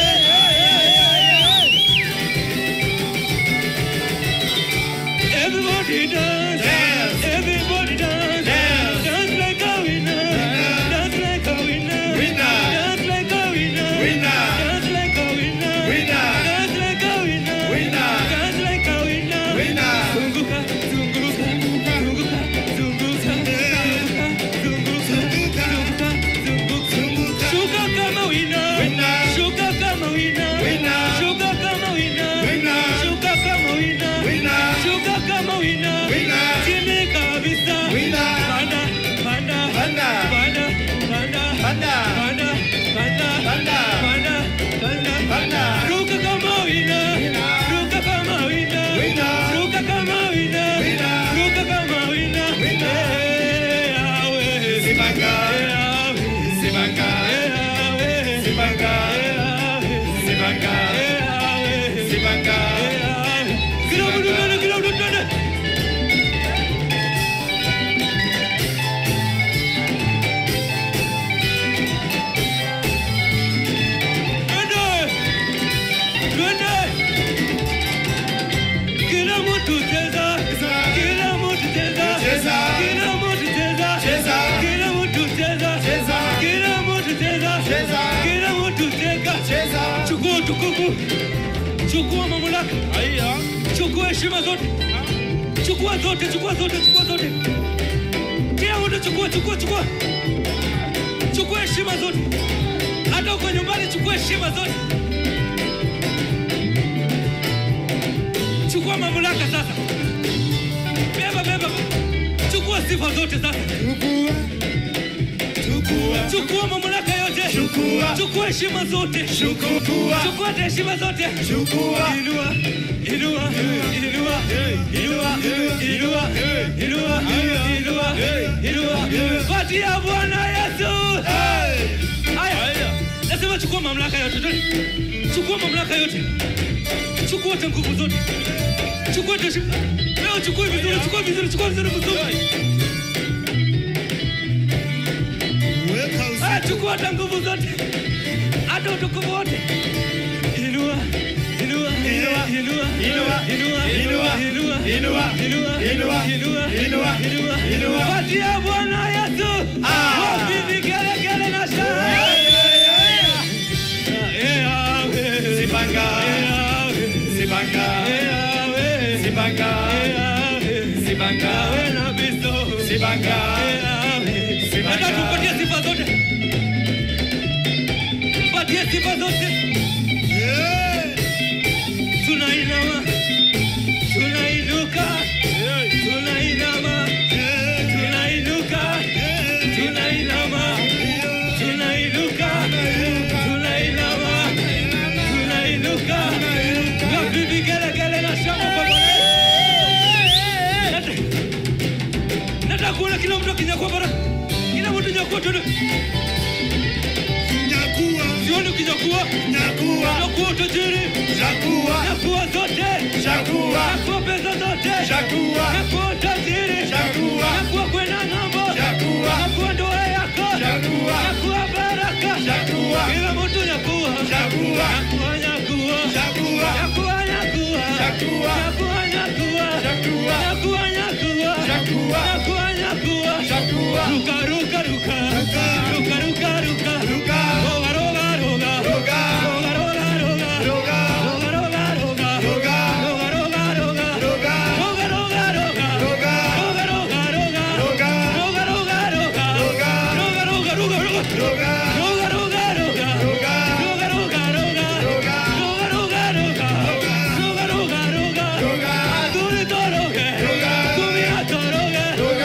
Everybody dance, Dance. everybody dance, Dance. dance like a winner, dance like a winner, Winner. dance like a winner, Winner. dance like a winner, Winner. dance like a winner, Winner. dance like a winner, Winner. Zunguka, zunguka, zunguka, zunguka, zunguka, zunguka, zunguka, zunguka, Zunguka. shuka kama winner, Winner. Sibanga. Sibanga. Sibanga. Kila mtu twende, kila mtu twende. Twende. Twende. Kila mtu cheza. Kila mtu cheza. Cheza. Kila mtu cheza. Cheza. Kila mtu cheza. Cheza. Kila mtu cheza. Cheza. Kila mtu cheka. Cheza. Chukua utukufu. Chukua mamlaka. Chukua heshima zote. Chukua zote, chukua zote, chukua zote. Kila mtu chukua, chukua, chukua. Chukua heshima zote. Hata uko nyumbani chukua heshima zote. Chukua mamlaka sasa. Beba, beba. Chukua sifa zote sasa. Chukua. Chukua mamlaka yote. Chukua. Chukua heshima zote. Chukua. Chukua hata heshima zote. Chukua. Inua, inua, inua, inua, inua, inua, inua, inua. Patia Bwana Yesu. Haya. Nasema chukua mamlaka yote. twende. Chukua mamlaka yote. Chukua hata nguvu zote. Chukua hata heshima. Leo chukua vizuri, chukua vizuri, chukua vizuri vizuri. Weka usi- Ah, chukua hata nguvu zote. Hata utukufu wote. Inua, inua, inua, inua, inua, inua, inua, inua, inua, inua, inua, inua, inua, inua. Patia Bwana Yesu. Wapi vigelegele na shangwe. Eh, awe. Sibanga. Eh, awe. Sibanga. Eh, awe. Sibanga. Eh, awe. Sibanga. Awe na biso. Sibanga. Eh, awe. Sibanga. Nataka tumpatie sifa zote. Patie sifa zote. Eh, Tunainama. Tunainuka. Tunainama. eh, Tunainuka. eh, Tunainuka. Tunainuka. Tunainama. Tunainuka. Wapi vigelegele na shangwe kwa Bwana? Nata- Nataka kuona kila mtu akinyakua baraka. Kila mtu nyakua tuende. nyakua, Sioni ukinyakua. nyakua, Nyakua utajiri. nyakua, Nyakua zote. nyakua, Nyakua pesa zote. nyakua, Nyakua utajiri. Nyakua. Nyakua kwenda ng'ambo. Nyakua. Nyakua ndoa yako. Nyakua. Nyakua baraka. Nyakua. Kila mtu nyakua. Nyakua. Nyakua, nyakua. Nyakua. Nyakua, nyakua. Nyakua. Nyakua, nyakua. Nyakua. Nyakua, nyakua. Nyakua. Nyakua, nyakua. Nyakua. Ruka, ruka, ruka. Ruka. Ruka, ruka, ruka. Ruka. Roga, roga, roga. Roga. Roga, roga, roga. Roga. Roga, roga, roga. Roga. Roga, roga, roga. Roga. Roga, roga, roga. Roga. Roga, roga, roga. Roga. Roga, roga, roga. Roga. Roga, roga, roga, roga. Roga. Roga, roga, roga. Roga. Roga, roga, roga. Roga. Roga, roga, roga. Roga, roga, roga. Roga. Adore toroge. Roga. Kumia toroge. Roga.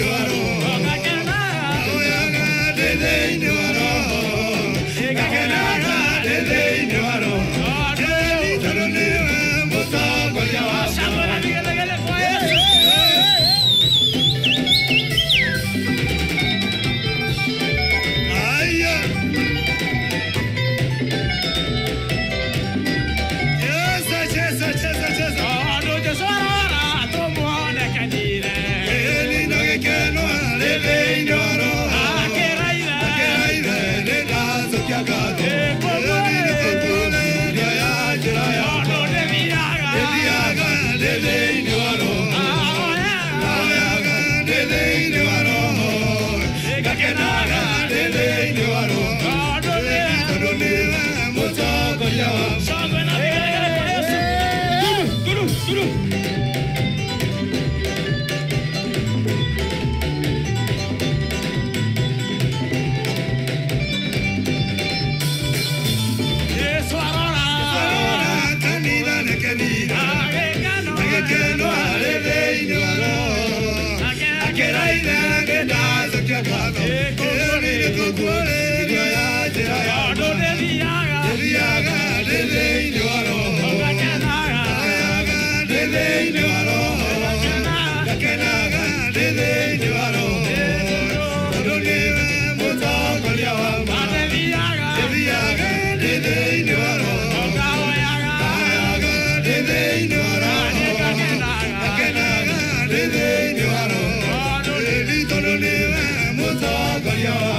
Yeah.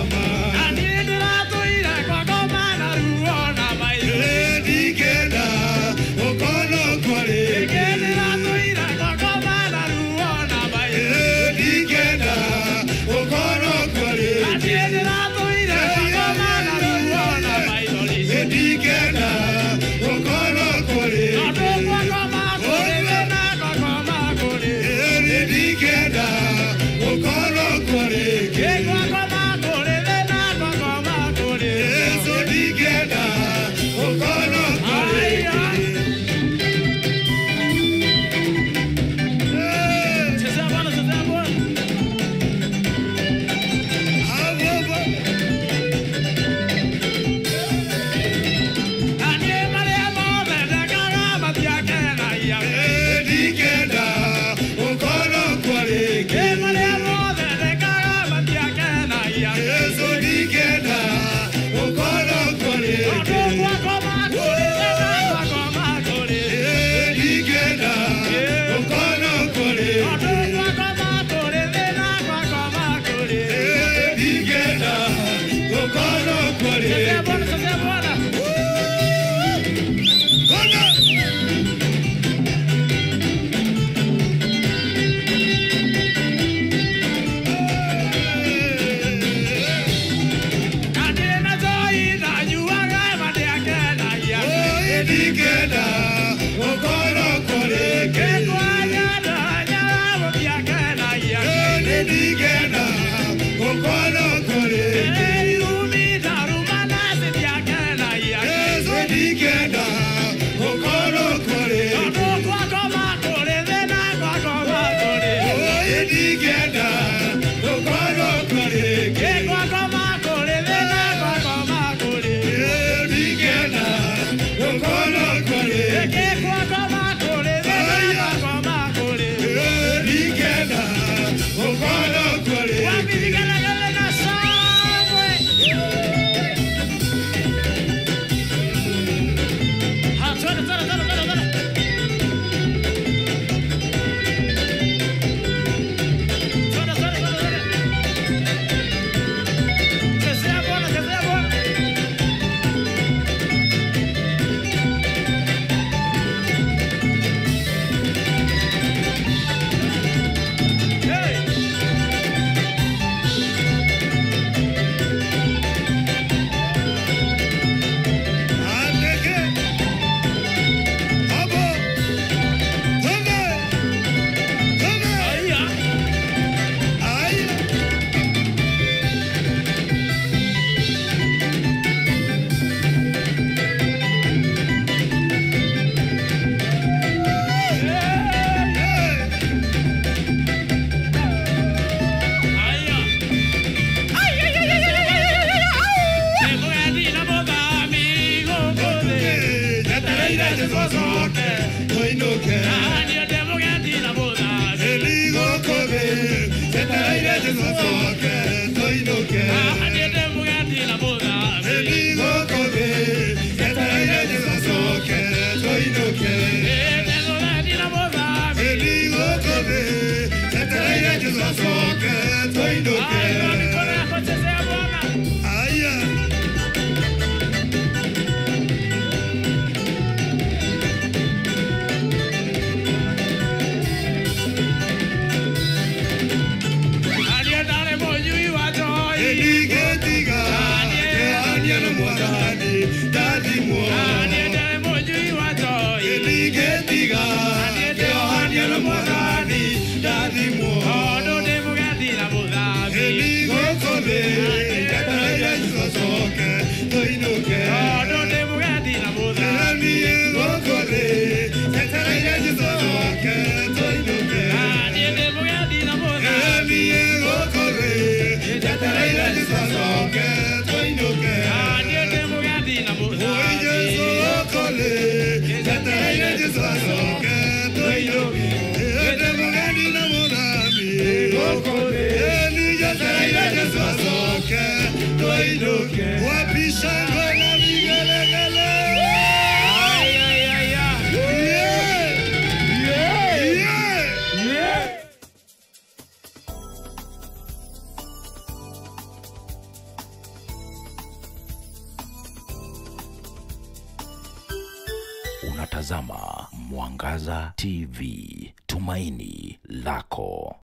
Eni gokole, jataraira jisosoke, toinuke. Eni gokole, jataraira jisosoke, toinuke. Eni gokole, jataraira jisosoke, toinuke. Oi Jesu gokole, jataraira jisosoke, toinuke. Ede mugani na munami, gokole. Eni jataraira jisosoke, toinuke. Wapi shangwe na vigelegele? Yeah! Yeah! Unatazama Mwangaza TV, tumaini lako.